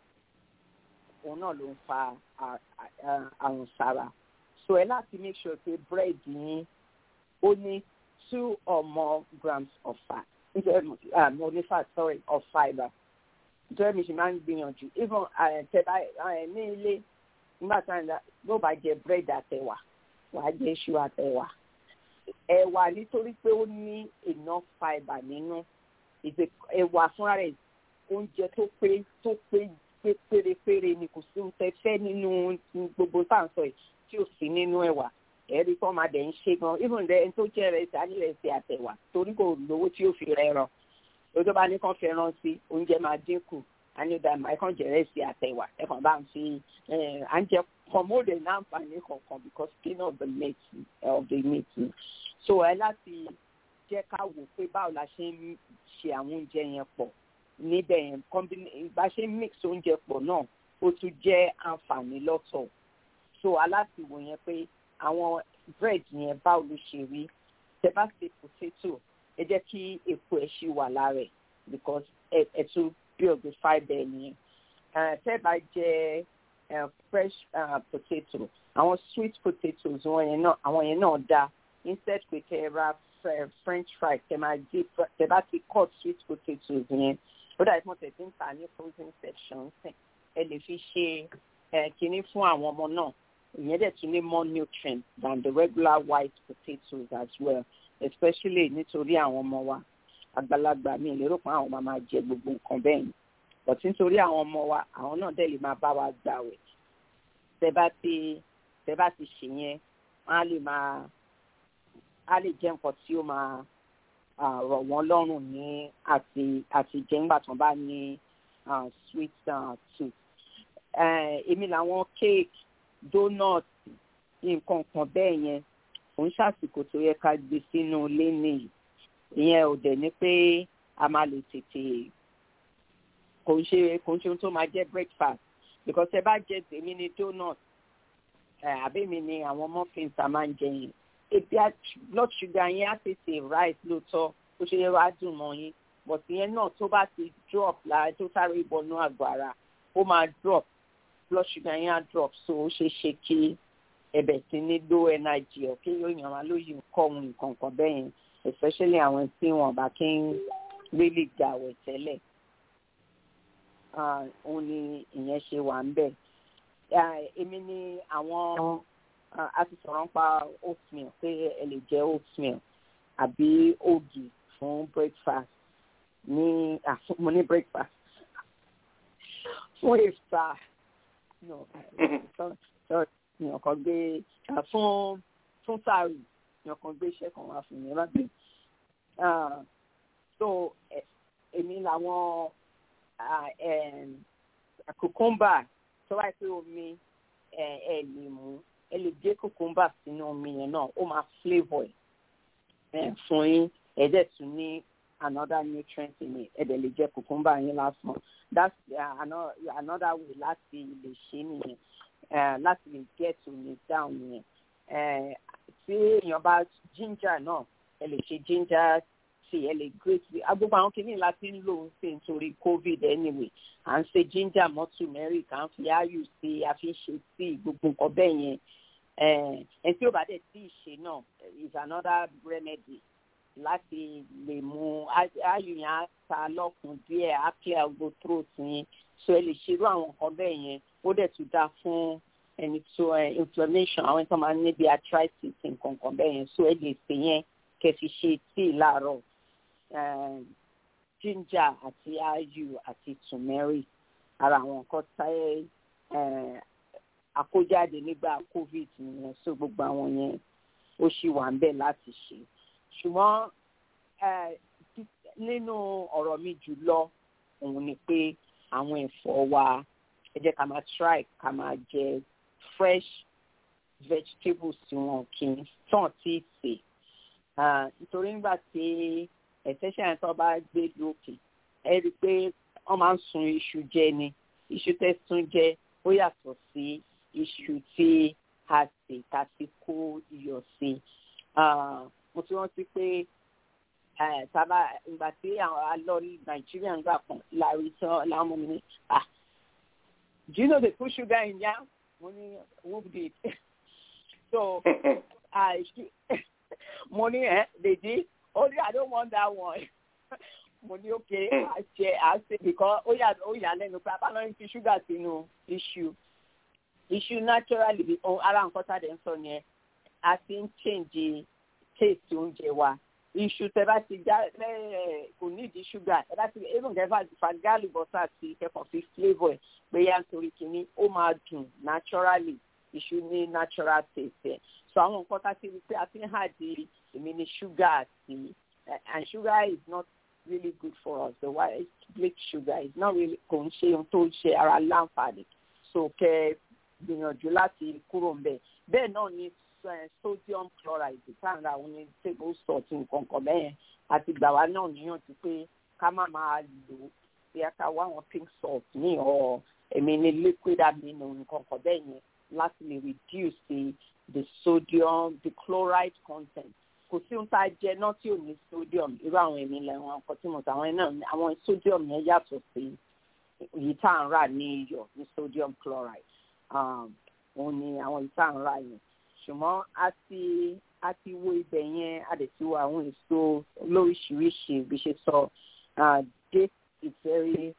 òun náà ló ń fa àrùn sára so ẹ láti make sure pé bread yín ó ní two or more grams of fat um, only fat sorry of fibre nítorí mi ṣe máa ń gbìyànjú even tẹ bá ní ilé nígbà tí wọn ló bá jẹ bread àtẹwà wàá jẹ iṣu àtẹwà ẹ̀wà nítorí pé ó ní enough fibre nínú ẹ̀wà fúnra rẹ̀ oúnjẹ tó pé tó pé pérépéré ni kò sí oúnjẹ fẹ́ nínú gbogbo sáǹsọ yìí tí ò sí nínú ẹ̀wà ẹ̀rí kọ́ máa dẹ̀ ń ṣe gan even ẹni tó jẹ́ rẹ̀ sí alẹ́ sí àtẹ̀wà torí kò lówó tí ó fi rẹ̀ ràn lójó bá ní kàn fẹ́ràn sí oúnjẹ máa dínkù ànídà máa kàn jẹ̀rẹ̀ sí àtẹ̀wà ẹ̀kàn bá ń fi à ń jẹ kọ̀mọ́dé ní àǹfààní kankan because skin of the meat of the meat so ẹ láti jẹ́ ká wò pé báwo la ṣe ń ṣe àwọn oúnjẹ yẹn pọ̀ níbẹ̀ yẹn bá ṣe ń mix oúnjẹ pọ̀ náà ó tún jẹ́ àǹfààní lọ́tọ̀ so aláṣìwò yẹn pé àwọn bread yẹn báwo ló ṣe rí tẹ bá ṣe potato ẹ jẹ́ kí epo ẹ̀ ṣì wà lára ẹ̀ because ẹ tún build the fibre nìyẹn tẹ bá jẹ fresh uh, potato àwọn sweet potatoes wọn yẹn náà àwọn yẹn náà dáa instead pé kẹ ra french fry kẹ máa dé tẹ bá ti cut sweet potatoes yẹn ó dàbí mo tẹ̀sí ń ta ní frozen section ẹ lè fi ṣe kínní fún àwọn ọmọ náà ìyẹn dẹ̀ tún ní more nutrients than the regular white potatoes as well especially nítorí àwọn ọmọ wa àgbàlagbà mi lérò pé àwọn ọmọ máa jẹ gbogbo nǹkan bẹ́ẹ̀ ni but nítorí àwọn ọmọ wa àwọn náà dẹ̀ lè máa bá wa gbàwẹ̀ tẹ bá ti tẹ bá ti ṣe yẹn wọn á lè máa á lè jẹ nǹkan tí ó máa rọ̀ wọ́n lọ́rùn ní àti àti jẹ nígbà tí wọ́n bá ní sweet uh, tooth èmi làwọn cake donut nǹkan kan bẹ́ẹ̀ yẹn òun ṣàsìkò tó yẹ ká gbé sínú ilé nìyí ìyẹn ò dẹ̀ ní pé a máa lè tètè kò ń ṣe kò ń ṣe ohun tó máa jẹ́ breakfast because ẹ bá jẹ tèmi ní donut àbí mi ni àwọn muffins a máa ń jẹ yẹn ebi blood sugar yẹn á tètè rise lóòótọ́ ó ṣe yẹ wá dùn mọ́ yín but ìyẹn náà tó bá ti drop lára tó sáré ìbọnú àgọ́ ara ó máa drop blood sugar yẹn á drop so ó ṣeé ṣe kí ẹbẹ̀ sí ní low energy ọ̀ kí yóò yàn wá lóyún kọ́ ohun nǹkan kan bẹ́ẹ̀ yẹn especially àwọn tí wọn bá kí ń really gbàwẹ̀ tẹ́lẹ̀ òun ni ìyẹn ṣe wà ń bẹ̀. èmi ni àwọn a ti sọ̀rọ̀ nípa oatmeal pé ẹ lè jẹ oatmeal àbí ògì fún breakfast ní mo ní breakfast fún iftar no sorry èèyàn kan gbé fún fún sáré èèyàn kan gbé iṣẹ́ kan wá fún mi má gbé so èmi làwọn kòkómbà tó wáyé pé omi ẹ lè mú ẹ lè gé kòkómbà sínú omi yẹn náà ó máa flavour ẹ fún yín ẹ dẹ̀ tún ní another nutrient in it ẹ dẹ̀ lè jẹ kòkómbà yín lásán that's uh, another, another way láti lè ṣe nìyẹn uh, láti lè get omi down yẹn uh, tí èèyàn bá ginger náà ẹ lè ṣe ginger tea ẹ lè grate agbóhùn àwọn kìíní láti ń lò ó sí nítorí covid anyway à ń ṣe ginger mọ́ turmeric à ń fi ayù sí i a fi ń ṣe tea gbogbo nǹkan bẹ́ẹ̀ yẹn ẹ tí ó bá dẹ̀ tí ì ṣe náà is another remedy láti lè mú ayù yẹn á ta lọ́kùn díẹ̀ á clear gbogbo throat yẹn so ẹ lè ṣerú àwọn nǹkan bẹ́ẹ̀ yẹn ó dẹ̀ tún dáa fún ẹni tó inflammation àwọn tó máa ń níbi arthritis nǹkan kan bẹ́ẹ̀ yẹn so ẹ lè ṣe yẹn kẹ́ fi ṣe tea láàárọ̀ ginger àti ayu àti turmeric ara àwọn nǹkan táyé àkójáde nígbà covid nìyẹn so gbogbo àwọn yẹn ó ṣì wà ń bẹ̀ láti ṣe ṣùgbọ́n nínú ọ̀rọ̀ mi jùlọ òun ni pé àwọn ẹ̀fọ́ wa ẹ jẹ́ ká máa try ká máa jẹ fresh vegetables tí wọn kì í tàn tí ì sè nítorí nígbà tí ẹ̀sẹ̀ṣẹ̀ yẹn tó bá gbé lókè ẹ rí i pé wọ́n máa ń sun iṣu jẹ ni iṣu tẹ́ sun jẹ ó yàtọ̀ sí iṣu tí a sè tá a ti kó iyọ̀ sí mo ti rántí pé sábà ìgbà tí àwọn alọ nàìjíríà ń gbà kan láàrin tán láwọn ọmọ mi ní ah do you know they put sugar in yam mo ní who did so uh, mo ní ẹ they did only i don't want that one mo ní okay àṣẹ àṣẹ because ó yà ó yà lẹ́nu pé abáná ń fi ṣúgà sínú iṣu iṣu naturally bí ara nǹkan tá a dẹ̀ ń sọ yẹn a ti ń change taste oúnjẹ wa iṣu tẹ bá ti já ẹ kò nídìí ṣúgà ẹ bá ti even kẹfà fàgálì bọ́tà ti kẹfàn fi flavour ẹ pé yá nítorí kínní ó máa dùn naturally iṣu ní natural taste ẹ so àwọn nǹkan tá a ti rí pé a ti ń hà di èmi ní ṣúgà àti and sugar is not really good for us the white bleak sugar is not really kò ń ṣe ohun tó ń ṣe ara láǹfààní so kẹ gbìyànjú láti kúrò ń bẹ bẹ́ẹ̀ náà ni sodium chloride táwọn àwọn ní table salt nǹkan kan bẹ́ẹ̀ àti gbà wá náà níyànjú pé ká má máa lò ó bí a ká wá àwọn pink salt ní ọ èmi ní liquid amino nǹkan kan bẹ́ẹ̀ yẹn láti lè reduce the the sodium the chloride content kò sí ohun tá a jẹ náà tí ò ní sodium irú àwọn èmi lẹ́wọ̀n ọkọ̀ tí mo sọ àwọn náà àwọn sodium yẹn yàtọ̀ sí èyí tá à ń rà ní iyọ̀ ní sodium chloride òun ni àwọn èyí tá à ń rà yẹn ṣùgbọ́n a ti a ti wo ibẹ̀ yẹn a dẹ̀ ti wo àwọn èso lóríṣiríṣi bí ṣe sọ date is very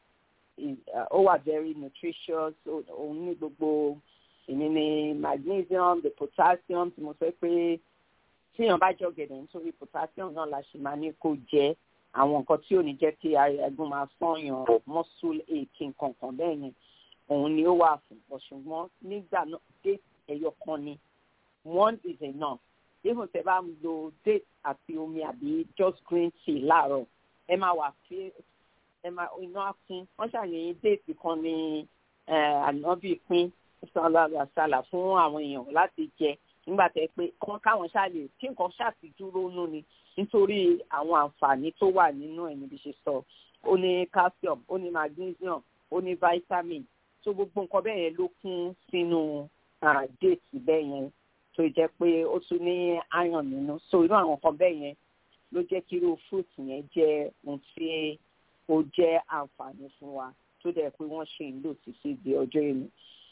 ó wà very nutritious òun ní gbogbo èmi ní magnesium the potassium tí mo sọ pé tíyàn bá jọ gẹ̀dẹ̀ nítorí potassium náà la ṣe máa ní kó jẹ àwọn nǹkan tí ò ní jẹ́ kí ẹ̀gún máa fọ́yàn muscle ache nǹkan kan bẹ́ẹ̀ yẹn òun ni ó wà fún ọ ṣùgbọ́n nígbà náà date ẹyọ kan ni one is enough even tẹ bá ń lo date àti omi àbí just green tea láàárọ̀ ẹ máa wà pé ẹ máa iná kún wọ́n ṣàyẹ̀yìn date kan ní ànábì pín sàlà fún àwọn èèyàn láti jẹ nígbà tẹ pé kán káwọn ṣáàlè kí nǹkan ṣàtìdúró nú ni nítorí àwọn àǹfààní tó wà nínú ẹ̀ níbi ṣe sọ ó ní calcium ó ní magnesium ó ní vitamin tó gbogbo nǹkan bẹ́ẹ̀ yẹn ló kún sínú déètì bẹ́ẹ̀ yẹn tó jẹ́ pé ó tún ní iron nínú so irú àwọn nǹkan bẹ́ẹ̀ yẹn ló jẹ́ kí irú fruit yẹn jẹ́ ohun tí ó jẹ́ àǹfààní fún wa tó dẹ̀ pé wọ́n ṣe ń lò títí di ọjọ́ ìní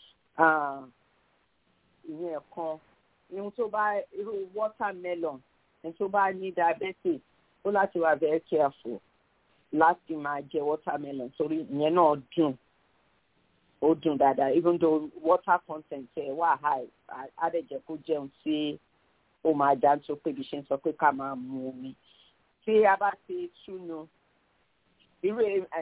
ìyẹn kan irun tó bá irú watermelon ẹni tó bá ní diabetes ó láti wà very careful láti máa jẹ watermelon torí ìyẹn náà dùn ó dùn dáadáa even though water content ẹ wà high á dẹ̀ jẹ́ kó jẹun tí ó máa dá tó pé bí ṣe ń sọ pé ká máa mu omi tí a bá ti túnu irú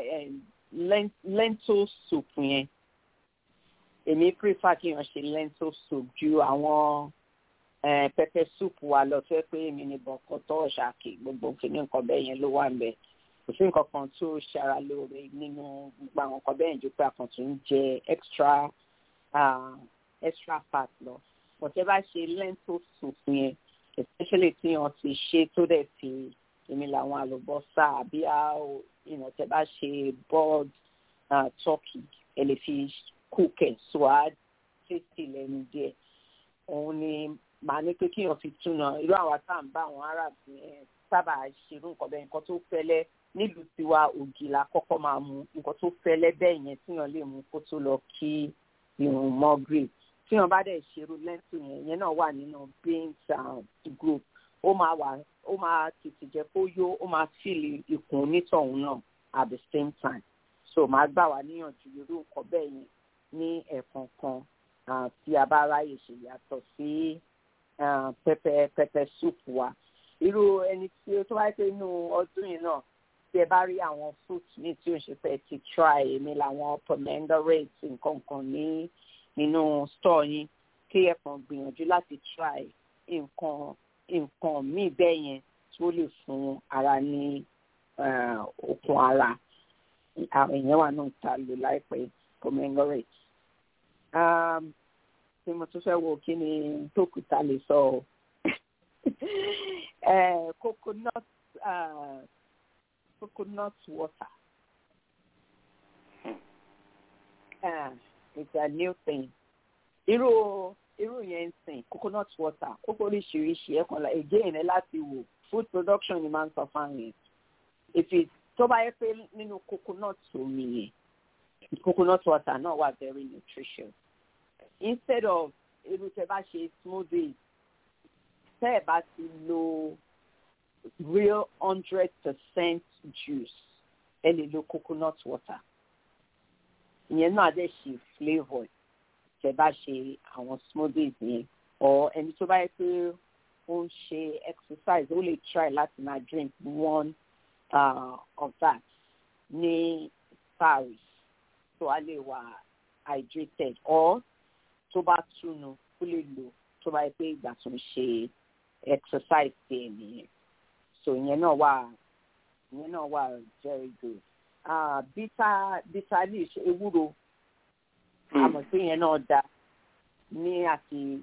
lentil soup yẹn èmi prefer kí èèyàn ṣe lentil soup ju àwọn pepper soup wa lọ tó yẹ pé èmi ní bọ̀kọ̀tọ̀ ṣàkì gbogbo kìíní nǹkan bẹ́ẹ̀ yẹn ló wà ń bẹ̀ kò sí nǹkan kan tó ṣara lóore nínú gbogbo àwọn nǹkan bẹ́ẹ̀ ju pé àkàntún ń jẹ extra uh, extra fat lọ bọ̀tẹ́ bá ṣe lentil soup yẹn especially tí wọ́n ti ṣe tó dẹ̀ fi èmi làwọn àlùbọ́sà àbí ìnàtẹ́ bá ṣe boiled uh, turkey ẹ lè fi cook ẹ̀ so á tasty lẹ́nu díẹ̀ òun ni màá ní pé kíyàn fi túnà irú àwọn tá à ń bá àwọn arab yẹn sábà ṣerú nǹkan bẹ́ẹ̀ nǹkan tó fẹ́lẹ́ nílùú tiwa ògì la kọ́kọ́ máa mu nǹkan tó fẹ́lẹ́ bẹ́ẹ̀ yẹn tíyàn lè mú kó tó lọ kí irun mọ́ green tíyàn bá dẹ̀ ṣerú lẹ́ńtù yẹn yẹn náà wà nínú beans group ó máa wà ó máa tètè jẹ́ kó yó ó máa fìlì ikùn onítọ̀hún náà at the same time so màá gbà wá níyànjú irú nǹkan bẹ́ẹ̀ yẹn ní ẹ̀ẹ̀kọ̀ọ̀kan tí a bá ráyè ṣe yàtọ̀ sí pẹpẹ pẹpẹ soup wa irú ẹni tí ó tó wáyé pé inú ọdún yìí náà tí ẹ bá rí àwọn fruit ní tí ó ń ṣe fẹ́ ti try èmi làwọn pomegranate nǹkan kan ní nínú store yín kí ẹ kàn gbìyànjú láti try nǹkan nǹkan míì bẹ́ẹ̀ yẹn tó lè fún ara ní okun ara àwọn èèyàn wà náà ta lò láìpẹ́ pomegranate tí mo tún fẹ́ wo kí ni tó kù ta lè sọ ọ́ coconut uh, coconut water uh, it's a new thing irú irú yẹn ń sìn coconut water kókó oríṣiríṣi ẹ̀ kan la again ẹ láti wò food production ni máa ń sọ fáwọn yẹn if it tó bá yẹ pé nínú coconut omi yẹn coconut water náà wà very nutritious instead of irú tẹ bá ṣe smoothies tẹ ẹ bá ti lo real hundred percent juice ẹ lè lo coconut water ìyẹn náà dẹ̀ ṣe flavour tẹ bá ṣe àwọn smoothies yẹn or ẹni tó bá yẹ pé ó ń ṣe exercise ó lè try láti máa drink one uh, of that ní paris so a lè wà hydrated or tó bá túnu ó lè lò tó bá yẹ pé ìgbà tó ń ṣe exercise tiẹ̀ nìyẹn so ìyẹn náà wà ìyẹn náà wà very good uh, bitter bitter leaf ewúro àmọ̀ pé ìyẹn náà da ní àti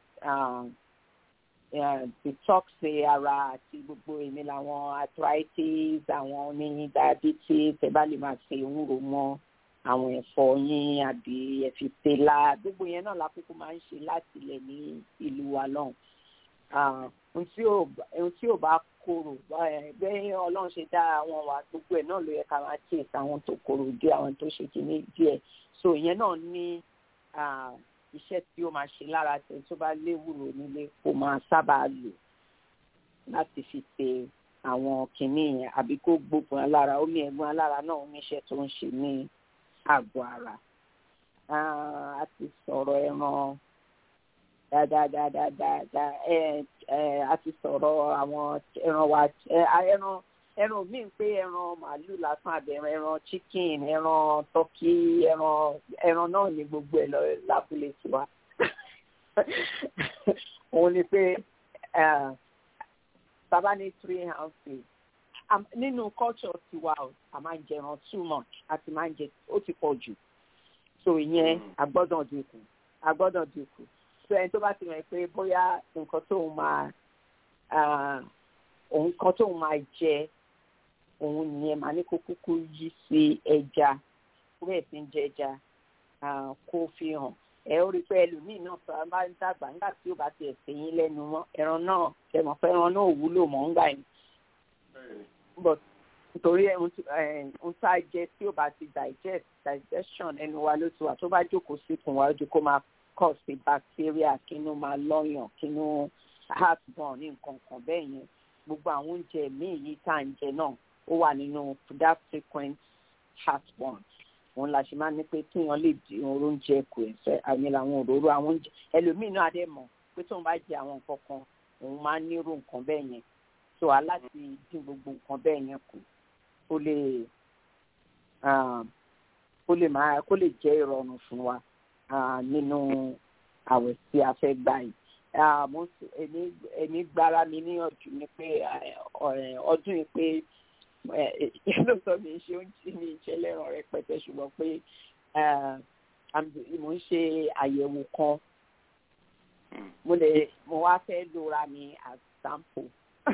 detox ara àti gbogbo èmi làwọn arthritis àwọn ní diabetes ẹ bá lè máa ṣe ewúro mọ́ àwọn ẹ̀fọ́ yín àbí ẹ̀fìpẹ́lá gbogbo yẹn náà lákòókò máa ń ṣe láti ilẹ̀ ní ìlú wa lọ́hùn. ohun tí ò bá korò bẹ́ẹ̀ ọlọ́run ṣe dá àwọn wà gbogbo ẹ̀ náà ló yẹ ká máa tíyèsí àwọn tó korò dé àwọn tó ṣe kìíní díẹ̀ so ìyẹn náà ní iṣẹ́ tí ó máa ṣe lára tẹ̀ tó bá léwúrò nílé kó máa sábà lò láti fi ṣe àwọn kìíní yẹn àbí kó gbógun alára omi ẹ̀gbọ́n alára náà ó níṣẹ́ tó ń ṣe ní àgọ́ ara a ti sọ̀rọ̀ ẹran dáadáadáadáa a ti sọ̀rọ̀ àwọn ẹran wa ẹran ẹran míì pé ẹran màálù lásán àbẹ̀rẹ̀ ẹran chicken ẹran turkey ẹran ẹran náà ní gbogbo ẹ̀ lọ lábúlé tiwa òun ni pé bàbá ní three ounces nínú culture tiwa a máa ń jẹ ẹran too much àti máa ń jẹ ó ti pọ̀ jù so ìyẹn agbọ́dọ̀ dínkù agbọ́dọ̀ dínkù so ẹni tó bá ti mọ̀ pé bóyá nǹkan tóun máa òun kan tóun máa jẹ òun nìyẹn máa ní kó kúkú yí sí ẹja kó bẹ́ẹ̀ sí ń jẹ ẹja kó fi hàn ẹ ó rí i pé ẹlòmíì náà sọ bá ń dàgbà nígbà tí ó bá ti ẹ̀sẹ̀ yín lẹ́nu mọ́ ẹran náà ẹ̀mọ̀ fẹ́ ẹran náà wúlò mọ́ ńgbà yẹn but nítorí ohun tá a jẹ tí ó bá ti digest digestion ẹnu wa ló ti wà tó bá jókòó síkùn wa ojú kó máa cause sí bacteria kínú máa lọ́yàn kínú heartburn ní nǹkan kan bẹ́ẹ̀ yẹn gbogbo àwọn oúnjẹ míì yìí tá à ń jẹ náà ó wà nínú that frequent heartburn òun la ṣe máa ní pé kéèyàn lè di oúnjẹ kù ẹsẹ àmì làwọn òróró àwọn oúnjẹ ẹlòmíì náà dẹ mọ̀ pé tóun bá jẹ àwọn nǹkan kan òun máa ń nírú nǹkan bẹ́ẹ̀ yẹn so aláti dín gbogbo nǹkan bẹ́ẹ̀ yẹn kù kó lè kó lè máa kó lè jẹ́ ìrọ̀rùn fún wa nínú àwẹ̀ tí a fẹ́ gbà yìí èmi gbára mi níyànjú ni pé ọdún yìí pé lóòótọ́ mi ń ṣe oúnjẹ mi ń ṣe lẹ́ràn rẹpẹtẹ ṣùgbọ́n pé mo ń ṣe àyẹ̀wò kan mo lè mo wá fẹ́ lora mi as sample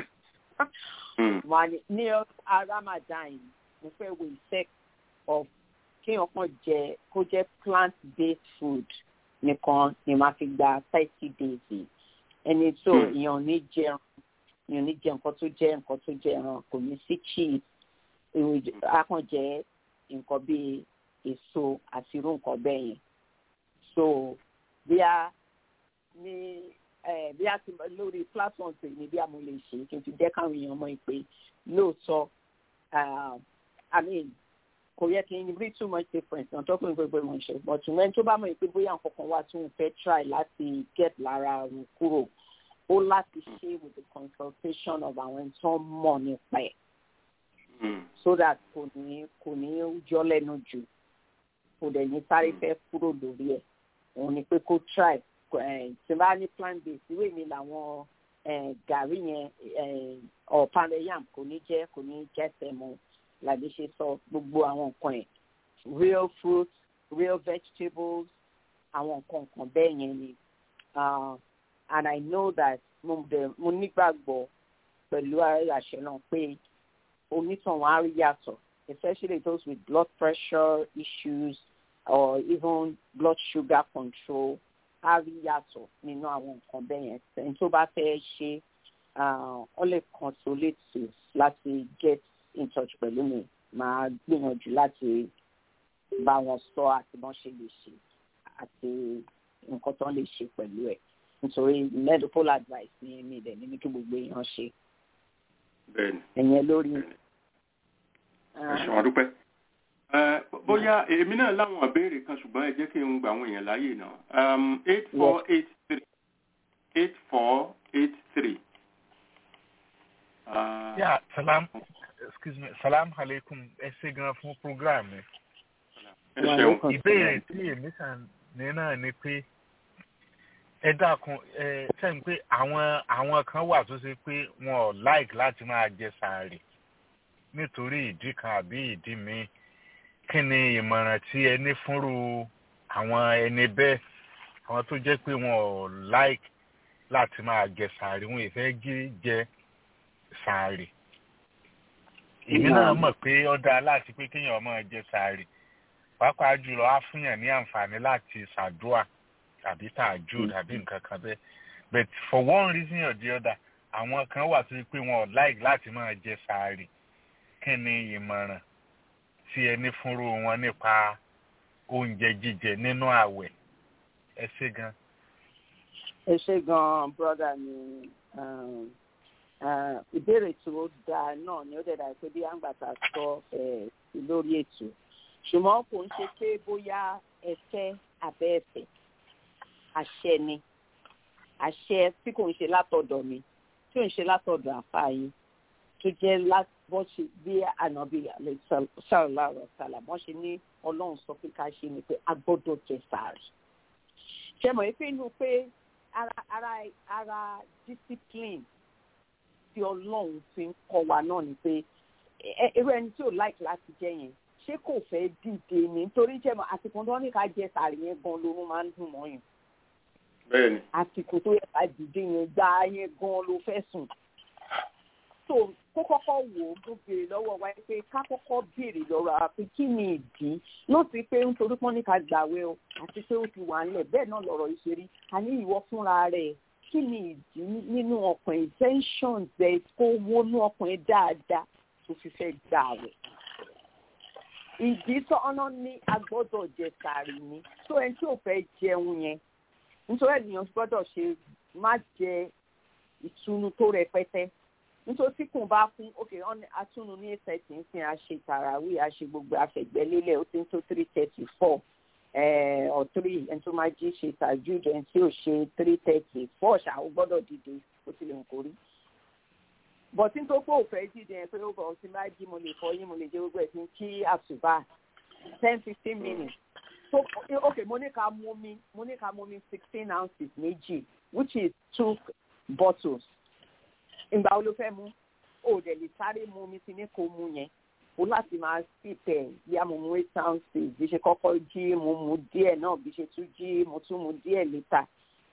ní Ramadan mo fẹ́ wo effect of kéèyàn kan jẹ kó jẹ plant based food nìkan ni màá fi gba thirty days ẹni tó èèyàn ní jẹun èèyàn ní jẹ nǹkan tó jẹ nǹkan tó jẹ ẹran kò ní sí cheese akàn jẹ nǹkan bíi èso àti irú nǹkan bẹ́ẹ̀ yẹn so bí a ní bí a ti lórí platform pè ní bí a mo lè ṣe kí n fi jẹ́ káwọn èèyàn mọ̀ pé lóòótọ́ i mean kò yẹ kí n rí too much difference náà tó fún gbogbo ìwọ̀n ṣe but when tó bá mọ̀ pé bóyá nǹkan kan wá tí òun fẹ́ try láti get lára òun kúrò ó láti ṣe with the consultation of àwọn tó ń mọ̀ nípa ẹ̀ so that kò ní kò ní jọ́ lẹ́nu jù kò dẹ̀ ní sáré fẹ́ kúrò lórí ẹ̀ òun ni pé kó try tí bá ní plan base ìwé mi làwọn gàrí yẹn ọ̀pálẹ̀ yam kò ní jẹ́ kò ní jẹ́ tẹ̀mọ́ làbí ṣe sọ gbogbo àwọn nǹkan ẹ̀ real fruits real vegetables àwọn nǹkan nǹkan bẹ́ẹ̀ yẹn ni and I know that mo dẹ̀ mo nígbàgbọ́ pẹ̀lú àṣẹ náà pé onítàn wọn á rí yàtọ̀ especially those with blood pressure issues or even blood sugar control á rí yàtọ̀ nínú àwọn nǹkan bẹ́ẹ̀ yẹn ẹni tó bá fẹ́ ṣe ọ lè consolate láti get in touch pẹ̀lú mi máa gbìyànjú láti bá wọn sọ àti bọ́n ṣe lè ṣe àti nǹkan tó ń lè ṣe pẹ̀lú ẹ̀ nítorí medical advice ní èmi dẹ̀ ní kí gbogbo èèyàn ṣe bẹ́ẹ̀ni ẹ̀yẹn lórí. ẹ ṣeun àdúpẹ́ bóyá èmi náà láwọn ìbéèrè kan ṣùgbọ́n ẹ jẹ́ kí n gba àwọn èèyàn láàyè náà eight four eight three eight four eight three. Yeah, salam, excuse me, salam alaikum, ẹ ṣe gan fún program mi. ẹ ṣeun Ìbéèrè tí èmi kàn ní náà ni pé ẹ dákun ẹ sẹ́yìn pé àwọn àwọn kan wà tó ṣe pé wọn ò like láti máa jẹ sàárì nítorí ìdí kan àbí ìdí míì kí ni ìmọ̀ràn tí ẹ ní fúnrú àwọn ẹni bẹ́ẹ̀ àwọn tó jẹ́ pé wọn ò like láti máa jẹ sàárì wọn ìfẹ́ jí jẹ sàárì èmi náà mọ̀ pé ó dáa láti pé kéèyàn máa jẹ sàárì pàápàá jùlọ á fúnyàn ní àǹfààní láti ṣàdúà tàbí tààjú tàbí nǹkan kan bẹ́ẹ̀ but for one reason or the other àwọn kan wà tó pé wọn ò like láti máa jẹ sàárì kí ni ìmọ̀ràn tí ẹ ní fúnrú wọn nípa oúnjẹ jíjẹ nínú àwẹ̀ ẹ ṣé gan. ẹ ṣé gan brother mi ìbéèrè tó dáa náà ni ó dẹ̀ dà pé bí àǹgbàtà sọ lórí ètò ṣùgbọ́n kò ń ṣe pé bóyá ẹ fẹ́ abẹ́ ẹ̀fẹ̀ àṣẹ ni àṣẹ tí kò ń ṣe látọ̀dọ̀ mi tí ò ń ṣe látọ̀dọ̀ àfa yín tó jẹ́ bọ́n ṣe bí ànábì sàrọ̀lá ọ̀sàlà bọ́n ṣe ní ọlọ́run sọ pé ká ṣe ni pé a gbọ́dọ̀ jẹ sàárì. ṣe mọ̀ pé inú pé ara ara ara discipline tí ọlọ́run fi ń kọ́ wa náà ni pé irú ẹni tí ò like láti jẹ yẹn ṣé kò fẹ́ dìde ni nítorí jẹ́ mọ̀ àsìkò tó ní ká jẹ sàárì yẹn gan lórun máa ń dùn mọ́ yẹn. bẹ́ẹ̀ni. àsìkò tó yẹ ká dìde yẹn gbá yẹn gan ló fẹ́ sùn so kó kọ́kọ́ wò ó tó béèrè lọ́wọ́ wa pé ká kọ́kọ́ béèrè lọ́rọ̀ àwa pé kí ni ìdí náà ti pé nítorí pọ́n ní ká gbàwé o àti pé ó ti wà ńlẹ̀ bẹ́ẹ̀ náà lọ̀rọ̀ ìṣeré àní ìwọ fúnra rẹ̀ kí ni ìdí nínú ọkàn intentions ẹ̀ kó wọnú ọkàn ẹ̀ dáadáa tó fi fẹ́ gbàwé ìdí tó ọ̀nà ní agbọ́dọ̀ jẹ sàárì ni tó ẹni tí ò fẹ́ jẹun yẹn nítorí ènìyàn gbọ́dọ̀ ṣe má jẹ ìtùnú tó rẹpẹtẹ nítorí tí kùn bá kún ok atúnu ní eight thirty ń sin àṣe tàràwí àṣe gbogbo àfẹ̀gbẹ́lélẹ̀ ó ti ń tó three thirty four or three ẹni tó máa jí ṣe tàjúdù ẹni tí ò ṣe three thirty four ṣá ó gbọ́dọ̀ dìde ó ti lè ń kórí. bọ̀tí tó pé òfẹ́ dìde ẹ̀ pé ó bọ̀ ọtí máa jí mo lè fọ yín mo lè jẹ gbogbo ẹ̀ tí ń kí àṣùbà ten fifteen minutes. so ok mo ní ká mú mi mo ní ká mú mi sixteen ounces méjì which is two bottles ìgbà wo ló fẹ́ mú o dẹ̀ lè sáré mú mi sí ní kó mú yẹn o láti máa sì tẹ̀ bí a mọ̀ mú eight ounces bí ṣe kọ́kọ́ jí mo mú díẹ̀ náà bí ṣe tún jí mo tún mú díẹ̀ létà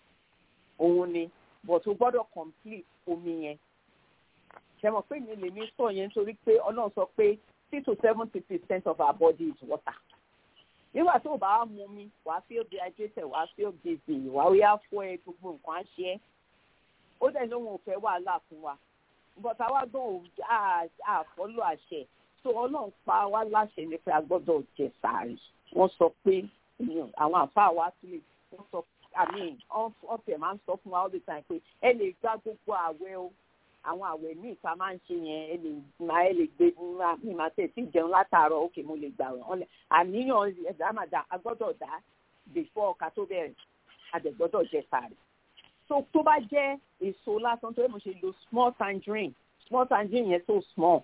òun ni but o gbọ́dọ̀ complete omi yẹn ṣe mọ̀ pé mi lè ní sọ yẹn nítorí pé ọlọ́run sọ pé six to seventy percent of our body is water nígbà tó o bá mú mi wàá feel dehydrated wàá feel dizzy wàá yá fọ́ ẹ gbogbo nǹkan á ṣe é ó dẹ̀ lóun ò fẹ́ wàhálà fún wa bọ́tà wá gbọ́n àfọ́lọ́ àṣẹ tó ọlọ́run pa wá láṣẹ ní pé a gbọ́dọ̀ jẹ sàárì wọ́n sọ pé àwọn àfáà wa tún lè wọ́n sọ àmì ọ̀fẹ́ máa ń sọ fún wa all the time pé ẹ lè gbá gbogbo àwẹ̀ o àwọn àwẹ̀ míì ta máa ń ṣe yẹn ẹ lè máa ẹ lè gbé mi máa tẹ̀ sí jẹun látàárọ̀ òkè mo lè gbà wọ́n àníyàn ẹ̀dá màdà a gbọ́dọ̀ dá before ọ̀ka tó bẹ̀rẹ̀ a dẹ̀ gbọ́dọ̀ jẹ sàárì so tó bá jẹ́ èso lásán tó yẹ mo ṣe lo small tangerine small tangerine yẹn so small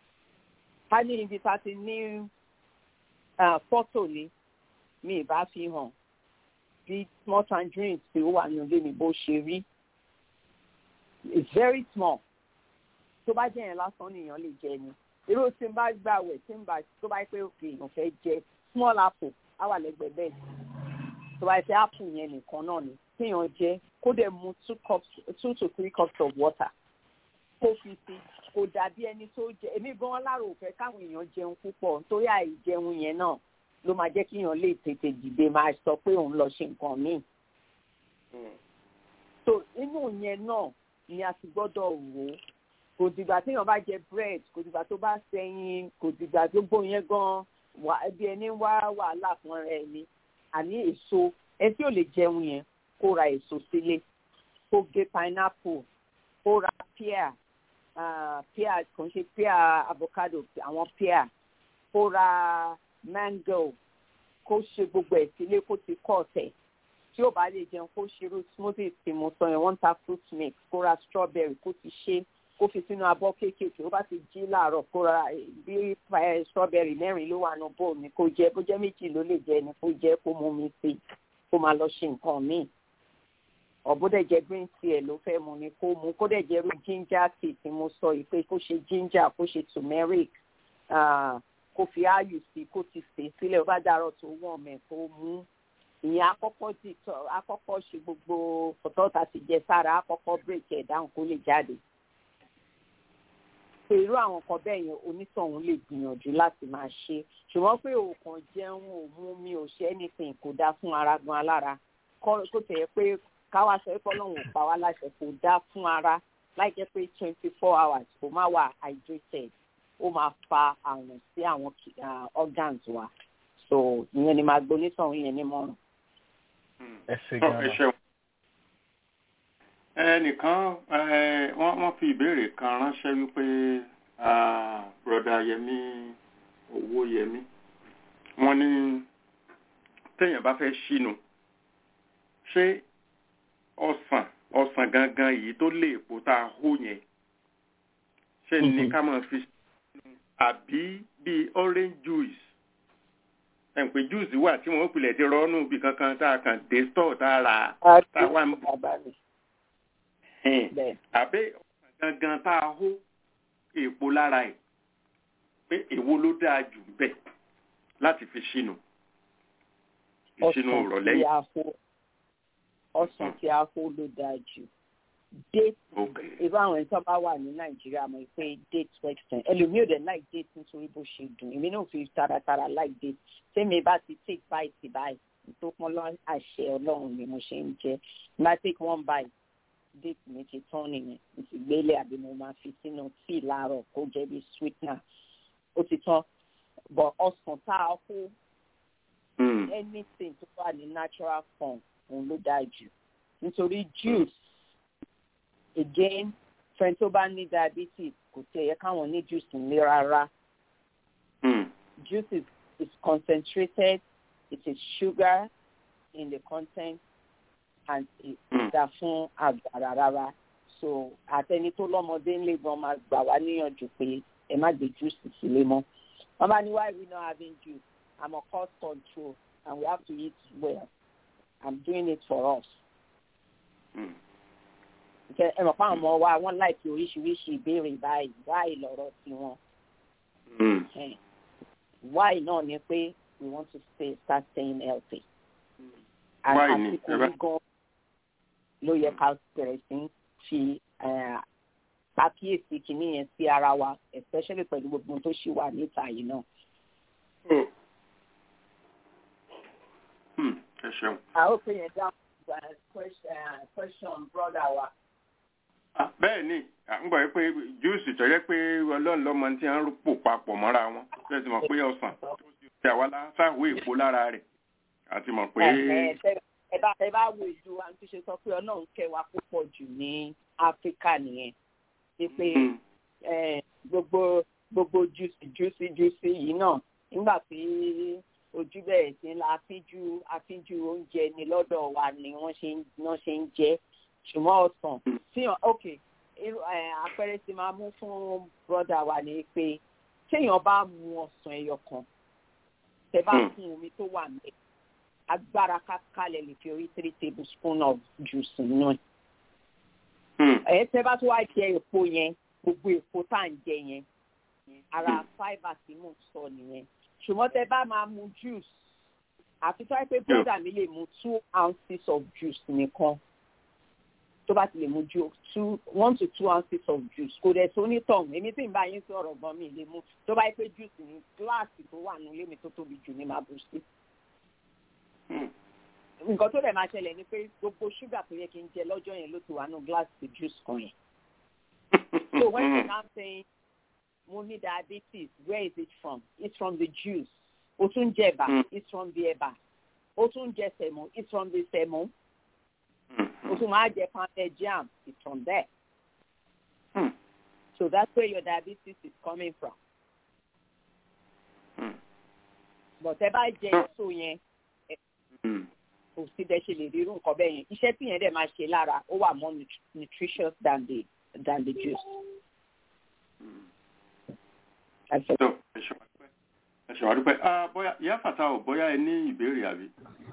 ká ní ibi tá a ti ní fọ́tò ni mi ì bá fi hàn bí small tangerine tí ó wà ní ilé mi bó ṣe rí it's very small tó bá jẹ́ yẹn lásán nìyẹn lè jẹ ni irú tí n bá gbàwẹ̀ tí n bá tó bá pé òkè èèyàn fẹ́ jẹ small apple á wà lẹ́gbẹ̀ẹ́ bẹ́ẹ̀ tó bá pé apple yẹn nìkan náà ni kéèyàn jẹ kó dẹ̀ mu two cups two to three cups of water kó fi sí kò dàbí ẹni tó jẹ èmi gan lára ò fẹ́ káwọn èèyàn jẹun púpọ̀ nítorí àìjẹun yẹn náà ló máa jẹ́ kíyàn lè tètè dìde máa sọ pé òun lọ ṣe nǹkan míì so inú yẹn náà ni a ti gbọ́dọ̀ wò ó kò dìgbà téèyàn bá jẹ bread kò dìgbà tó bá sẹ́yìn kò dìgbà tó gbó yẹn gan wà bí ẹni wá wàhálà fún ẹ ni àní èso ẹ tí ò lè jẹun yẹn kó ra èso sílé kó gé pineapple kó ra pear uh, pear kò ń ṣe pear avocado àwọn pear kó ra mango kó ṣe gbogbo ẹ̀ sílé kó ti kọ́ ọ̀tẹ̀ tí ó bá lè jẹun kó ṣerú smoothie tí mo sọ yẹn wọ́n ń ta fruit mix kó ra strawberry kó ti ṣe kó fi sínú abọ́ kéékèèké ó bá ti jí láàárọ̀ kó ra bí strawberry mẹ́rin ló wà nù bóòlù ni kó jẹ bó jẹ́ méjì ló lè jẹ ni kó jẹ kó mú mi sí kó máa lọ ṣe nǹkan míì ọ̀bùdẹ̀ jẹ green tea ló fẹ́ mu ni kó mu kó dẹ̀ jẹ irú ginger tea tí mo sọ yìí pé kó ṣe ginger kó ṣe turmeric kó fi áyù sí kó ti sè sílẹ̀ ó bá dàrọ̀ tó wọ̀n mẹ́ kó mú ìyẹn akọ́kọ́ ti tọ́ akọ́kọ́ ṣe gbogbo ọ̀tọ́ta ti jẹ sára akọ́kọ́ bírèkì ẹ̀ dáhùn kó lè jáde pé irú àwọn kan bẹ́ẹ̀ yẹn onítọ̀hún lè gbìyànjú láti máa ṣe ṣùgbọ́n pé òòkàn jẹun òmu mi ò ṣe anything kò dáa fún ara gan alára kó tẹ̀ pé káwá sọ pé ọlọ́run ò pa wá láṣẹ kò dáa fún ara láì jẹ́ pé twenty four hours kò má wà hydrated ó máa fa àrùn sí àwọn organs wa so ìyẹn ni màá gbónítọ̀hún yẹn ní mọ́rùn ẹ ṣe gan-an. ẹnìkan wọ́n fi ìbéèrè kan ránṣẹ́ wípé broda yẹmi owó yẹmi wọ́n ní téèyàn bá fẹ́ ṣínú ṣé ọsàn ọsàn gangan yìí tó lè èpo tá a hó yẹn ṣé ní ká máa fi ṣínú àbí bíi orange juice ẹ̀ǹpẹ̀ júùsì wà tí wọ́n pilẹ̀ ti rọ́ọ̀nù bí kankan tá a kàn dé stọ̀ tá a rà tá a wà ń bọ̀. àbẹ́ gangan tá a hó èèpo lára ẹ̀ pé èwo ló dáa jù bẹ́ẹ̀ láti fi ṣínú ìṣínú ìrọ̀lẹ́ yìí. ọsàn tí a hó ló dáa jù date irú àwọn ẹni tó bá wà ní nàìjíríà mọ̀ pé date western ẹlòmíì ò dẹ̀ like date nítorí bó ṣe dùn èmi náà fi taratara like date tẹ́mi bá ti take bite báyìí tó pọ́n lọ àṣẹ ọlọ́run ni mo ṣe ń jẹ́ bá take one bite date mi ti tán nìyẹn mo ti gbélé àbí mo máa fi sínú tíì láàárọ̀ kó jẹ́ bí sweetener ó ti tán but ọsàn tá a kó anything tó wà ní natural form òun ló dáa jù nítorí juice again fẹ́ni tó bá ní diabetes kò tí ẹ yẹ káwọn ní juice ní rárá. juice is, is concentrated it is sugar in the content and ìdá fún àgbàrá rárá so àtẹni tó lọ́mọdé ń lè gan máa gbà wá níyànjú pé ẹ má gbé juice sílé mọ́. wọ́n bá ní why we not having juice i'm on cost control and we have to eat well i'm doing it for us. Mm ẹ mọ̀ fáwọn ọmọ wa wọ́n láìpẹ́ oríṣiríṣi ìbéèrè báyìí wáì lọ́rọ̀ sí wọn. wáì náà ni pé we want to stay start staying healthy. àsìkò yìí gan ló yẹ ká bẹ̀rẹ̀ sí fi àkíyèsí kìíní yẹn sí ara wa especially pẹ̀lú gbogbo tó ṣì wà níta yìí náà. ẹ ṣeun. àwọn òpin yẹn dáhùn question brother wa bẹ́ẹ̀ ni ń gbọ́ pé júùsì tó yẹ pé ọlọ́run lọ́mọ tí wọ́n ń pò papọ̀ mọ́ra wọn bẹ́ẹ̀ ti mọ̀ pé ọsàn tó ti àwa sáwó èpo lára rẹ̀ àti mọ̀ pé. ẹ bá ẹ bá wo ìlú àti ṣe sọ pé ọlọ́run kẹwàá púpọ̀ jù ní áfíríkà nìyẹn ṣe pé gbogbo gbogbo júùsì júùsì júùsì yìí náà nígbà tí ojú bẹ̀rẹ̀ sí la àfíjú àfíjú oúnjẹ ni lọ́dọ̀ wa ni wọ́n ṣe ń jẹ ṣùgbọ́n ọ̀sán tíyàn ok àpẹẹrẹ tí máa mú fún brọ́dà wa ni pé téèyàn bá mu ọ̀sán ẹyọ kan tẹ bá fún omi tó wà ní agbára kákálẹ̀ lè fi orí three tablespoon of juice nínú ẹ̀. ẹ̀ tẹ bá tó wá jẹ èpo yẹn gbogbo èpo tá à ń jẹ yẹn ara fibre tí mò ń sọ nìyẹn ṣùgbọ́n tẹ bá máa mu juice àfi tó wáyé pé brọ́dà mi lè mu two ounces of juice nìkan tó bá ti lè mu ju two one to two ounces of juice kò dẹ̀ tó ní tọ̀hún èmi tí ń bá yín sọ̀rọ̀ gan mi lè mu tó bá yẹ pé juice ní gíláàsì tó wà nílé mi tó tóbi jù ní máa bù sí. nǹkan tó dẹ̀ máa ṣẹlẹ̀ ni pé gbogbo ṣúgà tó yẹ kí n jẹ lọ́jọ́ yẹn ló ti wà nù gíláàsì juice kan yẹn. so when you now saying mo ní diabetes where is it from it's from the juice o tún jẹ ẹ̀bà it's from the ẹ̀bà o tún jẹ sẹ̀mó it's from the sẹ̀mó o tún máa jẹ pounded jam it's from there Hmm. so that's where your diabetes is coming from Hmm. but ẹ bá jẹ èso yẹn Hmm. kò sí bẹ́ẹ̀ ṣe lè rí irú nǹkan bẹ́ẹ̀ yẹn iṣẹ́ tí yẹn dẹ̀ máa ṣe lára ó wà more nut- nutritious than the than the juice. That's it. So, ẹ ṣe wá dúpẹ́. ẹ ṣe wá dúpẹ́. Ah, bóyá ìyá fàtà ò bóyá ẹ ní ìbéèrè àbí.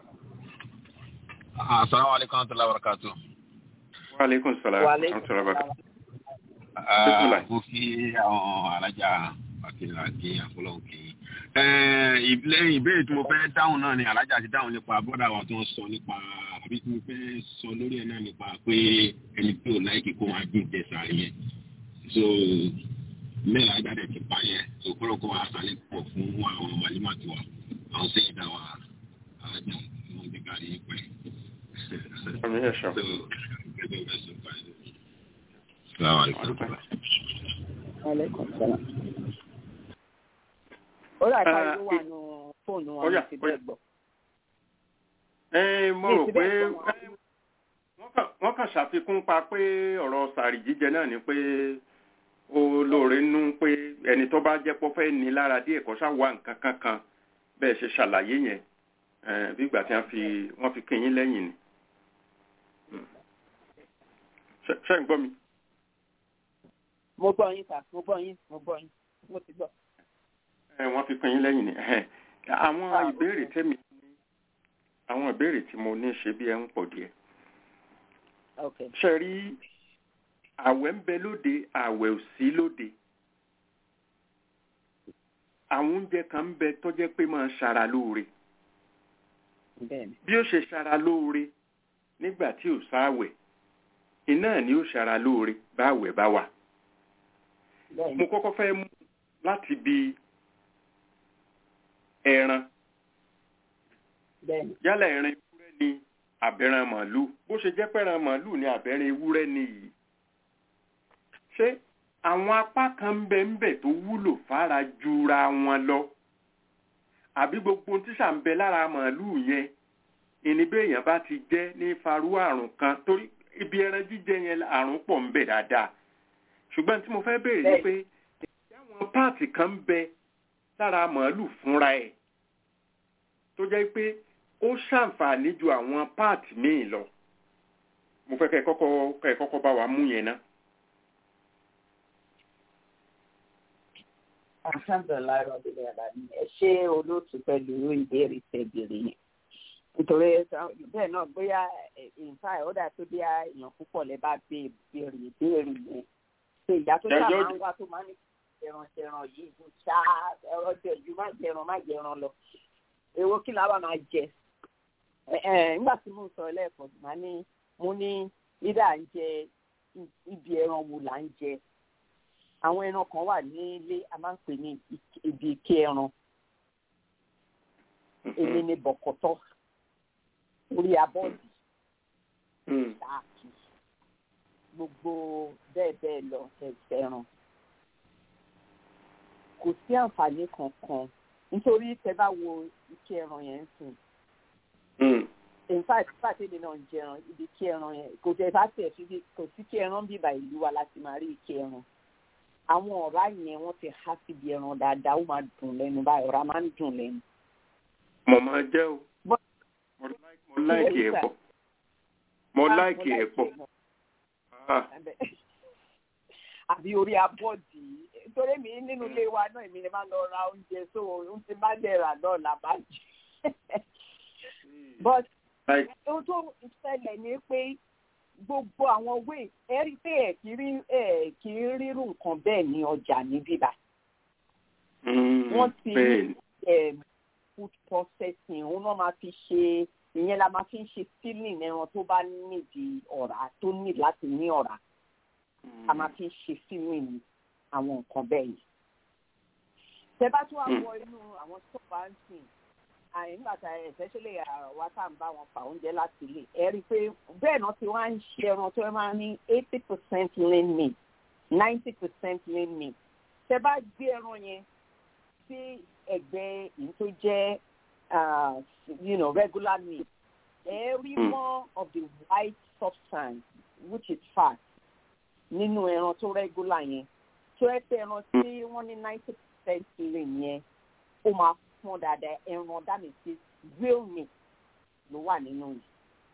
asalaamu aleykum wa rahmatulahi wa barakatu. wa aleykum salaam wa rahmatulah barakatuh. Bismillah. mo fi àwọn alájà akínra kí àfọlọ́hún kí. lẹ́yìn ìbéèrè tí mo fẹ́ dáhùn náà ni alájà ti dáhùn nípa bọ́dà wa tó ń sọ nípa àbí tí mo fẹ́ sọ lórí ẹ̀ náà nípa pé ẹni tí ò láìkí kó wá dín jẹsà yẹn. so mẹ́rin ajáde ti pa yẹn so kọ́lọ́ kó wa sálẹ̀ pọ̀ fún àwọn màlímà tiwa àwọn sẹ́yìn dá wa alájà wọn gbé kárí pẹ́. Àmì ẹ̀ ṣọ́. so gẹ́gẹ́ bẹ́ẹ̀ sọ báyìí. Salaam alaikum. Alaikum salaam. ó rà ká Ah, ló wà nù fóònù ó wọn yá, ní ti ó yá. bẹ́ẹ̀ gbọ́. ẹ mo Mi rò ti pé bẹ́ẹ̀ gbọ́ wọn. ẹ, wọ́n kàn- wọ́n kàn ṣàfikún pa pé ọ̀rọ̀ sàrì jíjẹ náà ni pé ó lóore nú pé ẹni tó bá jẹ́ pọ́ fẹ́ ní lára díẹ̀ kó ṣá wà nǹkan kankan bẹ́ẹ̀ ṣe ṣàlàyé yẹn ẹ, bí ìgbà tí wọ́n fi wọ́n fi kín yín lẹ́yìn ni. Hmm. Ṣé- ṣé ń gbọ́ mi? mo gbọ́ yín sà mo gbọ́ yín mo gbọ́ yín mo ti gbọ́. ẹ wọ́n fi pín yín lẹ́yìn ni ẹhẹ́n. àwọn Ah, ìbéèrè tèmi ní àwọn ìbéèrè tí mo ní ṣe bí ẹ ń pọ̀ díẹ̀ ok ṣe rí àwẹ̀ ń bẹ lóde àwẹ̀ ò sí lóde àwọn oúnjẹ kan ń bẹ tó jẹ́ pé máa ṣara lóore bẹ́ẹ̀ ni bí ó ṣe ṣara lóore nígbà tí ò sáwẹ̀ iná ni ó ṣara lóore báwẹ̀ bá wà bẹ́ẹ̀ ni mo kọ́kọ́ fẹ́ mú láti bi ẹran bẹ́ẹ̀ ni yálà ẹran ewúrẹ́ ni àbẹ̀ràn màálù bó ṣe jẹ́ pẹ̀ràn màálù ni àbẹ̀ràn ewúrẹ́ ni yìí ṣé àwọn apá kan ń bẹ ń bẹ tó wúlò fara jura wọn lọ àbí gbogbo ohun tí ṣà ń bẹ lára màálù yẹn ìníbẹ̀ èèyàn bá ti jẹ́ ní farú àrùn kan torí ibi ẹran jíjẹ yẹn àrùn pọ̀ ń bẹ dáadáa ṣùgbọ́n tí mo fẹ́ béèrè ni pé ìyá àwọn páàtì kan ń bẹ lára màálù fúnra ẹ̀ tó jẹ́ pé ó ṣàǹfààní ju àwọn páàtì míì lọ mo fẹ́ kẹ́ ẹ kọ́kọ́ kẹ́ ẹ kọ́kọ́ bá wa mú yẹn ná. alhamdulilayi rọbìlì àlàní ẹ ṣe olóòtú pẹ̀lú ìbéèrè tẹbìrì yẹn nítorí bẹ́ẹ̀ náà bóyá ìfà ọdà tó bí èèyàn púpọ̀ lẹ bá béèrè ìbéèrè yẹn ṣe ìyá tó sábà máa ń wá tó máa ń ní ẹran jẹran yìí kò ṣá ẹran jẹjú má jẹran má jẹran lọ èwo kí làwọn máa jẹ nígbà tí mo ń sọ lẹ́ẹ̀kan mà ní mo ní lídà ń jẹ ibi ẹran wo là ń jẹ àwọn ẹran kan wà nílé a máa ń pè ní ibi ike ẹran èmi ni bọ̀kọ̀tọ̀ orí abọ́ọ̀dì ṣáàkì gbogbo bẹ́ẹ̀ bẹ́ẹ̀ lọ ẹ̀sẹ̀ ẹran kò sí àǹfààní kankan nítorí tẹ bá wo ike ẹran yẹn ń sìn in fact pàtẹ́lẹ̀ náà ń jẹran ibi ike ẹran yẹn kò tẹ bá tẹ̀ sí kò sí ike ẹran bíbà ìlú wa láti máa rí ike ẹran àwọn ọ̀rá yẹn wọ́n ti há síbi ẹran dáadáa ó máa dùn lẹ́nu báyìí ọ̀rá máa ń dùn lẹ́nu. mo máa jẹ́ o mo láìkì ẹ̀ pọ̀ mo láìkì ẹ̀ pọ̀. àbí orí abọ́ọ̀dì nítorí mi nínú ilé wa náà èmi ni máa lọ ra oúnjẹ so ohun tí bá dẹ̀ rà náà là bá jẹ. but ohun tó ṣẹlẹ̀ ni pé gbogbo àwọn wéè ẹ rí pé ẹ kì í rí ẹ kì í rírú nǹkan bẹ́ẹ̀ ní ọjà ní bíbá. wọ́n ti rí food processing òun náà máa fi ṣe ìyẹn la máa fi ń ṣe filling ẹran tó bá nídìí ọ̀rá tó ní láti ní ọ̀rá a máa fi ń ṣe filling àwọn nǹkan bẹ́ẹ̀ yìí. tẹ bá tún wá wọ inú àwọn stọọpù àǹtí nígbà tá especially àwa tá à ń bá wọn fa oúnjẹ láti ilé ẹ rí i pé bẹ́ẹ̀ náà ti wá ń ṣe ẹran tó máa ní eighty percent lean meat ninety percent lean meat tẹ bá gbé ẹran yẹn sí ẹ̀gbẹ́ èyí tó jẹ́ uh, you know, regular meat, every Mm. more of the white substance, which is fat, nínú ẹran tó regular yẹn, tó ẹ pé ẹran tí wọ́n ní ninety percent lean yẹn, ó máa fún dáadáa ẹran that means it's real meat ló wà nínú yìí.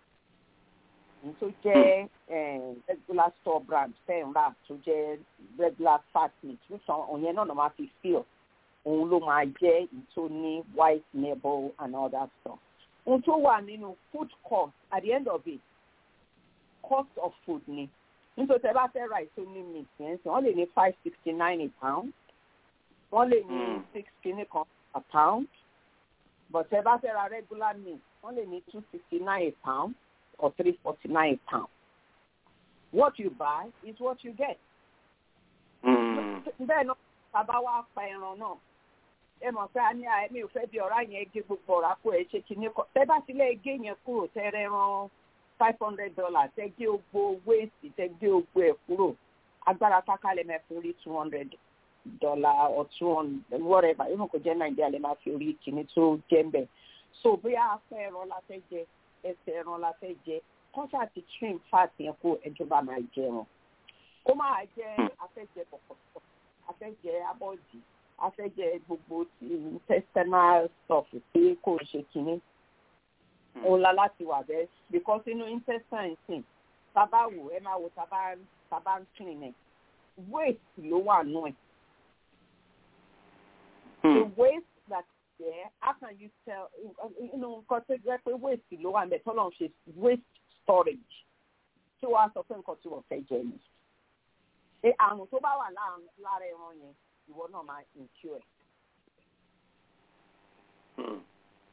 Èyí tó jẹ́ eh, regular store brand fẹ́ ń rà tó jẹ́ regular fat meat, which ọ̀yẹn náà ló máa fi feel òun ló máa jẹ́ ìtò ní white marble and all that stuff. ohun tó wà nínú food cost at the end of it cost of food ni nítorí tẹ bá fẹ́ ra ètò ní meat yẹn sìn wọ́n lè ní five sixty nine a pound wọ́n lè ní Mm. six kìíní kan a pound but tẹ bá fẹ́ ra regular meat wọ́n lè ní two sixty nine a pound or three forty nine a pound what you buy is what you get Mm. bẹ́ẹ̀ náà bàbá wa pa ẹran náà ẹ mọ̀ pé a ní à mi ò fẹ́ bí ọ̀rá yẹn gé gbogbo ọ̀rá kó ẹ ṣe kinní kan tẹ́ bá tilẹ̀ gé yẹn kúrò tẹ́ rẹ ran five hundred dollars tẹ́ gé ogbo wéèsì tẹ́ gé ogbo ẹ̀ kúrò agbára kákálẹ̀ mẹ́ fún rí two hundred dollar or two hundred whatever even kò jẹ́ nàìjíríà lè máa fi orí kinní tó jẹ́ ń bẹ̀ so bóyá afẹ́ ẹran la fẹ́ jẹ ẹsẹ̀ ẹran la fẹ́ jẹ kọ́sà ti trim fat yẹn kó ẹjọba máa jẹ wọn kó máa jẹ afẹ́jẹ pọ̀pọ̀pọ̀ afẹ́jẹ abọ́dì afẹ́jẹ gbogbo ti intestinal stuff tí kò ṣe kínní òun la láti wà bẹ́ẹ̀ because inú intestine sìn tábà wò ẹ máa wò tábà tábà ń clean ẹ̀ waste ló wà nù ẹ̀ the waste that is there how can you tell inú nǹkan tó jẹ́ pé waste ló wà ń bẹ̀ tọ́lọ́ ń ṣe waste storage tí wàá sọ pé nǹkan tí wọ́n fẹ́ jẹ ni pé àrùn tó bá wà láàrin- lára ẹran yẹn ìwọ náà máa incur ẹ̀. Mm.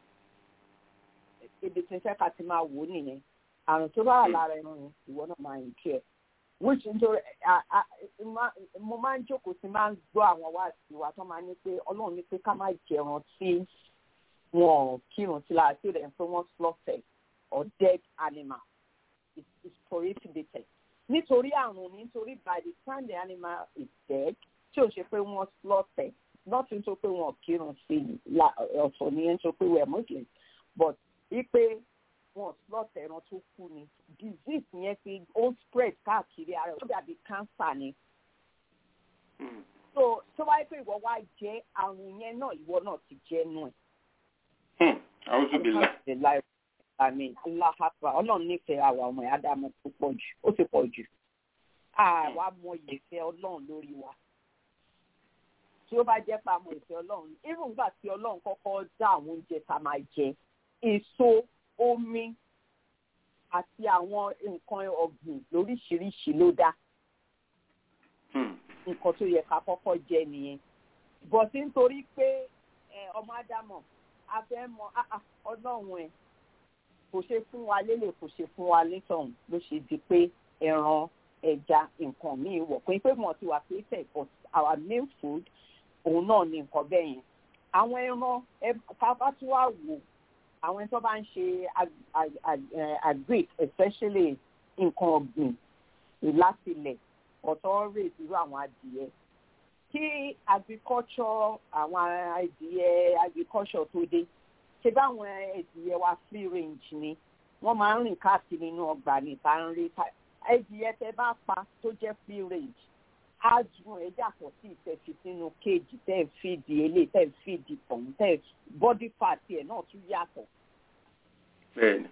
ibi tí n fẹ́ ká ti máa wò ó nìyẹn àrùn tó bá wà lára ẹran yẹn ìwọ náà máa incur ẹ̀. which nítorí a- a- ma- mo máa ń jókòó sí máa ń gbọ́ àwọn wá sí wa tó máa ní pé ọlọ́run ní pé ká má jẹran tí wọn ò kírun sí lára tí ó rẹ̀ ń pé wọ́n slaughter or dead animal is is prohibited nítorí àrùn ni nítorí by the time the animal is dead tí ò ṣe pé wọ́n slaughter not nítorí pé wọn ò kírun sí i la- ọ̀tọ̀ ni nítorí pé we are muslim but wípé wọn ò slaughter ẹran tó kú ni disease yẹn ti ó ń spread káàkiri ara ẹ̀ ó dàbí cancer ni Mm. so tó wáyé pé ìwọ wá jẹ àrùn yẹn náà ìwọ náà ti jẹ nù ẹ̀ Hmm. A'udhu billah. alhamdulilayi àmì aláhàpá ọlọ́run nífẹ̀ẹ́ àwa ọmọ ẹ̀ ádámù tó pọ̀ jù ó ti pọ̀ jù àwa mọ ìfẹ́ ọlọ́run lórí wa tí ó bá jẹ́ pa mọ ìfẹ́ ọlọ́run irú nígbà tí ọlọ́run kọ́kọ́ dá àwọn oúnjẹ tá a máa jẹ èso omi àti àwọn nǹkan ọ̀gbìn lóríṣiríṣi ló dá Hmm. nǹkan tó yẹ ká kọ́kọ́ jẹ nìyẹn bọ̀tí nítorí pé ẹ, ọmọ ádámọ̀ a fẹ́ mọ ah, ah, ọlọ́run ẹ̀ kò ṣe fún wa lélẹ̀ kò ṣe fún wa létọ̀hún ló ṣe di pé ẹran ẹja nǹkan míì wọ̀ pé pé wọ́n ti wà pé tẹ̀ but our main food òun náà ni nǹkan bẹ́ẹ̀ yẹn àwọn ẹran ẹ- ká bá tún wá wò àwọn ẹni tó bá ń ṣe ag- ag- ag- eh, agric especially nǹkan ọ̀gbìn ìlàsílẹ̀ ọ̀tọ̀ rèé irú àwọn adìyẹ kí agriculture àwọn adìyẹ agriculture tó dé ṣe báwọn adìyẹ wa free range ni wọ́n máa ń rìn káàkiri inú ọgbà ní ìta ń rí ká- adìyẹ tẹ bá pa tó jẹ́ free range á dùn ẹ yàtọ̀ sí ìtẹ̀fi sínú kéèjì tẹ́ ẹ̀ fìdí elé tẹ́ ẹ̀ fìdí tọ̀hún tẹ́ ẹ̀ body fat ẹ̀ náà tún yàtọ̀ Bẹ́ẹ̀ni.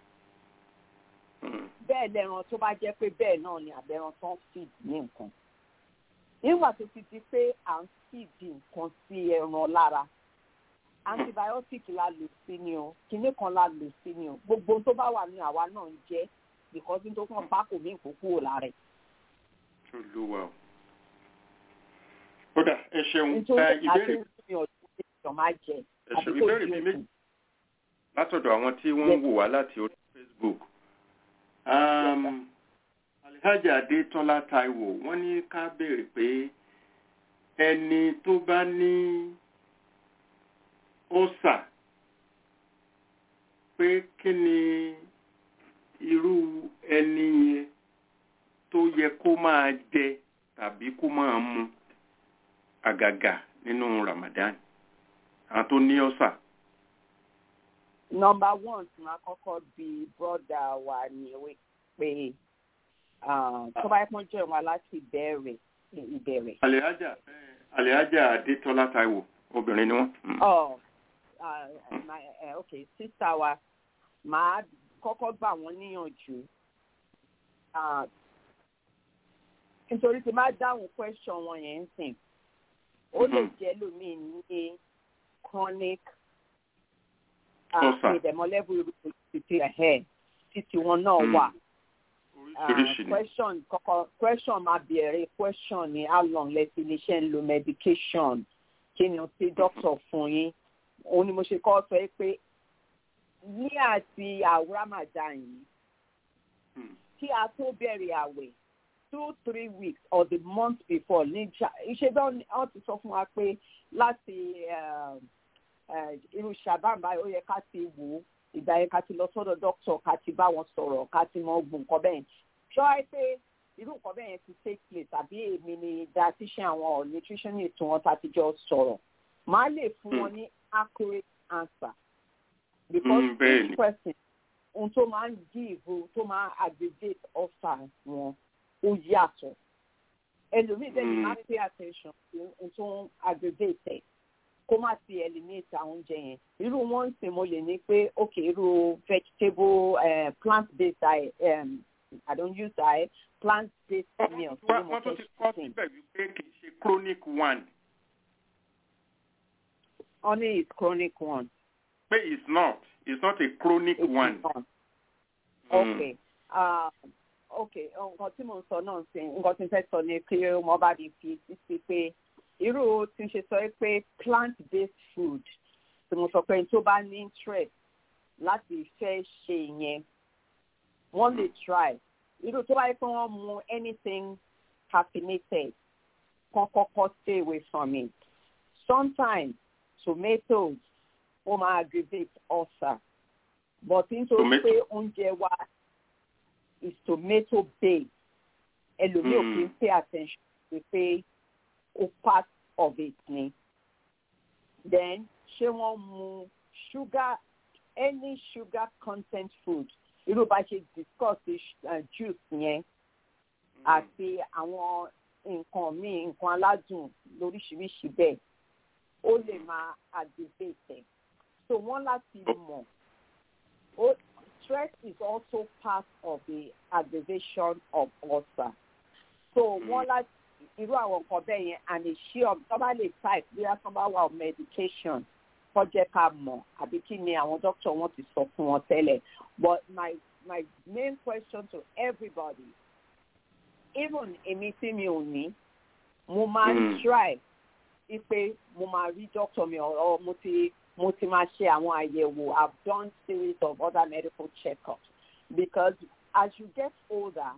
Hmm. bẹ́ẹ̀ lẹ́ran tó bá jẹ́ pé bẹ́ẹ̀ náà ni àbẹ̀ran tó ń feed ní nǹkan. nígbà tó ti di pé à ń feed nǹkan sí ẹran lára antibiotic la lò sí ni o kinní kan la lò sí ni o gbogbo tó bá wà ní àwa náà ń jẹ́ because nítorí wọn bá kò ní ìkókó lára ẹ̀. Olúwa o. Ó dà ẹ ṣeun. nítorí Ẹ, àti Ìbéèrè ní ọdún tí èèyàn máa jẹ ẹ àbí ṣeun. kò Ìbéèrè di bíi oṣù. méjì. látọ̀dọ̀ àwọn tí wọ́n ń wò wá láti orí facebook. Um, alhaji adetola taiwo wọ́n ní ká béèrè pé ẹni tó bá ní ọ̀sà pé kí ni irú ẹni yẹn tó yẹ kó máa jẹ tàbí kó máa mu àgàgà nínú ramadan àwọn tó ní ọ̀sà. nọmba one tí máa kọ́kọ́ bi brọ́dà wa ní pé tó bá yẹ kó jẹ́ wọn láti bẹ̀rẹ̀ ìbẹ̀rẹ̀. àlèájà àlèájà adétọ́lá taiwo obìnrin ni wọ́n. ọ ok sísá wa màá kọ́kọ́ gbà wọ́n níyànjú nítorí tí máa dáhùn question wọn yẹn ń sìn ó lè jẹ́ lómìn ní chronic ìdẹ̀mọ́lẹ́bù títí ẹ̀hẹ́ títí wọn náà wà. question kọ́kọ́ question máa bẹ̀rẹ̀ question ní how long lẹ́sìn iléeṣẹ́ ń lo medication kí ni o ti doctor fún yín òun ni mo ṣe kọ́ sọ pé ní àti àwòrán Ramadan yìí kí a tó bẹ̀rẹ̀ àwẹ̀ two three weeks or the month before ní ìṣèjọ́ wọ́n ti sọ fún wa pé láti irú ṣàbámbá ó yẹ ká ti wò ó ìgbà yẹn ká ti lọ sọ́dọ̀ dókítà ká ti bá wọn sọ̀rọ̀ ká ti mọ ogun nǹkan bẹ́ẹ̀ ṣọ́ ẹ pé irú nǹkan bẹ́ẹ̀ yẹn ti take place tàbí èmi ni dietitian àwọn or nutritionist wọn tá ti jọ sọ̀rọ̀ màá lè fún wọn ní accurate answer because Mm, each bẹ́ẹ̀ni. person ohun tó máa ń give tó máa ń aggregate offer wọn ó yàtọ̀ ẹlòmíì bẹ́ẹ̀ ni Mm. máa pay attention sí ohun tó ń aggregate ẹ̀ kó má ti eliminate àwọn oúnjẹ yẹn irú wọn ń sìn mo lè ní pé ok irú vegetable uh, plant based diet um, i don't use diet plant based meal wọ́n wọ́n tún ti kọ́ síbẹ̀ wípé kì í ṣe chronic one honey is chronic one. pé it's not it's not a chronic It's one. not. Mm. okay uh, okay nǹkan tí mo ń sọ náà sí nǹkan tí n fẹ́ sọ ni pé mo bá di fi sí pé irú tí n ṣe sọ pé plant based food tí mo sọ pé tó bá ní interest láti fẹ́ ṣe ìyẹn wọ́n lè try irú tó bá yẹ pé wọ́n mu anything caffeinated kan kọ́kọ́ stay away from it sometimes tomatoes ó máa aggravate ulcer but nítorí Tomato. pé oúnjẹ wa is tomato based ẹlòmíì ò Mm. kí ń pay attention sí pé ó part of it ni then ṣé wọ́n mu sugar any sugar content food irú bá ṣe discuss uh, juice yẹn àti àwọn nǹkan míì nǹkan aládùn lóríṣiríṣi bẹ́ẹ̀ ó lè máa aggravate ẹ̀ so wọ́n láti mọ̀ ó stress is also part of the aggravation of ulcer so wọ́n láti irú àwọn nǹkan bẹ́ẹ̀ yẹn and ensure tó bá lè type bí wọ́n bá wà on medication kó jẹ́ ká mọ̀ àbí kí ni àwọn doctor wọn ti sọ fún wọn tẹ́lẹ̀ but my my main question to everybody even èmi tí mi ò ní mo máa ń Mm. try wípé mo máa rí doctor mi or mo ti mo ti máa ṣe àwọn àyẹ̀wò i've done series of other medical checkups because as you get older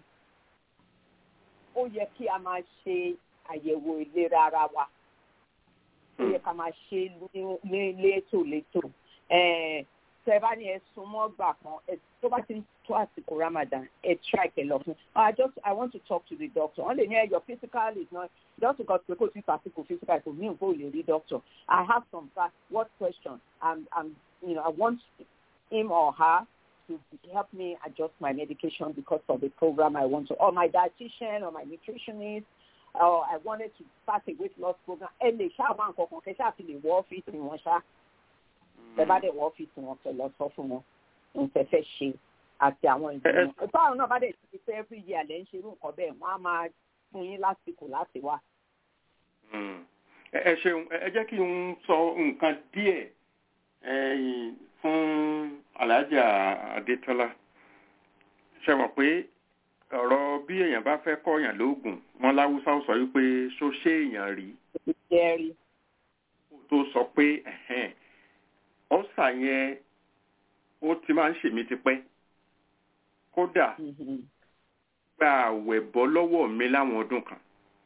ó yẹ kí a máa ṣe àyẹ̀wò ìlera ara wa ó yẹ ká máa ṣe ní- ní létòlétò Eh, tẹ bá ní ẹ súnmọ́ gbà kan ẹ- tó bá ti ń tó àsìkò ramadan ẹ try kẹ lọ fún i just i want to talk to the doctor wọ́n lè ní ẹ your physical is not just because pé kò tí àsìkò physical kò ní nǹkan ò lè rí doctor i have some facts what question and and you know i want him or her to help me adjust my medication because of the program I want to, or my dietitian or my nutritionist, or I wanted to start a weight loss program. Ẹ lè ṣáà máa ń kọ̀ọ̀kan kẹ́ ṣáà fi lè wọ ọ́fíìsì wọn ṣá. Ẹ bá dẹ̀ wọ ọ́fíìsì wọn kẹ́ lọ sọ fún wọn ohun tẹ́ fẹ́ ṣe àti àwọn ìgbìmọ̀. Báwọn náà bá dẹ̀ ti fẹ́ every year lẹ́ ń ṣe irú nǹkan bẹ́ẹ̀ wọ́n á máa fún yín lásìkò láti wá. Mm. ẹ ẹ ṣeun ẹ ẹ jẹ́ kí n sọ nǹkan díẹ̀ ẹ̀yìn fún alájà adétọ́lá ṣe mọ̀ pé ọ̀rọ̀ bí èèyàn bá fẹ́ kọ́yàn lóògùn wọn láwùsá ó sọ wípé ṣó ṣé èèyàn rí Jẹ́rí. kó tó sọ pé ẹ̀hẹ́n, ọ́sà yẹn ó ti máa ń ṣèmí tipẹ́ kódà gba àwẹ̀ bọ́ lọ́wọ́ mi láwọn ọdún kan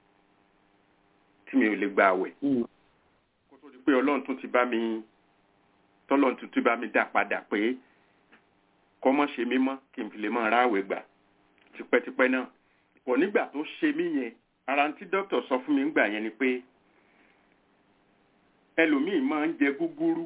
tí mi ò lè gba àwẹ̀ kó tó di pé ọlọ́run tún ti bá mi tọ́lọ́run tún ti bá mi dá padà pé kọ́ mọ́ ṣe mí mọ́ kí n fi lè máa ráwẹ̀ gbà tipẹ́tipẹ́ náà pọ̀ nígbà tó ṣe mí yẹn ara tí dókítà sọ fún mi ńgbà yẹn ni pé ẹlòmíì máa ń jẹ gúgúrú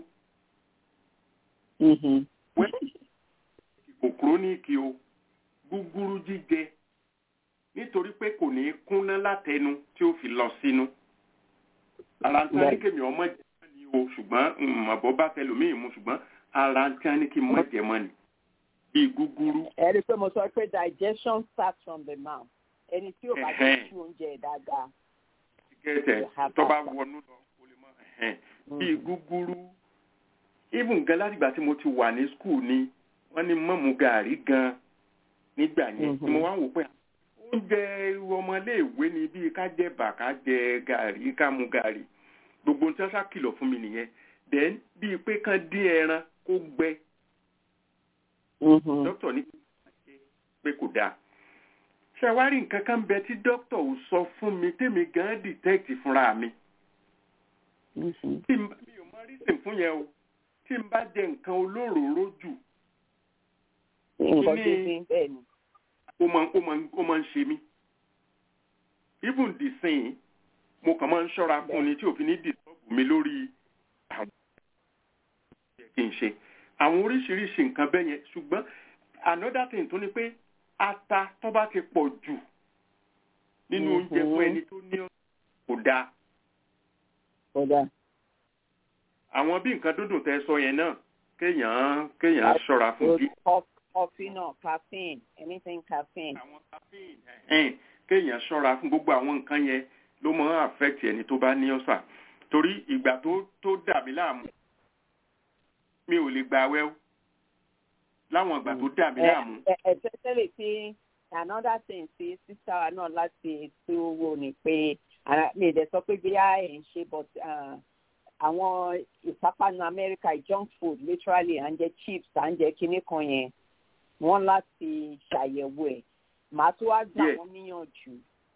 kò kúrónìkì o gúgúrú jíjẹ nítorí pé kò ní kúnná látẹnu tí ó fi lọ sínú ara tí wọn ní kémi ọmọ jẹ mọ́ ni o ṣùgbọ́n mọ̀bọ́ bá tẹlòmíì mu ṣùgbọ́n ara tí wọn ní kí n mọ̀ jẹ mọ́ ni bíi gúgúrú. ẹ rí i pé mo sọ pé digestion starts from the mouth ẹni tí ò bá jẹ sí oúnjẹ dáadáa. gẹ́tẹ̀ tó bá wọnú lọ o lè mọ bíi gúgúrú even gan látìgbà tí mo ti wà ní skul ni wọ́n ní mọ́mú gàrí gan nígbà yẹn tí mo wá ń wò pé oúnjẹ ọmọléèwé ni bíi ká jẹ bà ká jẹ gàrí ká mu gàrí gbogbo ohun tí wọ́n ṣàkìlọ̀ fún mi nìyẹn then bíi pé kán dín ẹran kó gbẹ dókítà ní pé kò dáa ṣe wá rí nǹkan kan bẹ tí dókítà ò sọ fún mi tèmi gan detect fúnra mi tí mi ò mọ reason fún yẹn o tí n bá jẹ nǹkan olóròóró jù nǹkan tó ti bẹ́ẹ̀ ni. ó máa ó máa ó máa ń ṣe mí even the same mo kàn máa ń ṣọ́ra fún ni tí òfin ní disturb mi lórí àwọn kí n ṣe àwọn oríṣiríṣi nǹkan bẹ́ẹ̀ yẹn ṣùgbọ́n another thing tó ní pé ata tó bá ti pọ̀ jù nínú oúnjẹ fún ẹni tó ní kò dáa. kò dáa. àwọn bí nǹkan dúndùn tẹ sọ yẹn náà kéèyàn kéèyàn ṣọ́ra fún bí. coffee náà caffeine anything caffeine. àwọn caffeine kéèyàn ṣọ́ra fún gbogbo àwọn nǹkan yẹn ló máa ń affect ẹni tó bá ní ọ̀sà torí ìgbà tó tó dà mí láàmú mi ò lè gbà wẹ́ o láwọn ìgbà tó dà mí láàmú. especially tí another thing tí sísá wa náà láti tó wò ni pé mi ì dẹ̀ sọ pé bí a ẹ̀ ń ṣe but àwọn ìpápánu Amẹ́ríkà junk food literally à ń jẹ chips à ń jẹ kinní kan yẹn wọ́n láti ṣàyẹ̀wò ẹ̀ màá tó wá gbà wọ́n níyànjú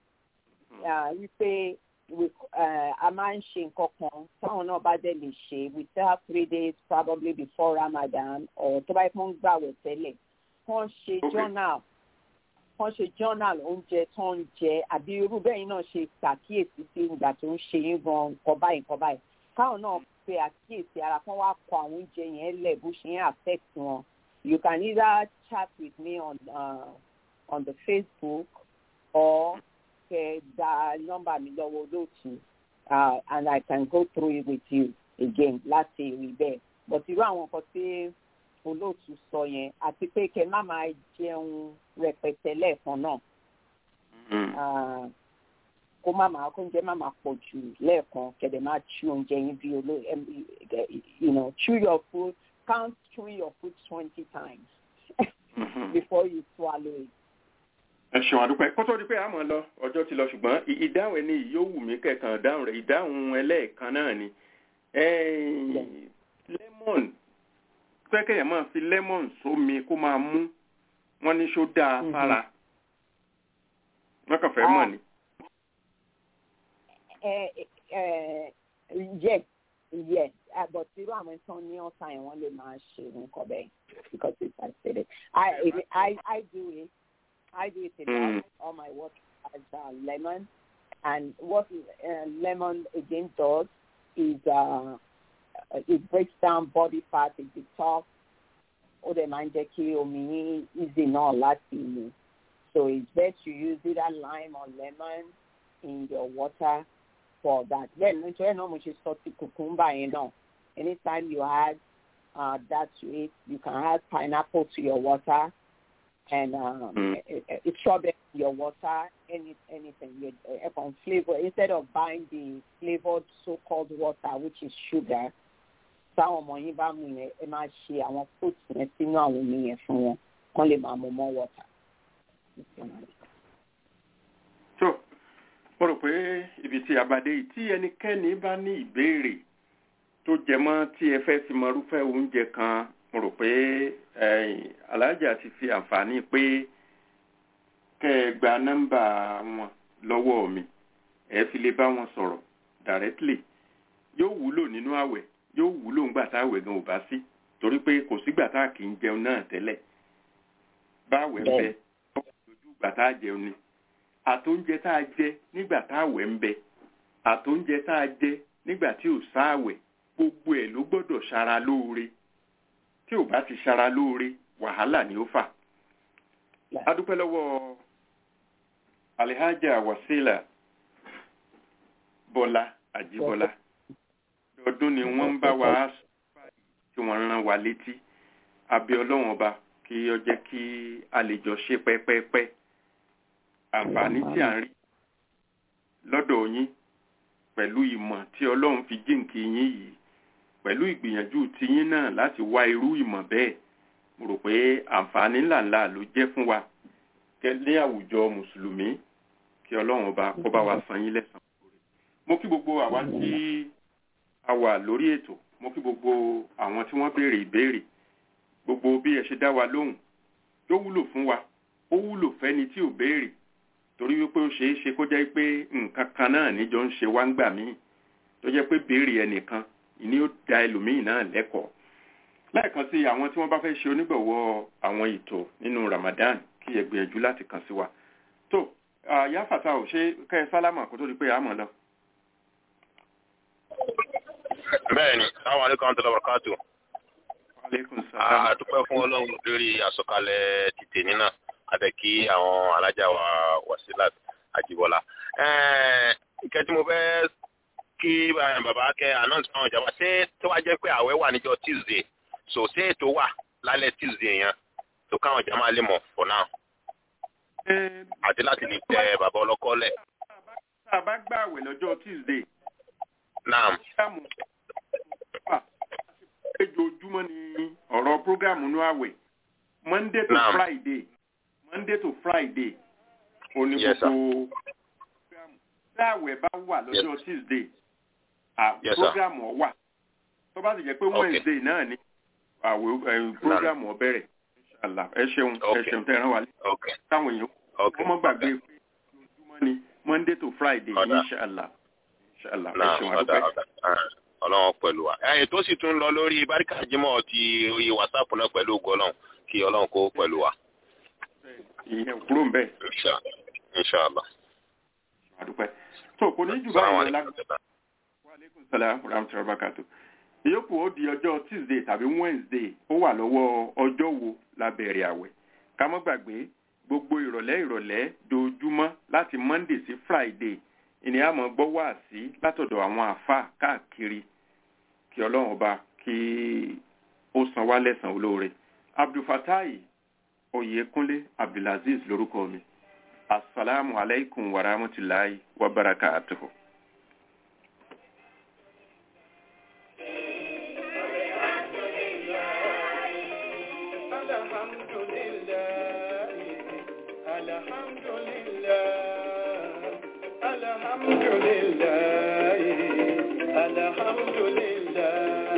wípé a máa ń ṣe nǹkan kan táwọn náà bá dẹ̀ lè ṣe we still have three days probably before Ramadan or tó bá yẹ kó ń gbàwẹ̀ tẹ́lẹ̀ kàn ṣe journal kàn ṣe journal oúnjẹ tó ń jẹ àbí irú bẹ́ẹ̀ yín náà ṣe ṣàkíyèsí sí ìgbà tó ń ṣe yín gan nǹkan báyìí nǹkan báyìí káwọn náà pe àkíyèsí ara kan wá kọ àwọn oúnjẹ yẹn lẹ̀ bó ṣe ń affect wọn you can either chat with me on uh, on the Facebook or kẹ gba nọ́mbà mi lọ́wọ́ olóòtú and I can go through it with you again láti rí bẹ́ẹ̀ but irú àwọn nǹkan tí olóòtú sọ yẹn àti pé kẹ má máa jẹun rẹpẹtẹ lẹ́ẹ̀kan náà kó má máa kó oúnjẹ má máa pọ̀ jù lẹ́ẹ̀kan kẹ̀dẹ̀ máa chew oúnjẹ yín bí olóò you know chew your food count chewing your food twenty times before you swallow it ẹ ṣeun àdúpẹ́ kó tó di pé a mọ̀ lọ ọjọ́ ti lọ ṣùgbọ́n ìdáhùn ẹni yóò wù mí kẹ̀kan ìdáhùn rẹ̀ ìdáhùn ẹlẹ́ẹ̀kan náà ni lemon pẹ́kẹ́ yẹn máa fi lemon sómi kó máa mú wọ́n ní ṣó dáa fara wọ́n kàn fẹ́ mọ̀ ni. yes yes but irú àwọn tán ní ọ̀sán yẹn wọ́n lè máa ṣe nǹkan bẹ́ẹ̀ because it's I said it I I I do it. I do it a lot. Mm. All my water has uh, lemon, and what uh, lemon again does is uh, it breaks down body fat, it detox. Ó dẹ̀ máa ń jẹ́ kí omi easy náà láti mu. So it's best to use either lime or lemon in your water for that. Then nítorí náà mo ṣe sọ ti cucumber yẹn náà. Anytime you add uh, that to it, you can add pineapple to your water and um, mm. it's strawberry your water, any anything you upon flavor instead of buying the flavored so-called water which is sugar. táwọn ọmọ yín bá mu yẹn ẹ máa ṣe àwọn fruits yẹn sínú àwọn omi yẹn fún wọn kán lè máa mu more water. so mo rò pé ibi tí a bá dé yìí tí ẹnikẹ́ni bá ní ìbéèrè tó jẹ mọ́ tí ẹ fẹ́ fi mọ irúfẹ́ oúnjẹ kan mo rò pé ẹ̀yin alájà ti fi àǹfààní pé kẹ́ ẹ gba nọ́mbà wọn lọ́wọ́ mi ẹ fi lè bá wọn sọ̀rọ̀ directly yóò wúlò nínú àwẹ̀ yóò wúlò ńgbà tá àwẹ̀ gan ò bá sí torí pé kò sígbà tá a kì í jẹun náà tẹ́lẹ̀ báwẹ̀ ń bẹ lójú ìgbà tá a jẹun ni àtóúnjẹ tá a jẹ nígbà tá àwẹ̀ ń bẹ àtóúnjẹ tá a jẹ nígbà tí ò sáàwẹ̀ gbogbo ẹ̀ ló gbọ́dọ̀ ṣara lóore tí ò bá ti ṣara lóore wàhálà ni ó fà. a dúpẹ́ lọ́wọ́ alihaja wasila bọ́lá àjíbọ́lá ọdún ni wọ́n ń bá wa tí wọ́n rán wa létí abẹ́ ọlọ́wọ́n ọba kí ó jẹ́ kí a lè jọ ṣe pẹ́pẹ́pẹ́ àǹfààní tí à ń rí lọ́dọ̀ yín pẹ̀lú ìmọ̀ tí ọlọ́run fi jíǹkì yín yìí pẹ̀lú ìgbìyànjú tiyín náà láti wá irú ìmọ̀ bẹ́ẹ̀ mo rò pé àǹfààní ńláńlá ló jẹ́ fún wa kẹ́lẹ́ àwùjọ mùsùlùmí kí ọlọ́run ọba kó bá wa san yín lẹ́san mo kí gbogbo àwa tí a wà lórí ètò mo kí gbogbo àwọn tí wọ́n béèrè ìbéèrè gbogbo bí ẹ ṣe dá wa lóhùn tó wúlò fún wa ó wúlò fẹ́ni tí ò béèrè torí wípé ó ṣeé ṣe kó jẹ́ pé nǹkan kan náà níjọ ń ṣe wá ń gbà míì tó jẹ́ pé béèrè ẹnìkan ìní ó da ẹlòmíì náà lẹ́kọ̀ọ́ lẹ́ẹ̀kan sí àwọn tí wọ́n bá fẹ́ ṣe onígbọ̀wọ́ àwọn ètò nínú Ramadan kí ẹ gbìyànjú láti kàn sí wa tó yáfàtà ò ṣe kẹ́ ẹ sálámà kó tó di pé àmọ́ lọ. bẹ́ẹ̀ni sáwọn alekun tó lọ́wọ́ káàtó aleykum salaam. a dúpẹ́ fún ọlọ́run lórí àsọkalẹ̀ títẹ̀ nínà àti kí àwọn alájà wa wasilat àjíbọ́lá. ìkẹ́ tí mo fẹ́ kí bàbá kẹ́ announce fún àwọn ìjọba ṣé tó wá jẹ́ pé àwẹ̀ wà níjọ́ tuesday so ṣé ètò wà lálẹ́ tuesday yẹn tó káwọn ìjà máa lè mọ̀ for now àti láti lè tẹ bàbá ọlọ́kọ́ lẹ̀. tá a bá gbààwẹ̀ lọ́jọ́ tuesday naam programu wà lójoojúmọ́ ni ọ̀rọ̀ programu ní àwẹ̀ monday to Naam. friday monday to friday òní Yes, sir. gbogbo programu tí àwẹ̀ bá wà lọ́jọ́ tuesday à Yes, sir. programu ọ̀ wà tó bá sì jẹ́ pé Okay. wednesday náà ni àwẹ̀ ẹ̀, programu ọ̀ bẹ̀rẹ̀ inshallah ẹ ṣeun ẹ Okay. ṣeun tẹ́ ẹ rán wa létí ok táwọn èèyàn ok wọ́n mọ́ gbàgbé pé ojoojúmọ́ ni monday to friday Ọ̀dà. inshallah inshallah ẹ naam ṣeun ọ̀dà àdúpẹ́. ọ̀dà Ah, ọlọ́run pẹ̀lú wa. ẹ̀yìn tó sì tún lọ lórí baríkà jimoh ti orí whatsapp náà pẹ̀lú ògo ọlọ́run kí ọlọ́run kó pẹ̀lú wa. ìyẹn kúrò ń bẹ̀ Insha- inshallah. àdúpẹ́ tó kò ní jù Assalamu báyìí lọ alaikum. lágbàá aleykum salaam rahmatulah barakatu ìyókù ó di ọjọ́ tuesday tàbí wednesday ó wà lọ́wọ́ ọjọ́ wo la bẹ̀rẹ̀ àwẹ̀ ká má gbàgbé gbogbo ìrọ̀lẹ́ ìrọ̀lẹ́ dojúmọ́ láti monday sí friday ìní àmọ́ gbọ́ wá sí látọ̀dọ̀ àwọn àáfàá káàkiri kí ọlọ́run ọba kí ó san wá lẹ́san olóore abdulfatai oyèkúnlé abdulaziz lórúkọ mi asalaamu alaykum wa rahmatulahi wa barakatuhu. الحمد لله الحمد لله